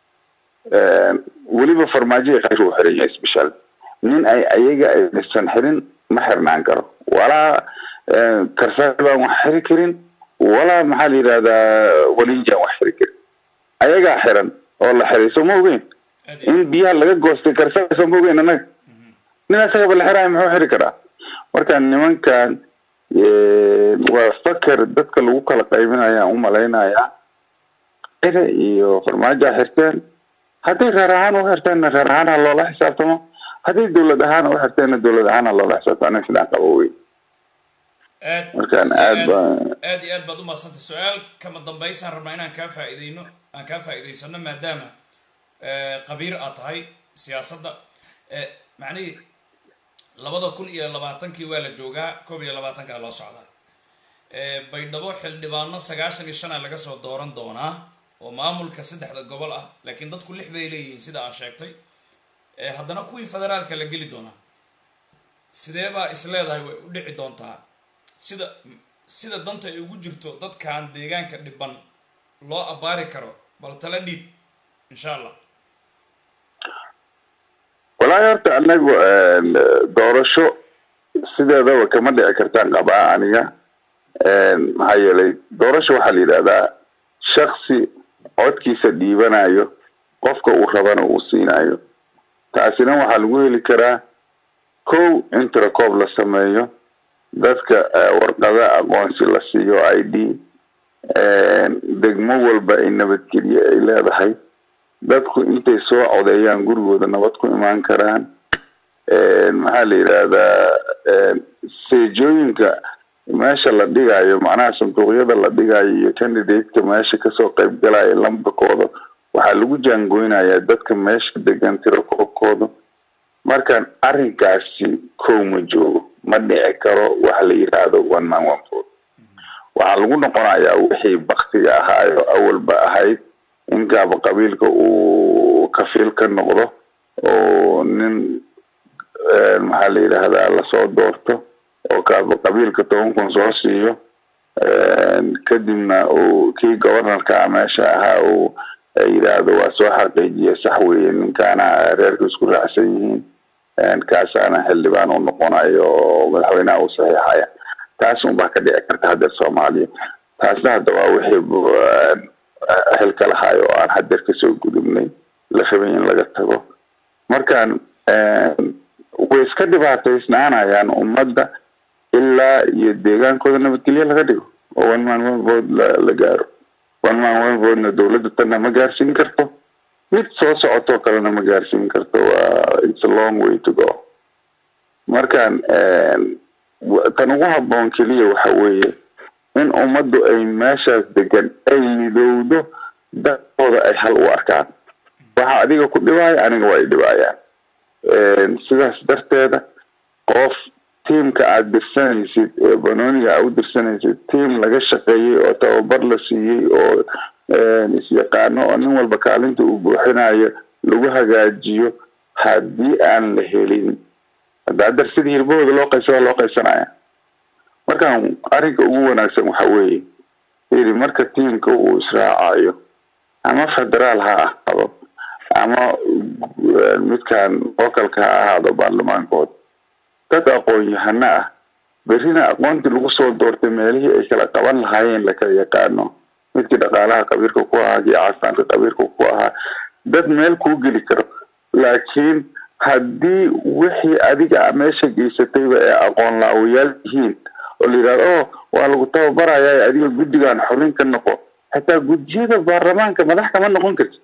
weliba farmaajo khayr uu xiran yahay special nin ay ayaga aysan xirin ma xirnaan karo walaa karsaar baan wax xiri karin walaa maxaa la yidhahdaa walinjaan wax xiri karin ayagaa xiran oo la xiray soo ma ogeyn in biyaha laga goostay karsaar soo ma ogeyn annaga nin asagaba la xiraayo muxuu xiri karaa marka nimankan waa fakar dadka lagu kala qaybinayaan u malaynayaa ire iyo farmaajoa xirteen hadday reer ahaan u xirteenna reer ahaan ha loola xisaabtamo hadday dowlad ahaan u xirteenna dowlad ahaan ha loola xisaabtamo aniga sidaan qabo wey aad markaan aad baa aad iyo aad baad u mahadsantay su-aal kama dambaysaan rabnaa inaan kaa faa'iideyno aan kaa faa'iidaysano maadaama qabiir aad tahay siyaasadda macnihii labada kun iyo labaatankii waa la joogaa koob iyo labaatankaa loo socdaa baydhabo xildhibaano sagaashan iyo shan a laga soo dooran doonaa oo maamulka saddexda gobol ah laakiin dadku lix bay leeyihiin sida aa sheegtay haddana kuwii federaalka la geli doonaa sidee baa is leedahay way u dhici doontaa sida sida danta ay ugu jirto dadkan deegaanka dhiban loo abbaari karo bal tala dhiib insha allah walaahi horta anagu doorasho sideedaba kama dhici kartaan qabaa aniga maxaa yeelay doorasho waxaa la yidhahdaa shaksi codkiisa dhiibanayo qofka uu rabana uu siinayo taasina waxaa lagu heli karaa kow in tirakoob la sameeyo dadka warqada aqoonsi la siiyo i d degmo walba ay nabadgelye ay leedahay dadku intay soo codeeyaan gurigooda nabad ku imaan karaan maxaa la yidhaahdaa seejooyinka meesha la dhigayo macnaha sanduuqyada la dhigayo iyo candidateka meesha kasoo qaybgalaya lambarkooda waxaa lagu jaangoynayaa dadka meesha degan tirakoobkooda markaan arrinkaasi kow ma joogo ma dhici karo waxa la yidhaahdo one man one vote waxaa lagu noqonayaa wixii baktiga ahaayo awalba ahayd in gaaba qabiilka uu kafiil ka noqdo oo nin maxaa la yidhaahdaa lasoo doorto oo gaaba qabiilka toban kun soo siiyo kadibna uu kii governorka meesha ahaa uu yidhaahdo waa soo xaqiijiya sax weeye ninkaana reerka isku raacsan yihiin kaasaana xildhibaan u noqonayo oo madaxweynaha uu saxiixaya taas unbaa ka dhici karta haddeer soomaaliya taasna hadda waa wixii xilka lahaay oo aan haddeer kasoo gudubnay la rabay in laga tago markaan way iska dhibaataysnaanayaan ummadda ilaa iyo deegaankooda nabadgelye laga dhigo oo one man one vote la gaaro one man one votena dowladda tanna ma gaarsiin karto mid soo socotoo kalena ma gaarsiin karto waa it's a long way to go markaan tan ugu habboon keliya waxa weeye in ummaddu ay meeshaas degan ay midowdo dadkooda ay hal u arkaan waxa adiga ku dhibaayo aniga waa ay dhibaayaan sidaas darteeda qof tiimka aad dirsanaysid ee banooniga aad u dirsanaysid tiim laga shaqeeyey oo tababar la siiyey oo isyaqaano oo nin walba kaalinta uu buuxinayo lagu hagaajiyo haddii aan la helin hadda haddar sidii hirbahooda loo qaybsada loo qaybsanaya markaan arrinka ugu wanaagsan waxa weeye yidhi marka tiimka uu israacayo ama federaal ha ahaado ama midkan localka ha ahaado baarlamaankood dad aqoon-yahano ah berrina aqoontii lagu soo doortay meelihii ay kala qaban lahaayeen lakala yaqaano midkii dhaqaalaha qabiirka ku ahaa kii caafimaadka qabiirka ku ahaa dad meel kuu geli karo laakiin haddii wixii adiga meesha geysatayba ee aqoon laawayaal yihiin oo la yidhahdo oh waa lagu tababarayaa adiga guddigan xubin ka noqo xataa guddiyada baarlamaanka madax kama noqon karti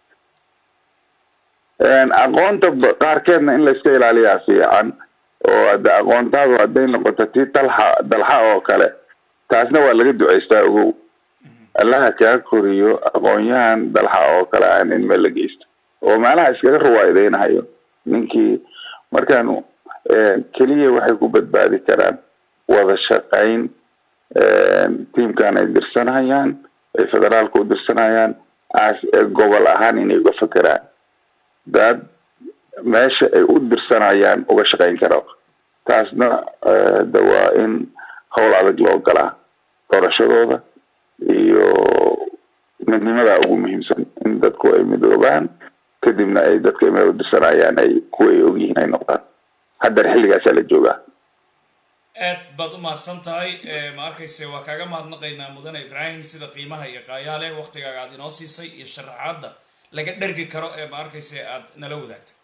aqoonta qaarkeedna in layska ilaaliyaa fiican oo hadda aqoontaadu hadday noqoto tii dalxa dalxa oo kale taasna waa laga ducaystaa ogow allaha kaa koriyo aqoon-yahan dalxa oo kale aan in meel la geysto oo meelaha iskaga ruwaayadaynahayo ninkii markaan keliya waxay ku badbaadi karaan wada shaqayn tiimkan ay dirsanayaan ay federaalka u dirsanayaan gobol ahaan inay uga fakeraan dad meesha ay u dirsanayaan uga shaqayn karo taasna de waa in howl adag loo galaa doorashadooda iyo midnimada ugu muhiimsan in dadku ay midoobaan kadibna ay dadka meel u dirsanayaan ay kuwa ay ogyihiin ay noqdaan haddana xilligaasaa la joogaa aad baad u mahadsan tahay ma arkayse waa kaaga mahadnaqaynaa mudane ibraahim sida qiimaha iyo qaayaale waktigaaga aad inoo siisay iyo sharaxaadda laga dhergi karo ee ma arkayse aad nala wadaagtay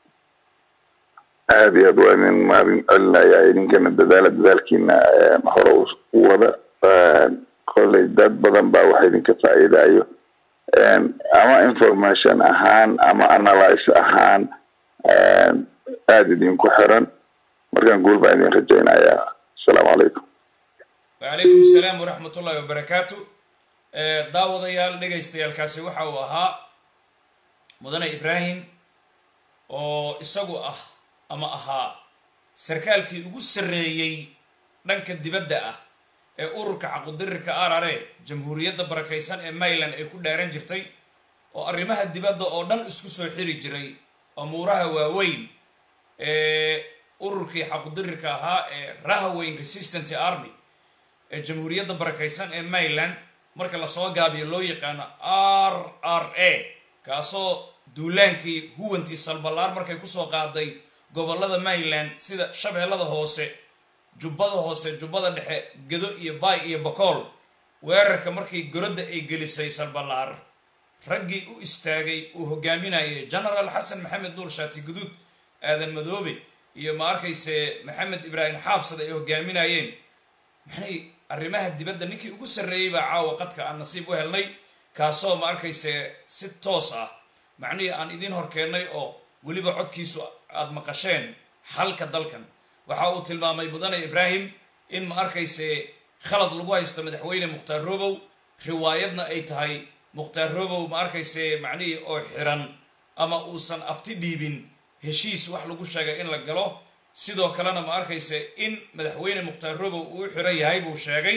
aad iyo aad waa nin maalin celinayaa idinkana dadaala dadaalkiina hore u wada kolley dad badan baa waxa idinka faa'iidayo ama information ahaan ama analyse ahaan aada idinku xiran markaan guul baan idin rajaynayaa asalaamu calaykum wacalaykum asalaam waraxmat ullahi wabarakaatu daawadayaal dhegaystayaalkaasi waxa uu ahaa mudane ibraahim oo isagu ah ama ahaa sarkaalkii ugu sarreeyey dhanka dibadda ah ee ururka xaqudirirka arare jamhuuriyadda barakaysan ee mayland ay ku dhaaran jirtay oo arrimaha dibadda oo dhan isku soo xiri jiray amuuraha waaweyn ee ururkii xaqudirirka ahaa ee rahaweyn resistant army ee jamhuuriyadda barakaysan ee mayland marka lasoo gaabiyo loo yaqaano r r a kaasoo duulaankii huwantii salbalaar markay kusoo qaaday gobolada mayland sida shabeellada hoose jubbada hoose jubbada dhexe gedo iyo baay iyo bakool weerarka markii gorodda ay gelisay salbalaar raggii u istaagay uu hogaaminayay genaraal xasan maxamed nuur shaati guduud aadan madoobe iyo ma arkayse maxamed ibraahim xaabsada ay hogaaminayeen maxay arrimaha dibadda ninkii ugu sarreeyey baa caawa qadka aan nasiib u helnay kaasoo ma arkayse si toos ah macnihii aan idiin horkeennay oo weliba codkiisu aada maqasheen xalka dalkan waxa uu tilmaamay mudane ibraahim in ma arkayse khalad lagu haysto madaxweyne mukhtaar robow riwaayadna ay tahay mukhtaar robow ma arkayse macnihii oo xiran ama uusan afti dhiibin heshiis wax lagu sheegay in la galo sidoo kalena ma arkayse in madaxweyne mukhtaar robow uu xiran yahay buu sheegay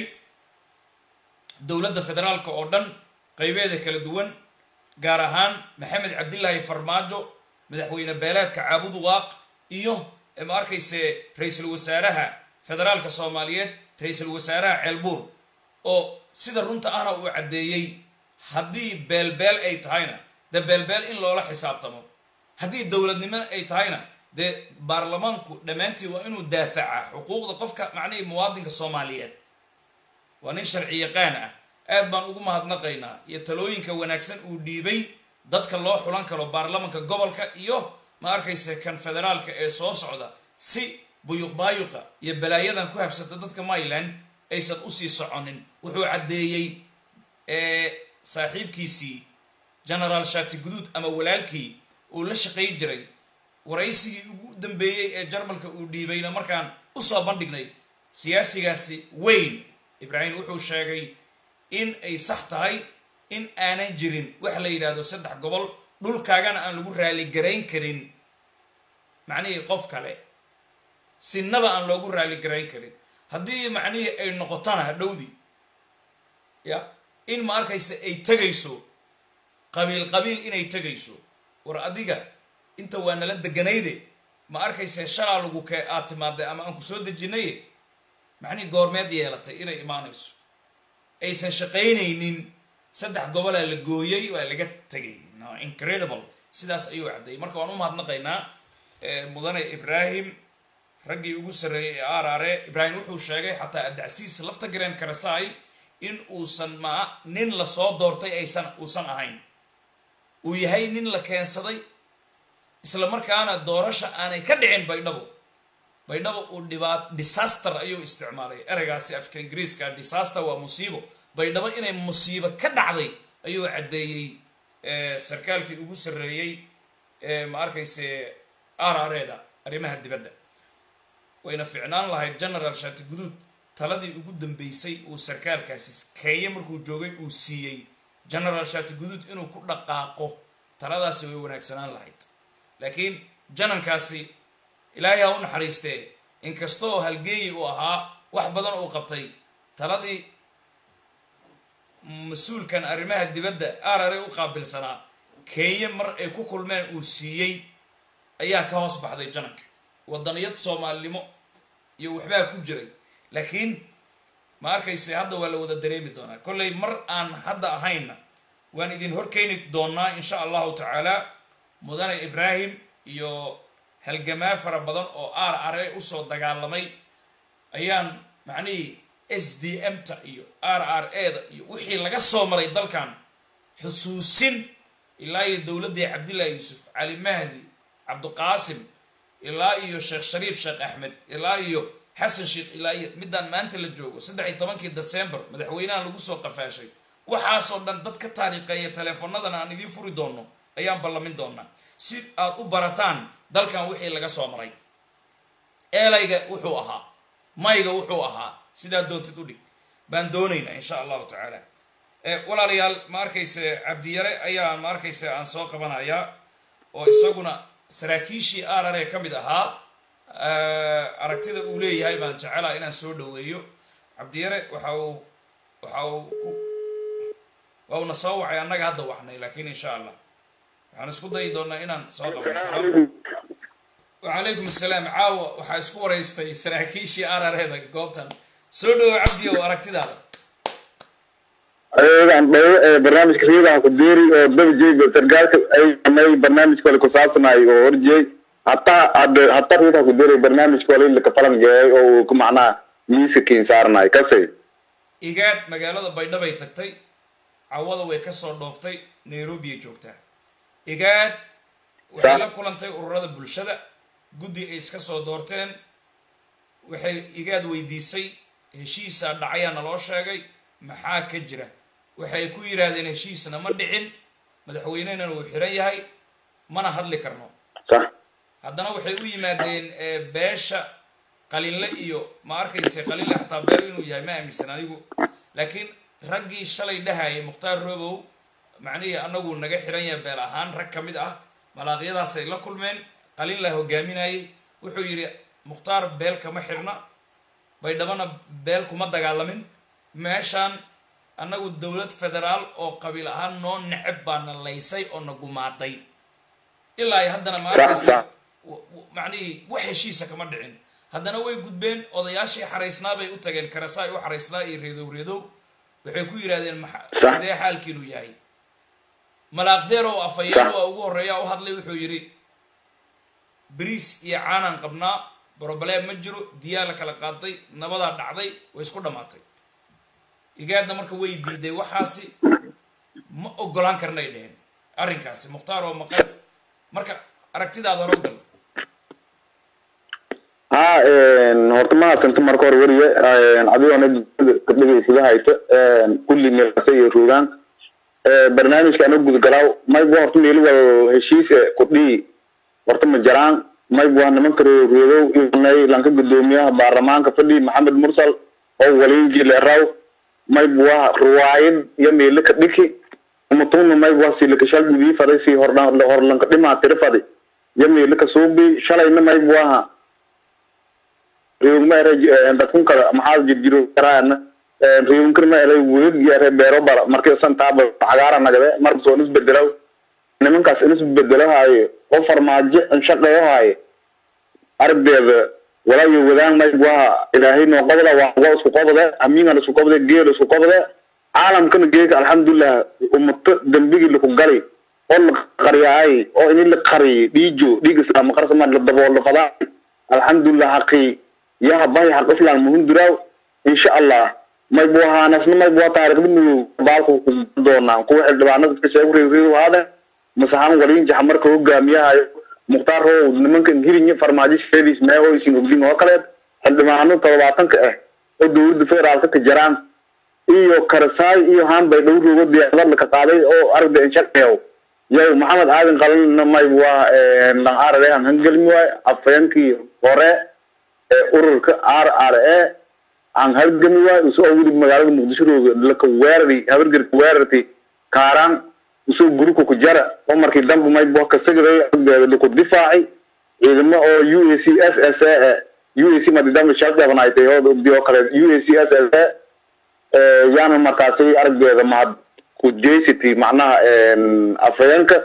dowladda federaalka oo dhan qaybeeda kala duwan gaar ahaan maxamed cabdilaahi farmaajo madaxweyne beeleedka caabudu waaq iyo ma arkayse ra-iisul wasaaraha federaalka soomaaliyeed ra-iisul wasaaraha ceelbuur oo sida runta ahna uu caddeeyey haddii beelbeel ay tahayna dee beelbeel in loola xisaabtamo haddii dowladnimo ay tahayna dee baarlamaanku dhammaantii waa inuu daafaca xuquuqda qofka macnihii muwaadinka soomaaliyeed waa nin sharci yaqaan ah aad baan ugu mahadnaqaynaa iyo talooyinka wanaagsan uu dhiibay dadka loo xulan karo baarlamanka gobolka iyo ma arkayse kan federaalka ee soo socda si buyuq baayuqa iyo balaayadan ku habsata dadka mayland aysan usii soconin wuxuu caddeeyey saaxiibkiisii genaraal shaati guduud ama walaalkii uu la shaqayn jiray waraysigii ugu dambeeyey ee jarmalka uu dhiibayna markaan usoo bandhignay siyaasigaasi weyn ibraahim wuxuu sheegay in ay sax tahay in aanan jirin wax la yidhaahdo saddex gobol dhulkaagana aan lagu raaligarayn karin macnihii qof kale sinaba aan loogu raaligarayn karin haddii macnihii ay noqotona hadhowdii ya in ma arkaysa ay tegayso qabiil qabiil inay tegayso war adiga inta waa nala deganayde ma arkayse shalaa lagu kee aad timaaday ama aan ku soo dejinaye macnihii goormeed yeelatay inay imaanayso aysan shaqaynaynin saddex gobolaa la gooyey waa laga tegay incredible sidaas ayuu caddeeyay marka waan u mahadnaqaynaa mudane ibraahim raggii ugu sarreeyay ee arare ibraahim wuxuu sheegay xataa adacsiis lafta gareen karasaay in uusan ma nin lasoo doortay aysan uusan ahayn uu yahay nin la keensaday isla markaana doorasha aanay ka dhicin baydhabo baydhabo uu dhibaat disaster ayuu isticmaalay ereygaasi afka ingiriiska disaster waa musiibo baydhabo inay musiibo ka dhacday ayuu caddeeyey sarkaalkii ugu sarreeyey ma arkayse arareeda arrimaha dibadda wayna ficnaan lahayd genaraal shaati guduud taladii ugu dambeysay uu sarkaalkaasi keeye markuu joogay uu siiyey genaraal shaati guduud inuu ku dhaqaaqo taladaasi way wanaagsanaan lahayd laakiin janankaasi ilaahay ha u naxariistee inkastoo halgeeyi uu ahaa wax badan uu qabtay taladii mas-uulkan arrimaha dibadda arare u qaabilsanaa kenya mar ay ku kulmeen uu siiyey ayaa ka hoos baxday jananka wadaniyad soomaalinimo iyo waxbaa ku jiray laakiin ma arkayse hadda waa la wada dareemi doonaa kollay mar aan hadda ahayna waan idin horkeyni doonaa insha allahu tacaala mudane ibraahim iyo halgamaa fara badan oo aar are usoo dagaalamay ayaan macnihii s d m ta iyo r r a da iyo wixii laga soo maray dalkan xusuusin ilaa iyo dowladdii cabdillahi yuusuf cali mahdi cabdiqaasim ilaa iyo sheekh shariif sheekh axmed ilaa iyo xasan sheekh ilaa iyo midaan maanta la joogo saddex iyo tobankii december madaxweynaha lagu soo qafaashay waxaasoo dhan dad ka taariikheeya teleefonadan aan idiin furi doono ayaan ballamin doonaa si aad u barataan dalkan wixii laga soo maray eelayga wuxuu ahaa mayga wuxuu ahaa sidaa doontid u dhig baan doonaynaa insha allahu tacaala walaalayaal ma arkayse cabdiyare ayaa ma arkayse aan soo qabanayaa oo isaguna saraakiishii arare ka mid ahaa aragtida uu leeyahay baan jecelaha inaan soo dhaweeyo cabdiyare waxa uu waxa uu ku waa uuna soo wacay annaga hadda wacnay laakiin insha allah waxaan isku dayi doonaa inaan soo qabno salaam wacalaykum asalaam caawa waxaa isku waraystay saraakiishii arareeda goobtan soo dhawo cabdi ow aragtidaada ayagaan dhawo ee barnaamijka riidaha ku deeri oo daba jeey sargaalka ay samay barnaamijka wale ku saabsanaay oo horjeey hataa hadde hataa riidaha ku deeri barnaamijka wale laka falan geeyay oo uu ku macnaha miiska kiin saaranaay kasay igaad magaalada baydhabay tagtay cawada way kasoo dhooftay nairobiyay joogtaa igaad waxay Sa- la kulantay ururada bulshada guddi ay iska soo doorteen waxay igaad weydiisay heshiisaa dhacayaa naloo sheegay maxaa ka jira waxay ku yidhaahdeen heshiisna ma dhicin madaxweynehana uu xiran yahay mana hadli karno sax haddana waxay u yimaadeen eh, beesha qalinle iyo ma arkayse qalinle xataa beel inuu yahay ma aaminsan anigu laakiin raggii shalay dhahayay mukhtaar robow macnihii anagu naga xiran yahay beel ahaan rag ka mid ah malaaqyadaasay la kulmeen qalinla hogaaminayay wuxuu yidhi mukhtaar beel kama xirna baydhabana beel kuma dagaalamin meeshaan annagu dowlad federaal oo qabiil ahaan noo neceb baa na laysay oo na gumaaday ilaa ay haddana ma Sax, arkaysa sax. w- w- macnihii wax heshiisa kama dhicin haddana way gudbeen odayaashii xaraysnaa bay u tageen karasaay u xaraysnaa iyo reedow reedow waxay ku yidhahdeen maxa- Sax. sidee xaalkiinu yahay malaaqdeer oo afhayeen waa ugu horreeya u hadlay wuxuu yidhi bariis iyo caanaan qabnaa broblem ma jiro diyaa la kala qaaday nabadaa dhacday way isku dhammaatay igaadna marka way diiday waxaasi ma ogolaan karnay dheheen arrinkaasi mukhtaar oo maqan marka aragtidaada hore u gal ha horta mahadsanta marka hore weriye adigoona kadhigaysada hayta kulli meelkasta iyo roogaan barnaamijka ana gudgalaaw maybu horta meeli wal heshiise kudhii horta ma jaraan maybu waa nimanka reerow inay lanka gudoomiyaha baarlamaanka fadhi maxamed mursal oo waliinji leeraw maybu waa ruwaayad iyo meeli ka dhiki umatuna maybu waa silakashal gudii faday si horlanka dhimaa tiri fadi iyo meeli ka suubi shalayna maybu aha reewma ere dadkun kale maxaa jirjiro karaana reewnkir ma ere welig yare beero bara markii santaaba cagaara nagade marka soo nis bedelaw nimankaas inis bedelo haayo oo farmaajo shaqeeyo haayo ardeeda walaayo wadaan mayb waa ilaahay noo qabda waa waa isku qabde amiingan isku qabde geel isku qabde caalamkana geeka alxamdulilah ummato dembigii laku gali oo la qaryaay oo ini la qariyay dhiijo dhiig islaam qarsama la daboolo qadaa alxamdulilah xaqii yaha bahi xaq islam muhunduraaw insha allah may buu ahaanasna may buu taariikhda madow baalku ku doonaa kuwa xildhibaanada iska sheegu reereedu haada masaxaan waliin jaxa marka hogaamiyahayo mukhtaar row nimankan hirinya farmaajo sheediis mee oo isin ogdin oo kaleed xildhibaano todobaatanka ah oo dowladda federaalka ka jaraan iyo karasaay iyo hanbay dhow roogo diyaarad laka qaaday oo aragda inshaqeew yow maxamed aadan qalinna may waa dhan ararehan hangelmi waay afayeenkii hore ee ururka r r a aan halgami waay usoo weli magaalada muqdisho rooga laka weerari habargerka weerarti kaaraan usoo guruka ku jara oo markii dambe may bua kasagaday agdeeda laku difaaci ciidamo oo u a c s s a u a c madi dambe shaldhabanaaytay oo ogdi oo kale u a c s s a yaana markaasi aragdeeda mahad ku jeysity macnaha afhayeenka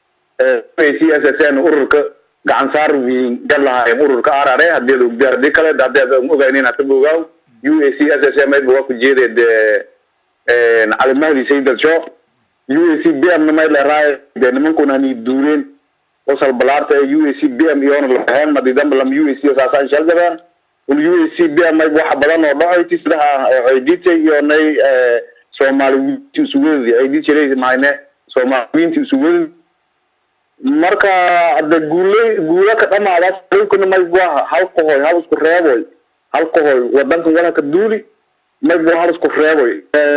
u a c s s n ururka gacan saar wiin galahaayeen ururka arare haddii ad ogdi haddii kale haddii ad ogaynin hata ogaaw u a c s s m mayba waa ku jeedee dee calimahdi sayidad show u a c b m na may leeraay dee nimankuna hani duureen oo salbalaarta ee u a c b m iyoona laheen madi damba lam u a c saasaan shalgadeen un u a c b m mayba waxa badan oo dhacoyti sidaha ciiditay iyo nay soomaali wiinti isuwadadi ciidit jiray mahayne soomaali wiinti isuwadadi marka hadde guule guula ka dhamaadaas dhulkana mayb waa halka hoy hal isku reeboy halka hoy wadankan walaka duuli mayb waa hal isku reeboy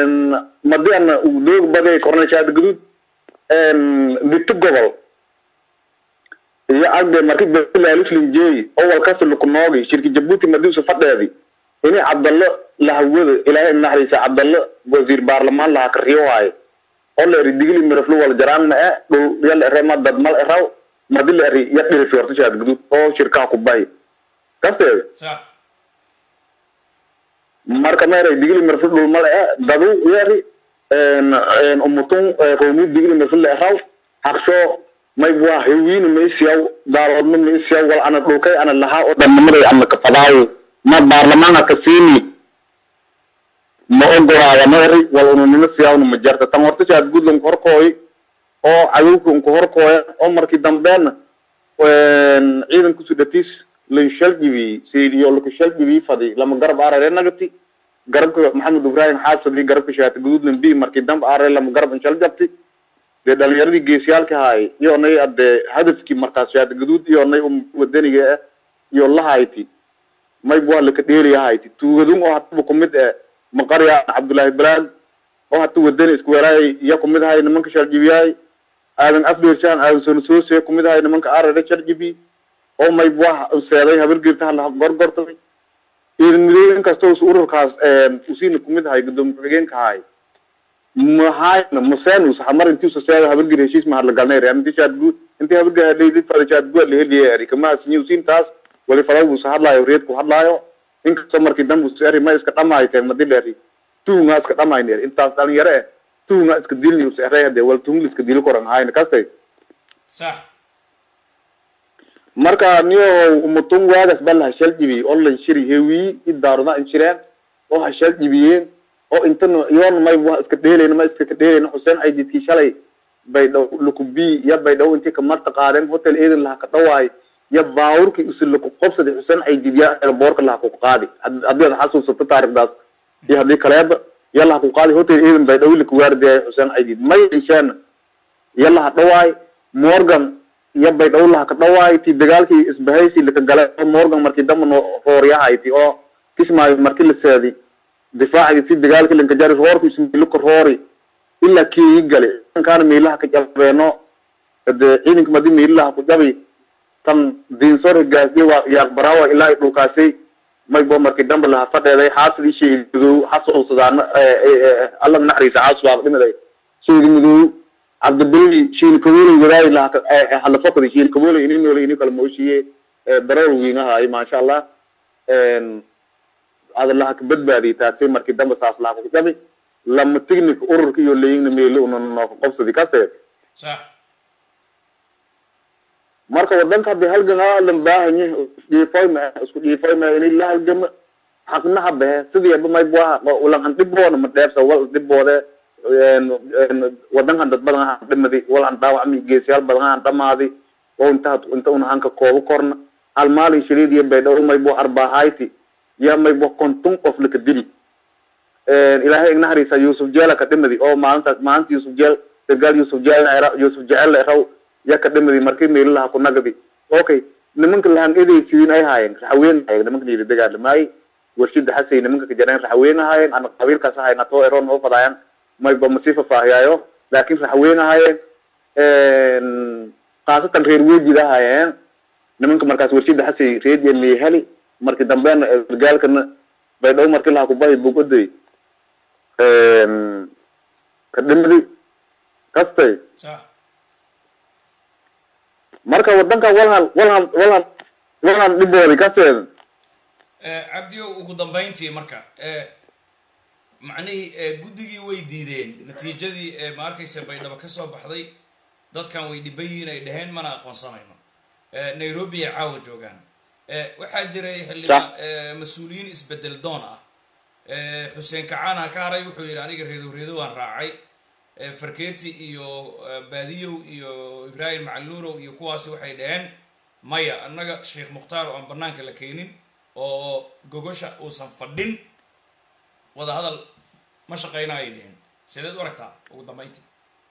madiana doog baday kornashaad guduud dhito gobol iyo agde marki balaaluslinjeey oo walkasta lukunoogi shirki jabuuti madiusu fadheedi ini cabdallo lahawada ilaahay naxariisa cabdallo wasiir baarlamaan laha kariyo waaye oo la eri digili miraflu wal jaraan ma e dhul yal ere ma dad mal eraw madi la eri ya dhilfi horta shaad gudud oo shirkaa ku bahi kasteeda sax marka meeray digli mirfil dhulmale e dadu yeri umutun qowmiyad digli mirfil eraw haqsho may waa hewiina maysiyaw daaloodna maysiyaw wal ana dhulkay ana lahaa oo dhannimaday ana kafadaayo ma baarlamaanka ka siini ma ogolaada meeri wal ununimo siyaawna ma jarta tan horta shaad gudlan horkooy oo cadowka unku horkooya oo markii dambeena ciidanku sudhatiis lan shaljibi siiriyo laka shaljibi fadi lama garab arare nagati garabka maxamed ibrahim xaabsadi garabka shaata guduudlan bi markii dambe arare lama garab inshal jabti dee dhalinyaradii geesiyaalka haay iyo nay adee hadafkii markaas shaata guduud iyo nay wadaniga ah iyo lahayti may waa laka dheeliya hayti tuugadun oo hataba kumid eh maqarya cabdullaahi balaad oo hata wadani isku weeraayay iya kumid ahay nimanka shaljibiyaay aadan afdheershaan aadan sonosoose kumid ahay nimanka arare shaljibi oo may waa seeday habargeerta hala gorgortay ciidan midoobe inkastoo is ururkaas usiina kumid ahay gudoomiye ku-xigeenka ahay mahayna maseen us hamar intii usa seeda habargeer heshiis mahad la galnay reer intii shaad guud intii habargeer leydid fada shaad guud la heliye eri kama asinyi usiin taas wali fadaw usa hadlaayo reed ku hadlaayo inkastoo markii dambe us eri ma iska dhamaay tahay madil eri tuunga iska dhamayn eri intaas dhalinyaro eh tuunga iska dilni us erey hadee wal tuungli iska dili koran ahayna kastay sax marka niyo umutun waagas bal hashal jibi oo lan shiri hewi idaaruna inshireen oo hashal jibiyeen oo intana yoon may waa iska dheelayna ma iska dheelayna xuseen ay jidkii shalay bay dhow lukubi ya bay dhow intii kamarta qaadeen hotel eedan laha ka dhawaay ya baawurkii usi laku qobsaday xuseen ay jidya boorka laha ku qaadi haddii aad xasuusato taarikhdaas iyo haddii kaleeba ya laha ku qaadi hotel eedan bay dhow laku waardiyaay xuseen ay jid may isheena ya laha dhawaay morgan iyo bay dhow laha ka dhawaay ti dagaalkii isbahaysi laka galay oo morgan markii damba no rooryahayti oo kismaayo markii la seedi difaacigi si dagaalkii lanka jari roorku ismiluka roori ilaa kii gale kaana miilaha ka jabeeno de ciidanka madi miilaha ku jabi tan diinsor higaasdi waa yaaq baraawa ilaa ay dhulkaasay may bo markii damba laha fadheeday xaabsidii sheegi madow xasuusadaana alla naxariisa xaabs baa dhimiday sheegi madow cabdibili shiil kabuley wadaay laha halafokadi shiil kabuley ini noole ini kala mooshiye darool wiinahaay maasha allah ada laha ka badbaadiyay taasi markii dambe saas laha ku dhabi lama tignik ururka iyo leyingna meelo una nooka qobsadi kaste sax marka wadanka hadii halganaa lan baahanye isdhiifoy ma isku dhiifoy ma ini la halgama xaqnaha behe sidiiba may buaha ulan an dhiboona ma dheebsa wal dhiboode wadankan dad badan aan dhimadi wal aan dhaawacmi geesiyaal badan aan dhamaadi oo inta inta una hanka koobo korna hal maalin shiliid iyo baydhow may bu arbaahayti ya may bu konton qof laka dili ilaahay igna hariisa yusuf jeela ka dhimadi oo maalintaas maalinta yusuf jeel sargaal yusuf jeel yusuf jecel raw ya ka dhimadi markii meelaha ku nagadi okay nimanka lahan edeysiin ay haayeen raxaween haayeen nimanka yiri dagaalamaay warshida xasay nimanka ka jareen raxaween haayeen ana qabiilkaas haayeen atoo eroon oo fadayaan may ba masi faahfaahiyaayo laakiin raxween ahaayeen khaasatan reer wejid ahaayeen nimanka markaas warshida xasay reediya meehali markii dambeena gaalkana baydhow markii laha kubahi bugoday ka dhimadi kastay sax marka wadanka walhan walhan walhan walhan dhiboodi kasteeda cabdiyo ugu dambayntii marka macnihii guddigii way diideen natiijadii ma arkaysa baydhabo ka soo baxday dadkan way dhiban yihiin ay dheheen mana aqoonsanayno nairobi ay caawa joogaan waxaa jiray xildhibaan mas-uuliyiin isbedel doon ah xuseen kacaana ka haray wuxuu yidhi aniga reedow reedow aan raacay farketi iyo baadiyow iyo ibrahim macaluurow iyo kuwaasi waxay dhaheen maya annaga sheekh mukhtaar oo aan banaanka la keenin oo gogosha uusan fadhin wada hadal ma shaqeyna ay dheheen sideed u aragtaa ugu dambayntii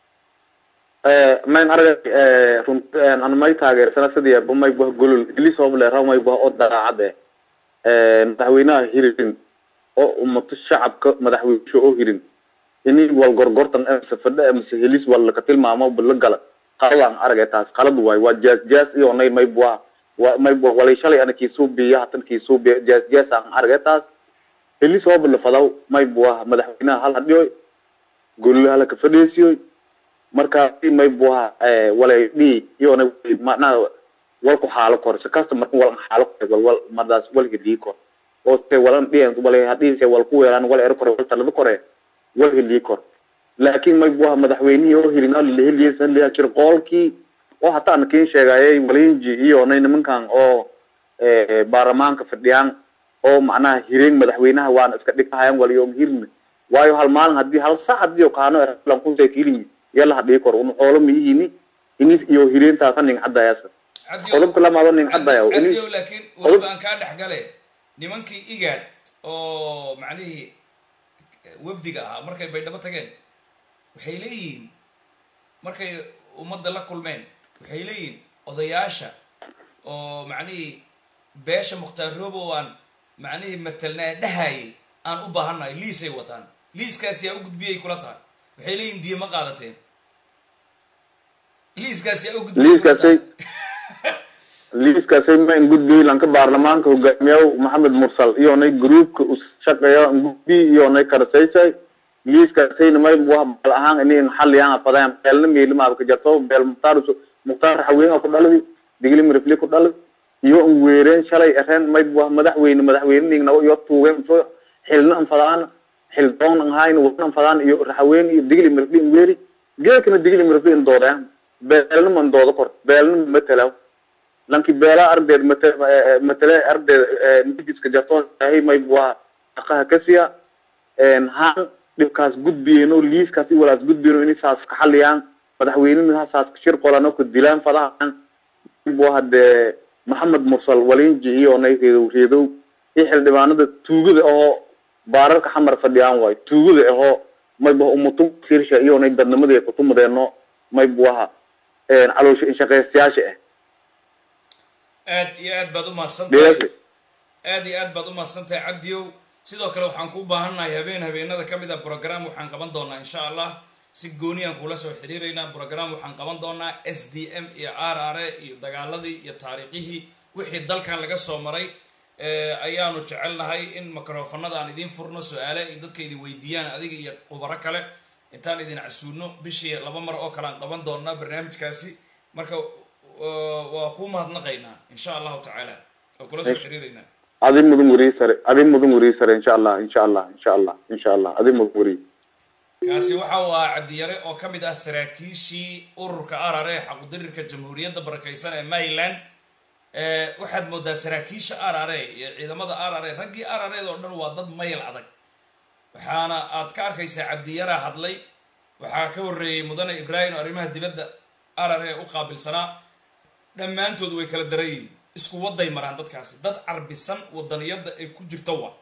mayn arga runt an may taageersana sidii may bah golol ilisooble raw may bah oo daacade madaxweynaha hirin oo ummato shacabka madaxweynsho oo hirin ini wal gorgortan mise fadhe mise helis wal laka tilmaamo bala gala qaladaan aragay taas qalad waay waa jaas jaas iyo nay may bua wa may bua walay shalay ana kiisuu biya hatan kiisuu biya jaas jaas aan aragay taas helis oo bala fadaw may bua madaxweynaha hal hadhiyoy gololaha laka fadheesiyoy marka may buha walay dhi iyona macnaha walku xaalo kor si kasta marka wal xaalo kor wal wal madaas walka dhii kor oo se walan dhiyan wala hadhiise wal ku weelaan wal er kore wal talada kore wal heliye kor laakiin may buha madaxweynihii oo helina la heliyeysan la jir qoolkii oo hataa aan kiin sheegayay walinji iyo nay nimankan oo baarlamaanka fadhiyaan oo macnaha hireen madaxweynaha waana iska dhigahayaan waliyoom hirna waayo hal maalin haddii hal sac haddii oo kaano erlan kusee kiilimi yala hadhii kor un xoolo miyihini ini iyo hireentaasa nin caddayaasa qodobka lamaado nin caddaya caddiyow laakiin weliba aan kaa dhex gale nimankii igaad oo macnihii wafdiga ahaa markay baydhabo tageen waxay leeyihiin markay ummadda la kulmeen waxay leeyihiin odayaasha oo macnihii beesha mukhtaar roobo aan macnihii matelnaa dhahayay aan u baahannahay liisay wataan liiskaasi yaa u gudbiyay kula tahay waxay leeyihin diya ma qaadateen liiskaasi yaa u gudbiyay kula tahay liiskaasay ma ingudbiy lanka baarlamaanka hogaamiyaw maxamed mursal iyonay gruupka u shaqeeya ingudbi iyonay karasaysay liiskaasayna may wah bal ahaan ini xaliyaan afadaan beelna meelimaaba ka jarto beel mukhtaar mukhtaar haween ku dhaladi digli mirifli ku dhaladi iyo un weereen shalay ereen may wah madaxweyne madaxweynenigna iyo tuugeen soo xilna anfadaan xil doon an hayn wana anfadaan iyo haween iyo digli mirifli in weeri geekana digli mirifli in doodeen beelna man doodo kor beelna matalaw lanki beela ardeed matale ardeed nigiska jartoon yahay may waa aqaha kasiya haan dhibkaas gudbiyeno liiskaas i walaas gudbiyeno inay saas ka xaliyaan madaxweynena saas shir qolano ka dilaan fadahan waa hadee maxamed mursal walinji iyo nay reedow reedow iyo xildhibaanada tuugada ahoo baararka xamar fadhiyaan waayo tuugada ahoo mayba umutum sirsha iyo nay dadnimadii ay kutumadeeno maybuaha caloosha inshaqeystayaasha ah aad iyo aad baad umahadsantahay aad iyo aad baad umahadsantahay cabdiyow sidoo kale waxaan kuu baahannahay habeen habeenada ka mid a program waxaan qaban doonaa insha allah si gooniyaan kuula soo xiriiraynaa program waxaan qaban doonaa s d m iyo r r a iyo dagaaladii iyo taariikhihii wixii dalkan laga soo maray ayaanu jecelnahay in microfonada aan idiin furno su-aale ay dadka idin weydiiyaan adiga iyo khubaro kale intaan idin casuuno bishii laba mar oo kale aan qaban doonaa barnaamijkaasi marka waa kuu mahadnaqaynaa insha allahu tacaala oo kula soo xiriiraynaa adi mudan weriye sare adi mudan weriye sare insha allah insha allah insha allah insha allah adi mudan weriye kaasi waxa uu ahaa cabdiyare oo ka mid ah saraakiishii ururka arare ee xaqudirirka jamhuuriyadda barakaysan ee maryland waxaad moodaa saraakiisha arare iyo ciidamada arare raggii arareed oo dhan waa dad mayl adag waxaana aad ka arkaysaa cabdiyara hadlay waxaa ka horreeyey mudane ibraahim oo arrimaha dibadda arare u qaabilsanaa dhammaantood way kala daran yihiin isku waday maraan dadkaasi dad carbisan wadaniyadda ay ku jirto wa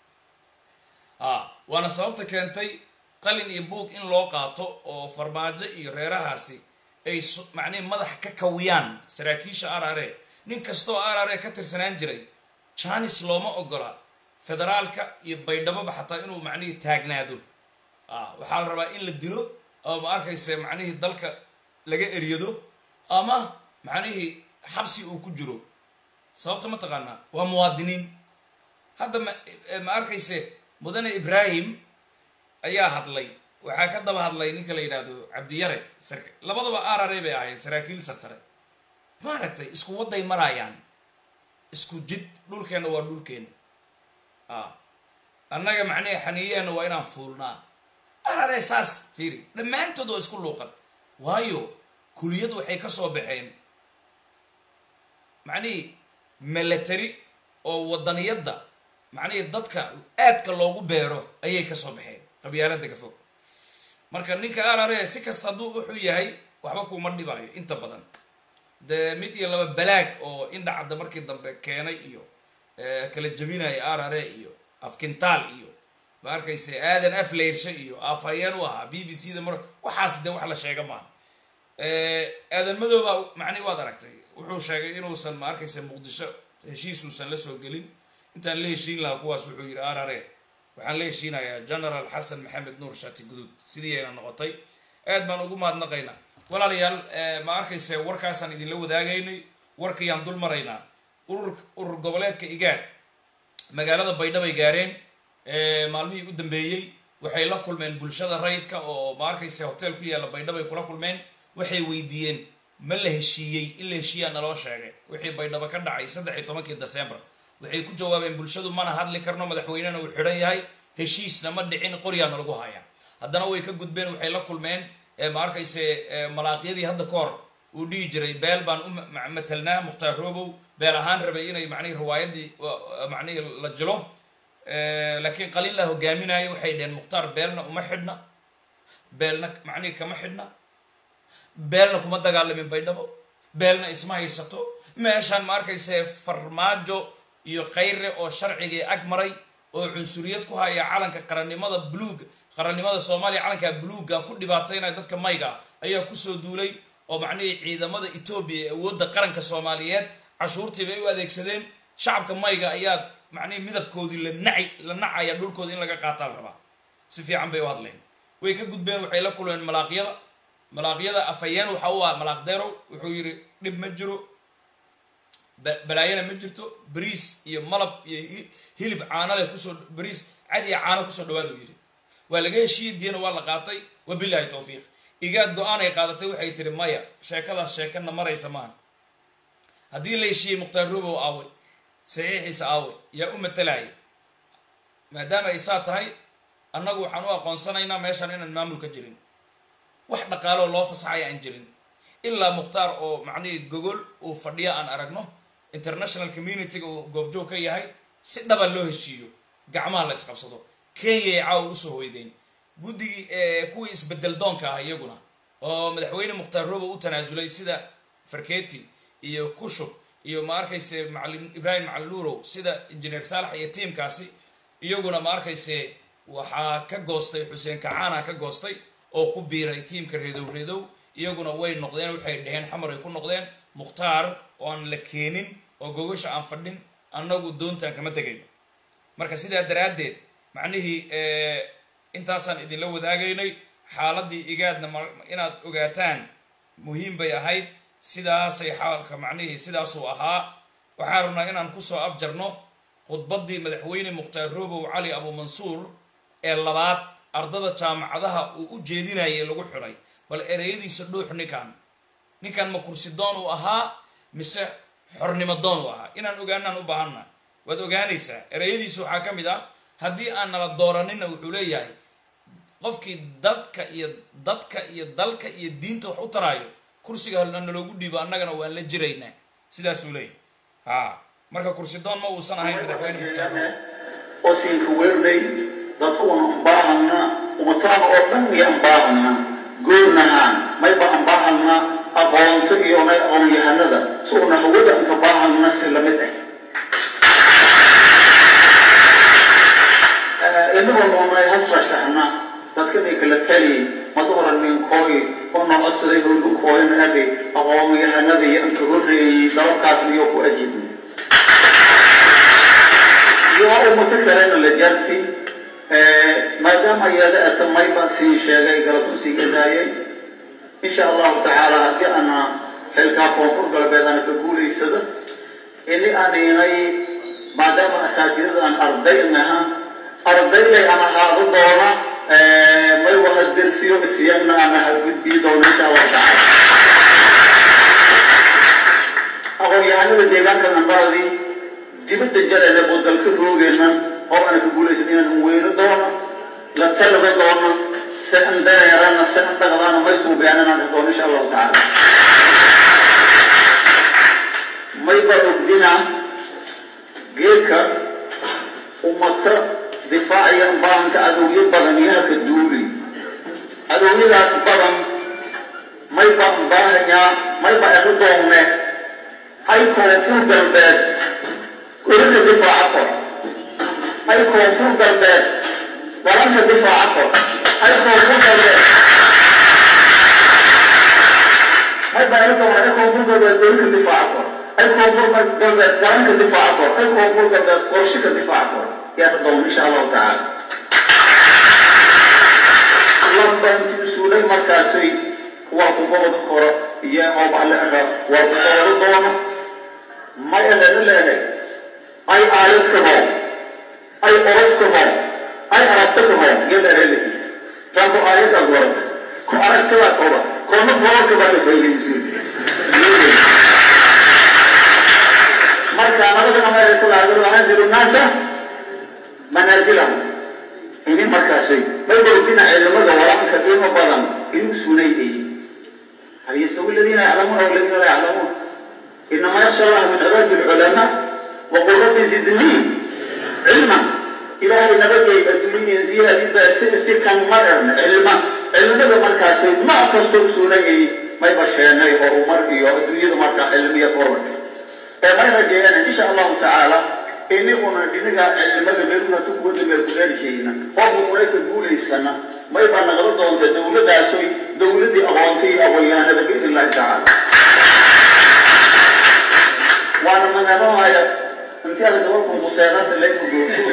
a waana sababta keentay qalin iyo buug in loo qaato oo farmaajo iyo reerahaasi ay macnihi madax ka kawiyaan saraakiisha arare nin kastoo arare ka tirsanaan jiray janis looma ogola federaalka iyo baydhaboba xataa inuu macnihii taagnaado a waxaa la rabaa in la dilo oo ma arkaysa macnihii dalka laga eryado ama macnihii xabsi uu ku jiro sababta ma taqaanaa waa muwaadiniin hadda ma ma arkayse mudane ibraahim ayaa hadlay waxaa ka daba hadlay ninka la yidhaahdo cabdiyare sar labadaba arare bay ahayd saraakiil sarsare maaragtay isku waday maraayaan isku jid dhulkeenna waa dhulkeenna a annaga macnihi xaniiyaheenna waa inaan fuulnaa arare saas fiiri dhammaantood waa isku luuqan waayo kuliyad waxay ka soo baxeen macnihii milatary oo wadaniyadda macnihii dadka aadka loogu beero ayay ka soo baxeen qabyaalada ka fog marka ninka arare si kasta hadduu wuxuu yahay waxba kuma dhibaayo inta badan dee mid iyo laba balaag oo indhacadda markii dambe keenay iyo kala jebinaya arare iyo afkintaal iyo ma arkayse aadan afleyrshe iyo afhayeen u ahaa b b c da mar waxaas dee wax la sheega maaha aadan madooba macnihi waad aragtay wuxuu sheegay inuusan ma arkayse muqdisho heshiisuusan la soo gelin intaan la heshiin lahaa kuwaas wuxuu yidhi arare waxaan la heshiinayaa general xasan maxamed nuur shati guduud sidii ayna noqotay aad baan ugu mahadnaqaynaa walaalayaal ma arkayse warkaasaan idinla wadaagaynay warkayaan dul maraynaa urur urur goboleedka igaad magaalada baydhabay gaareen maalmihii u dambeeyey waxay la kulmeen bulshada rayidka oo ma arkayse hotel ku yaalla baydhabay kula kulmeen waxay weydiiyeen ma la heshiiyey in la heshiiyaa naloo sheegay wixii baydhabo ka dhacay saddex iyo tobankii december waxay ku jawaabeen bulshadu mana hadli karno madaxweynena uu xidhan yahay heshiisna ma dhicin qoryaana lagu hayaa haddana way ka gudbeen waxay la kulmeen ma arkayse malaaqyadii hadda ka hor uu dhihi jiray beel baan u matelnaa mukhtaar robow beel ahaan rabay inay macnihi riwaayadii macnihi la jilo laakiin qaliin la hogaaminayo waxay dheheen mukhtaar beelna uma xidhna beelna macnihi kama xidhna beelna kuma dagaalamin baydhabo beelna isma haysato meeshaan ma arkayse farmaajo iyo kayre oo sharcigii ag maray oo cunsuriyad ku haya calanka qarannimada buluug qarannimada soomaaliya calanka buluugga ku dhibaataynaya dadka mayga ayaa kusoo duulay oo macnihii ciidamada etoobiya ee awoodda qaranka soomaaliyeed cashuurtii bay u adeegsadeen shacabka mayga ayaa macnihii midabkoodii la naci la nacaya dhulkooda in laga qaataa la rabaa si fiican bay u hadleen way ka gudbeen waxay la kulmeen malaaqyada malaaqyada afhayeen waxa u ah malaaq derow wuxuu yidhi dhib ma jiro balaayana ma jirto bariis iyo malab iyo hilib caano leh kusoo bariis cad iyo caano kusoo dhawaada u yidhi waa laga heshiiyey diyana waa la qaatay wabilaahi tawfiiq igaad go-aan ay qaadatay waxay tiri maya sheekadaas sheekana maraysa maaha haddii la heshiiyey mukhtaar robow aaway saxiixiisa aaway yaa u matalaya maadaama ay saa tahay annagu waxaan u aqoonsanaynaa meeshaan inaan maamul ka jirin wax dhaqaaloo loo fasaxaya aan jirin ilaa mukhtaar oo macnihii gogol uu fadhiya aan aragno international communityga uu goobjoog ka yahay si dhaba loo heshiiyo gacmaha la isqabsado kenyay caawa usoo hoydeen guddigii kuwii isbedel doonka ah iyaguna oo madaxweyne mukhtaar robo u tanaasulay sida farketi iyo kushub iyo ma arkayse macalin ibrahim macalinuurow sida injineer saalax iyo tiimkaasi iyaguna ma arkayse waxaa ka goostay xuseen kacaana ka goostay oo ku biiray tiimka reedow reedow iyaguna way noqdeen waxay dheheen xamar ay ku noqdeen mukhtaar oo aan la keenin oo gogasha aan fadhin annagu doontaan kama tegayno marka sidaa daraaddeed macnihii intaasaan idinla wadaagaynay xaaladii igaadna inaad ogaataan muhiim bay ahayd sidaasay xaalka macnihii sidaasuu ahaa waxaan rabnaa inaan kusoo afjarno khudbaddii madaxweyne mukhtaar robow cali abuumansuur ee labaad ardada jaamacadaha uu u jeedinayay lagu xidhay bal ereyadiisa dhuux ninkan ninkan ma kursi doon uu ahaa mise xornimo doon uu ahaa inaan ogaanaan u baahanna waad ogaanaysaa ereyadiisa waxaa ka mid ah haddii aan nala dooranina wuxuu leeyahay qofkii dadka iyo dadka iyo dalka iyo diinta wax u taraayo kursiga naloogu dhiibo annagana waan la jiraynaa sidaasuu leeyahy ha marka kursi doon ma uusan ahayn madaxweyne mukhtaar oo siinka weernay dadku una ambaahana umataana oo dhan iyo ambaahana goornahaan mayba ambaahana aqoonto iyo nay aqoon-yahanada si una hawada inka baahana si lamid ah inagoo noonay hasrashaxna dadkanay kala tali mada horan ninkooy oo noo codsaday howlukooyna ade aqoon-yahanada iyo inka horreeyey dalabkaasna iyo ku ajibnay iyo ummado kalena la jarti maadaama iyada ata mayba siin sheegay galabtu sii gadaayay insha allahu tacaala haddii ana xilkaa koonfur galbeed ana ka guulaysada ini aninay maadaama asaatidada aan arday naha ardaylay aan ahaado doona may wada dersiyo isiyagna ana hagudbii doona insha allahu tacaala aqoon-yahanada deegaanka nambaadii dibadda jarayna bodgalka roogeenna oo ana ka guulaysan inaan weyno doono la talaba doono se an dareerana se an dhaqdaana may suugaanana doono insha allahu tacaala mayba ogdina geedka ummata difaaciya baahanka adowyo badan yaha ka duuli adowyadaas badan mayba baahanyaa mayba egu doonne hay koonfur galbeed ولك دفاع عقر أي كونفور قلبات ولك دفاع عقر أي كونفور قلبات هاي بارك الله أي كونفور قلبات ولك دفاع عقر أي كونفور قلبات ولك دفاع عقر أي كونفور قلبات ورشك دفاع عقر يا تضم إن شاء الله تعالى لما أنت سولي مركزي وقبض القرى يا أبو على الأرض وقبض الضوء ما يلنا لنا ay aayad ka hoo ay orod ka hoo ay aragto ka hoo yada rele taako aayad ag wara ko aragtada qoba koona boorka baa la faydaysi marka anagana ma rasul anzilu naasa manaazilahu ini markaasay may bowdina ciidamada walaanka qiimo badan inuu sunaydayay hal yastawi aladiina yaclamuuna waladiina laa yaclamuun inama yaksha allah min cibaadi lculamaa waqul rabbi zidnii cilma ilaahay nabadgay adduunyan ziyaadida si si kan mararna cilma cilmada markaasay nooc kastoo suunayay may basheenay horumar iyo adduunyada markaa cilmiya kororka ee may rajeeyaan insha allahu tacaala iniguna dhinaga cilmada meeluna tukuwada meel kuleelishayna qofku marayka guulaysana may baa nagala doonta dowladaasoy dowladii aqoontay iyo aqoonyahanada biidn illahi tacaala waana magaranaya intii ada gabarku museerasa layku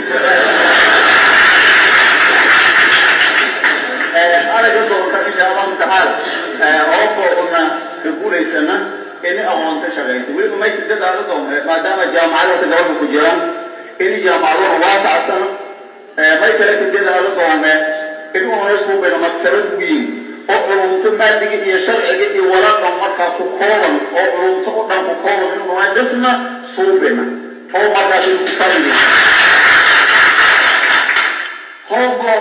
araga doonta insha allahu tacaala ooba una ka guulaysana ini aqoonta shaqaysa weliba maysa dadaala doonta maadaama jaamacadata gabarka ku jiraan ini jaamacaduhu waasacsana may kale ka dadaala doonta inuuna suubina maktabad weyn oo culumto maadiga iyo sharciga iyo walaqa markaa ku kooban oo culumto u dhan ku kooban inuuna dhisna suubina oo markaas ku fariyo hoobo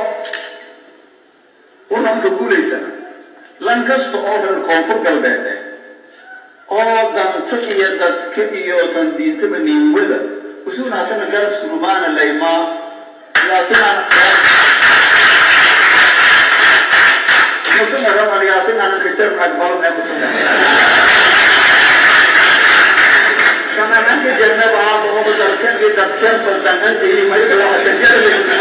unanka guulaysana lan kasta oo reer koonfur galbeed oo danta iyo dadka iyo tandiintaba niinwada usuunaasana garab surumaana laymaa yaasina musuna raman yaasina kajar akbaran ee kusuna kana nanka jannaba haaba oo dadkan iyo dadkan badananta iyo mayda waxa kajarlaysa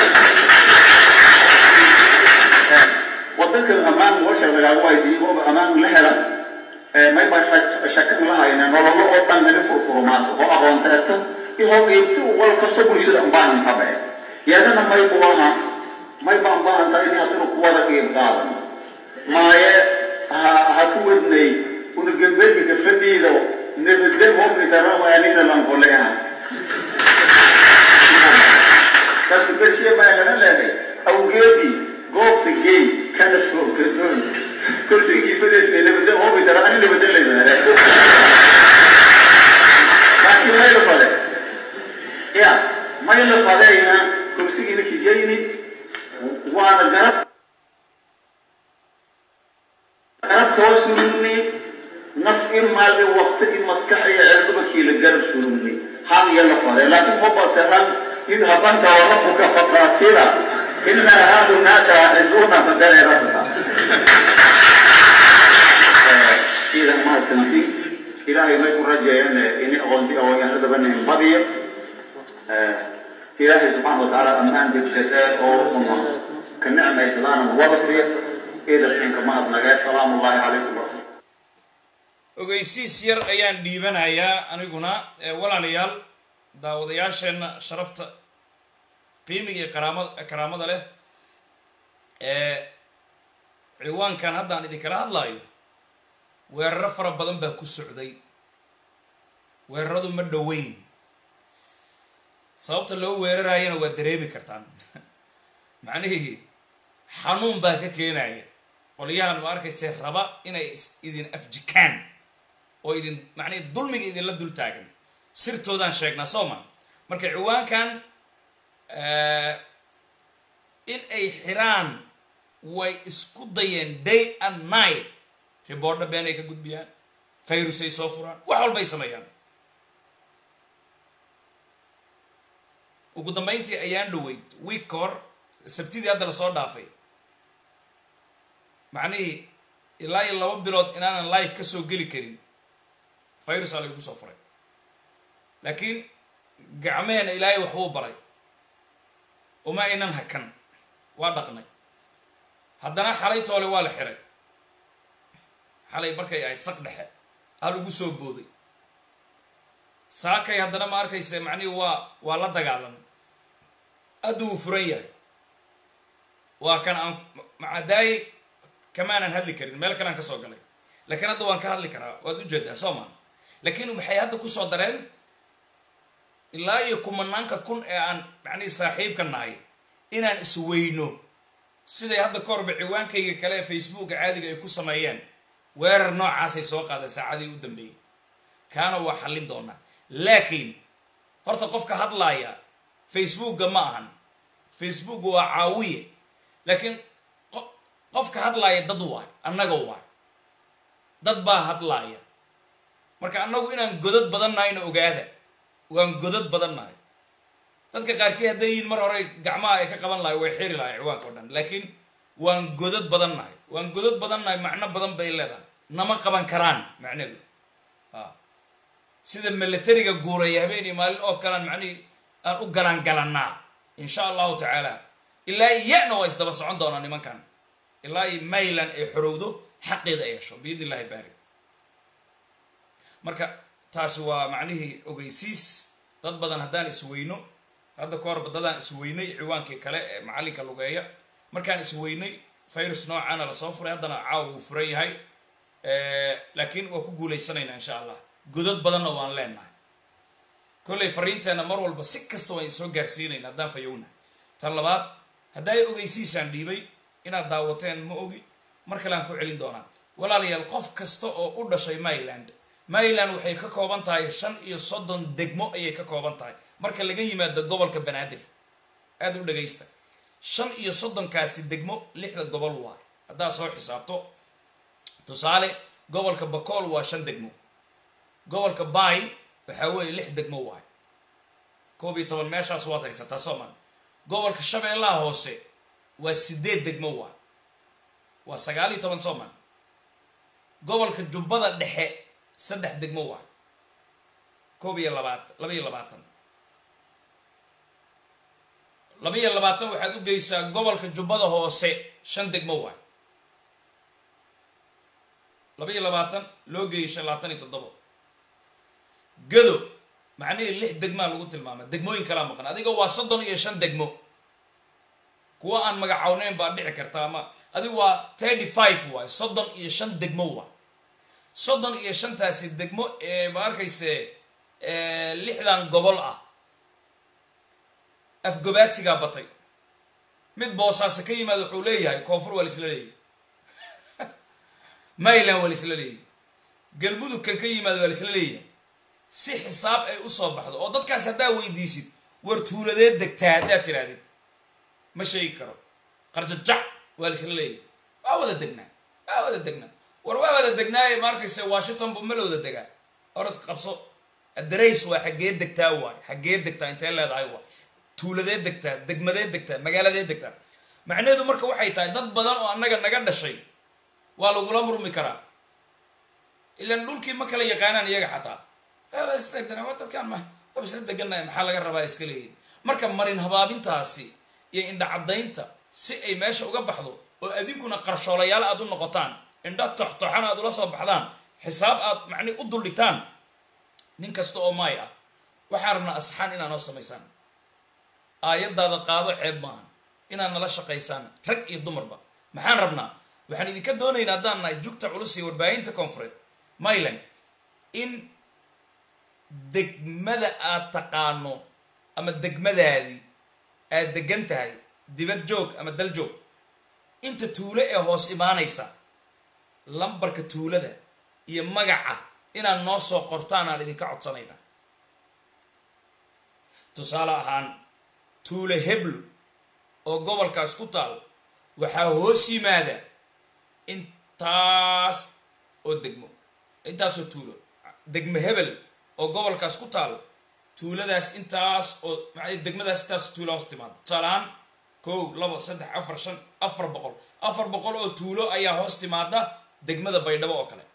wadankan ammaan washa lagaagu waydiiyo ooba ammaan la hela may baa shakan lahayna nololo oo dhan naga furfurumaasa oo aqoonteeta iyo iibti wal kastoo bulshada unbaahan tabe yadana may buaha may baan baahan tahay in hadinu ku wada qiib qaadan maaye ha ha ku wadnay una gambedka gafadiido nabadgel hofnitaramaanina lankoleha kasi bershiya maagana leehay awgeedii goobta gey kana soo gadoon kursigii fadhiistay nabadgel hofnitara ani nabadgel layidhahda laakiin may la fade ya may la fadeyna kursigiina kijayni waana garab garab koo surugni naf in maal in waqti in maskax iyo cilmiba kiila garab surugni han iyo la fade laakiin mabataran idhabanta warabuka faqaatila ina haahunaka ciduna fadareerata idan mahadsanti ilaahay may ku rajeeyeen ini aqoonti aqoonyahanadaba nin badiyo ilaahay subxaana watacaala ammaan degdege oo uma ka nicmaysadaan wabasriya idasinka mahadnagee salaamu ullahi calaykum waraxmat ogeysiis yar ayaan dhiibanayaa aniguna walaalayaal daawadayaasheenna sharafta qiimiga iyo karaamad karaamada leh ee ciwaankan haddaan idinkala hadlaayo weeraro fara badan baa ku socday weeraradu ma dhoweyn sababta loo weeraraayana waa dareemi kartaan macnihii xanuun baa ka keenaya qolyahan ma arkayse raba inay idin afjikaan oo idin macnihii dulmiga idinla dul taagan sirtoodaan sheegnaa sooma marka ciwaankan in ay xiraan way isku dayeen day and night riboordha been ay ka gudbiyaan fayrusay soo furaan wax walbay sameeyaan ugu dambayntii ayaan dhaweyd week ka hor sabtidii hadda lasoo dhaafay macnihii ilaa iyo laba bilood inaanan life ka soo geli karin virusaa laygu soo furay laakiin gacmeheena ilaahay waxbuu baray uma aynan hakan waa dhaqnay haddana xalay toole waa la xiray xalay markay ahayd saq dhexe hal ugu soo booday saakay haddana ma arkayse macnihii waa waa la dagaalamay adda wuu furan yahay waa kan aan macadaayi kamaanan hadli karin meel kalean ka soo galay laakiin hadda waan ka hadli karaa waad ujeedaa soo maa laakiin waxay hadda kusoo dareen ilaa iyo kumanaanka kun ee aan macnihii saaxiibka nahay inaan isweyno siday hadda ka horba ciwaankayga kale ee facebooka caadiga ay ku sameeyeen weerar noocaasay soo qaadeen saacadii u dambeeyey kaana waa xallin doonaa laakiin horta qofka hadlaaya facebookga ma ahan facebook waa caawiye laakiin qo- qofka hadlaaya dad waay annaga waay dad baa hadlaaya marka annagu inaan godad badan nahayna ogaada waan godad badan nahay dadka qaarkii hadday yihiin mar hore gacmaha ay ka qaban lahay way xiri lahay ciwaanka o dhan laakiin waan godad badan nahay waan godad badan nahay macno badan bay leedahay nama qaban karaan macneedu a sida milatariga guuraya habeenii maalin oo kalean macnihii aan u galan galannaa insha allahu tacaala ilaa iyana waa isdaba socon doonaa nimankan ilaa iyo maylan ay xorowdo xaqeeda ay hesho biidn illahi baari marka taasi waa macnihii ogeysiis dad badan haddaan isweyno hadda ka horba dadaan isweynay ciwaankii kale ee macalinka lugeeya markaan isweynay virus noocaana lasoo furay haddana caawa wuu furan yahay laakiin waa ku guulaysanaynaa insha allah godad badanna waan leenahay kollay fariinteenna mar walba si kasta waan soo gaarsiinayna haddaan fayowna tan labaad hadday ogeysiisaan dhiibay inaad daawateen ma ogi mar kale aan ku celin doonaa walaalayaal qof kasta oo u dhashay maryland maryland waxay ka kooban tahay shan iyo soddon degmo ayay ka kooban tahay marka laga yimaado gobolka banaadir aada u dhagaysta shan iyo soddonkaasi degmo lixda gobol waay haddaad soo xisaabto tusaale gobolka bakool waa shan degmo gobolka bay waxaa weeye lix degmo waay koob iyo toban meeshaas waad haysataa sooman gobolka shabeellaha hoose waa sideed degmo waay waa sagaal iyo toban sooman gobolka jubbada dhexe saddex degmo waay koob iyo labaatan laba iyo labaatan laba iyo labaatan waxaad u geysaa gobolka jubbada hoose shan degmo waay laba iyo labaatan loo geeyay shan labaatan iyo toddobo gado macnihii lix degmaa lagu tilmaamay degmooyin kalaa maqan adiga waa soddon iyo shan degmo kuwa aan magacawneyn baa dhici karta ama adiga waa thirty five waay soddon iyo shan degmo waay soddon iyo shantaasi degmo ee ma arkayse lixdan gobol ah afgobaatigaa batay mid boosaase ka yimaada wuxuu leeyahay koonfur waa laisla leeyahy mayland waa laisla leeyahy galmudugkan ka yimaada waa laisla leeyahay si xisaab ay usoo baxdo oo dadkaas haddaa weydiisid war tuuladeed degtaa haddaad tirahdid ma sheegi karo qarjajac waa laisla leeyahay waa wada degnaa waa wada degnaa war waa wada degnaaye ma arkayse washington bu ma la wada degaa orad qabso adarays waa xaggee degtaa waay xaggee degtaa intee leedahay waay tuuladee degtaa degmadee degtaa magaaladee degtaa macnaheedu marka waxay tahay dad badan oo annaga naga dhashay waa lagula murmi karaa ilaan dhulkii ma kala yaqaanaan iyaga xataa dadkaan ma waba isla degannahay maxaa laga rabaa iska leeyihin marka marin habaabintaasi iyo indhacadaynta si ay meesha uga baxdo oo adinkuna qarshoolayaal aad u noqotaan indha toxtoxan aad ula soo baxdaan xisaab aad macni u duldhigtaan nin kasta oo maay ah waxaan rabnaa asxaan inaa noo samaysaan aayadaada qaado ceeb maaha inaad nala shaqaysaan rag iyo dumarba maxaan rabnaa waxaan idinka doonaynaa haddaan nahay jugta culus iyo warbaahinta koonfureed myland in degmada aad taqaano ama degmadaadii aad degan tahay dibad joog ama dal joog inta tuulo ee hoos imaanaysa lambarka tuulada iyo magaca inaad noo soo qortaan aan idinka codsanayna tusaale ahaan tuulo heblo oo gobolkaas ku taal waxaa hoos yimaada intaas oo degmo intaasoo tuulo degmo hebel oo gobolkaas ku taal tuuladaas intaas oo degmadaas intaas tuulo hoos timaada tusaale ahaan kow labo saddex afar shan afar boqol afar boqol oo tuulo ayaa hoos timaada degmada baydhabo oo kale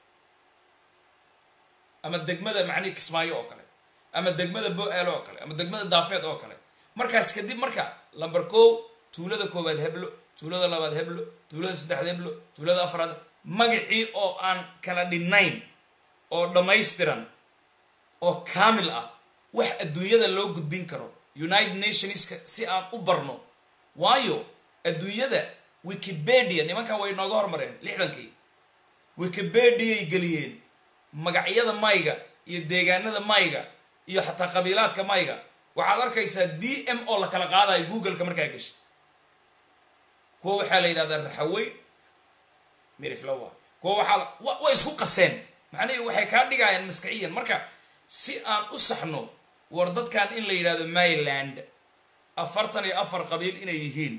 ama degmada macnihi kismaayo oo kale ama degmada bo-aalo oo kale ama degmada daafeed oo kale markaas kadib marka lamber kow tuulada koowaad heblo tuulada labaad heblo tuulada saddexaad heblo tuulada afraad magacii oo aan kala dhinnayn oo dhammaystiran oo kaamil ah wax adduunyada loo gudbin karo united nationska si aan u barno waayo adduunyada wikipedia nimankan way nooga hormareen lixdankii wikipediaay geliyeen magacyada mayga iyo deegaanada mayga iyo xataa qabiilaadka mayga waxaad arkaysaa d m oo la kala qaadayo googleka markaa geshid kuwa waxaa la yidhahdaa raxaweyn miriflawa kuwa waxaa way isku qaseen macnihii waxay kaa dhigayaan maskaciyan marka si aan u saxno war dadkan in la yidhahdo maryland afartan iyo afar qabiil inay yihiin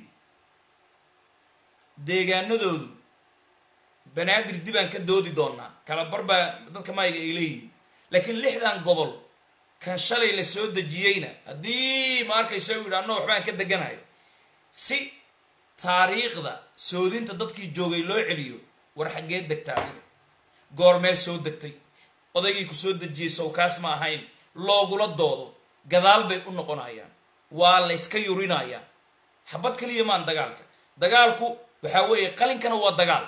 deegaanadoodu banaadir dibaan ka doodi doonaa kala barbaa dadka mayga ay leeyihiin laakiin lixdan gobol kan shalay la soo dejiyeyna haddii ma arkayso u yidhi anno waxbaan ka deganahay si taariikhda soodinta dadkii joogay loo celiyo war xaggee degta adiga goormee soo degtay odaygii ku soo dejiyey sawkaas ma ahayn loogula doodo gadaal bay u noqonayaan waa la yska yurinayaa xabad kaliya maan dagaalka dagaalku waxaa weeye qalinkana waa dagaal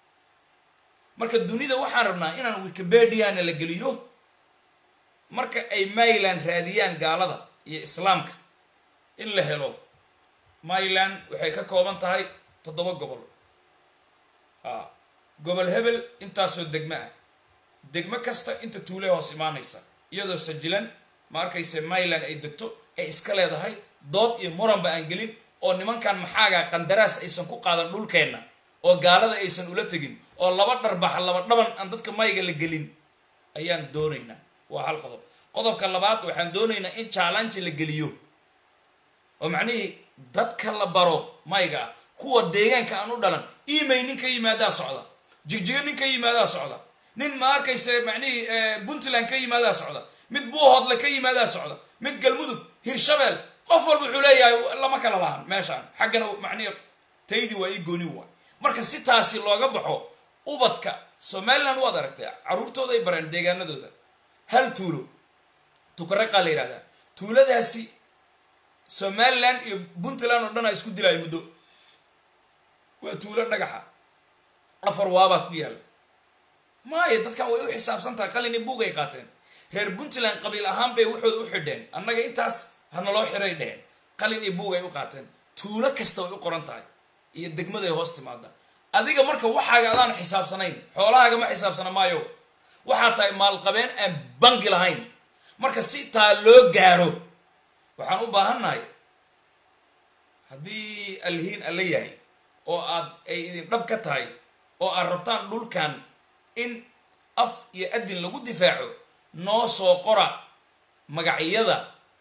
marka dunida waxaan rabnaa inaan wikipediana la geliyo marka ay myland raadiyaan gaalada iyo islaamka in la helo myland waxay ka kooban tahay toddoba gobol a gobol hebel intaasoo degmo ah degmo kasta inta tuule hoos imaanaysa iyadoo sajilan ma arkayse myland ay degto ay iska leedahay dood iyo muranba aan gelin oo nimankan maxaaga qandaraas aysan ku qaadan dhulkeenna oo gaalada aysan ula tegin oo laba dharbaxa laba dhaban aan dadka mayga la gelin ayaan doonaynaa waa hal qodob qodobka labaad waxaan doonaynaa in challenge la geliyo oo macnihii dadka la baro mayga ah kuwa deegaanka aan u dhalan imay nin ka yimaadaa socda jigjigo nin ka yimaadaa socda nin ma arkayse macnihii puntland ka yimaadaa socda mid buuhoodle ka yimaadaa socda mid galmudug hirshabeel qof walba wuxuu leeyahay lama kala lahan meeshaan xaggana macnihi taydii waa ii gooni waa marka si taasi looga baxo ubadka somaliland waad aragtay caruurtooda ay bareen deegaanadooda hal tuulo tukaraqaa la yidhahdaa tuuladaasi somaliland iyo puntland oo dhan a isku dilaayo muddo waa tuulo dhagaxa afar waabaa ku yaalla maayo dadkan way u xisaabsan tahay qalini buug ay qaateen reer puntland qabiil ahaan bay waxooda u xidheen annaga intaas hanaloo xiray dheheen qalin iyo buug ay u qaateen tuulo kasta way u qoran tahay iyo degmaday hoos timaada adiga marka waxaaga adaan xisaabsanayn xoolahaaga ma xisaabsana maayo waxaa tahay maalqabeen aan bangi lahayn marka si taa loo gaaro waxaan u baahannahay haddii alhiin alla yahay oo aad ay idin dhab ka tahay oo aad rabtaan dhulkan in af iyo adin lagu difaaco noo soo qora magacyada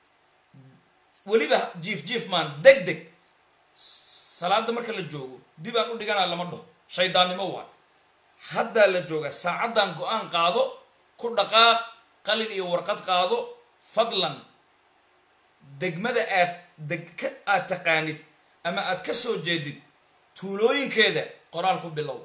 weliba jiif jiif maan deg deg salaada marka la joogo dib aan u dhiganaa lama dhaho shaydaannimo waa haddaa la jooga saacaddan go-aan qaado ku dhaqaaq qalin iyo warqad qaado fadlan degmada aad deg ka aad taqaanid ama aad ka soo jeedid tuulooyinkeeda qoraal ku bilow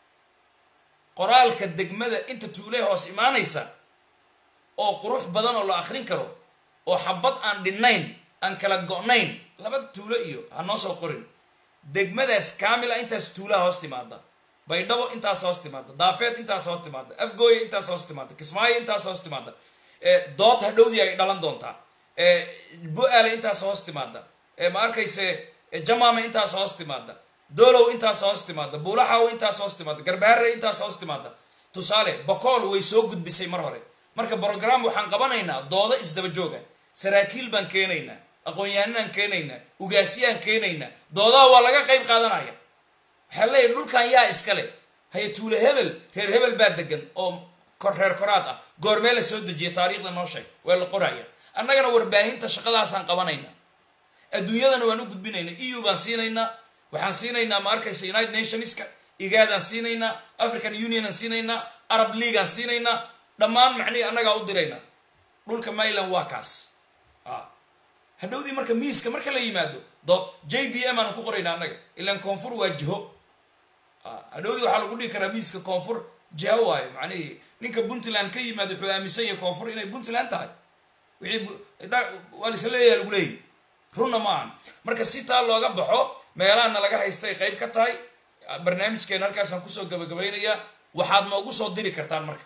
qoraalka degmada inta tuulee hoos imaanaysa oo qurux badan oo la akrin karo oo xabad aan dhinnayn aan kala go-nayn laba tuulo iyo ha noo soo qorin degmadaas kaamila intaas tuulaha hoos timaada baydhabo intaas hoos timaada daafeed intaas hoos timaada afgooye intaas hoos timaada kismaayo intaas hoos timaada dood hadhowdii ay dhalan doontaa bu-aale intaas hoos timaada ma arkayse jamaame intaas hoos timaada doolow intaas hoos timaada buulaxaw intaas hoos timaada garbaare intaas hoos timaada tusaale bakool way soo gudbisay mar hore marka brogram waxaan qabanaynaa doodo isdaba jooga saraakiil baan keenaynaa aqoon-yahanaan keenaynaa ugaasiyaan keenaynaa doodaha waa laga qayb qaadanaya waxaa leeyahy dhulkan yaa iskale haye tuule hebel reer hebel baa degan oo kor reer koraad ah goormee la soo dejiya taariikhda noo sheeg waa la qoraya annagana warbaahinta shaqadaasaan qabanaynaa adduunyadana waan u gudbinaynaa eu baan siinaynaa waxaan siinaynaa ma arkaysa united nationska igaadaan siinaynaa african unionaan siinaynaa arab leagueaan siinaynaa dhammaan macnihii annagaa u diraynaa dhulka myland waa kaas hadhowdii marka miiska marka la yimaado dood j b m aan ku qoraynaa annaga ilaan koonfur waa jiho hadhowdii waxaa lagu dhigi karaa miiska koonfur jiho waayo macnihii ninka puntland ka yimaado wuxuu aaminsan yahay koonfur inay puntland tahay wixii waa laisla leeyaha lagu leeyahy runna ma ahan marka si taa looga baxo meelahana laga haystay qayb ka tahay barnaamijkeena halkaasaan kusoo gabagabaynayaa waxaad noogu soo diri kartaan marka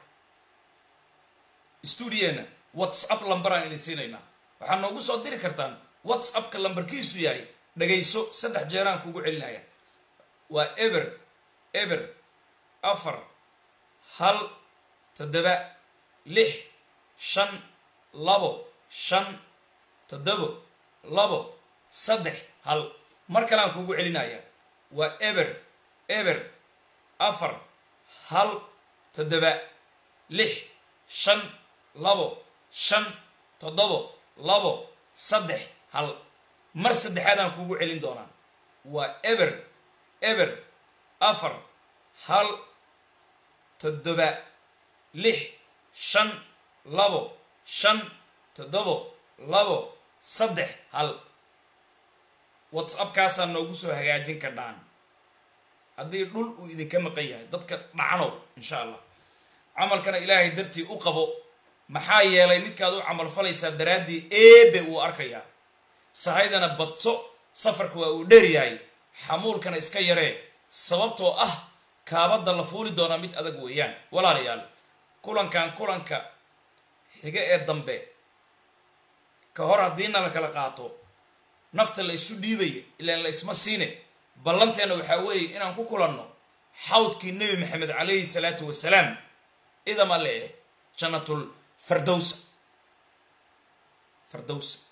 stuudiyeena whatsapp lambaraan idin siinaynaa waxaad noogu soo diri kartaan whatsappka lambarkiisu yahay dhagayso saddex jeeraan kugu celinaya waa eber eber afar hal toddoba lix shan labo shan toddobo labo saddex hal mar kaleaan kugu celinaya waa eber eber afar hal toddoba lix shan labo shan toddobo labo saddex hal mar saddexaadaan kugu celin doonaa waa eber eber afar hal toddoba lix shan labo shan toddobo labo saddex hal whatsappkaasaa noogu soo hagaajin kardhaan haddii dhul uu idinka maqan yahay dadka dhacnow insha allah camalkana ilaahay dartii u qabo maxaa yeelay midkaad u camal falaysaa daraaddii eebe uu arkayaa sahaydana badso safarka waa uu dheer yahay xamuulkana iska yaree sababtoo ah kaabadda la fuuli doonaa mid adag weeyaan walaalayaal kulankan kulanka xiga ee dambe ka hor haddiina la kala qaato nafta la isu dhiibaya ilaan la isma siine ballanteena waxaa weeye inaan ku kulanno xawdkii nebi maxamed calayhi salaatu wasalaam idama le eh jannatul fardowsa fardowsa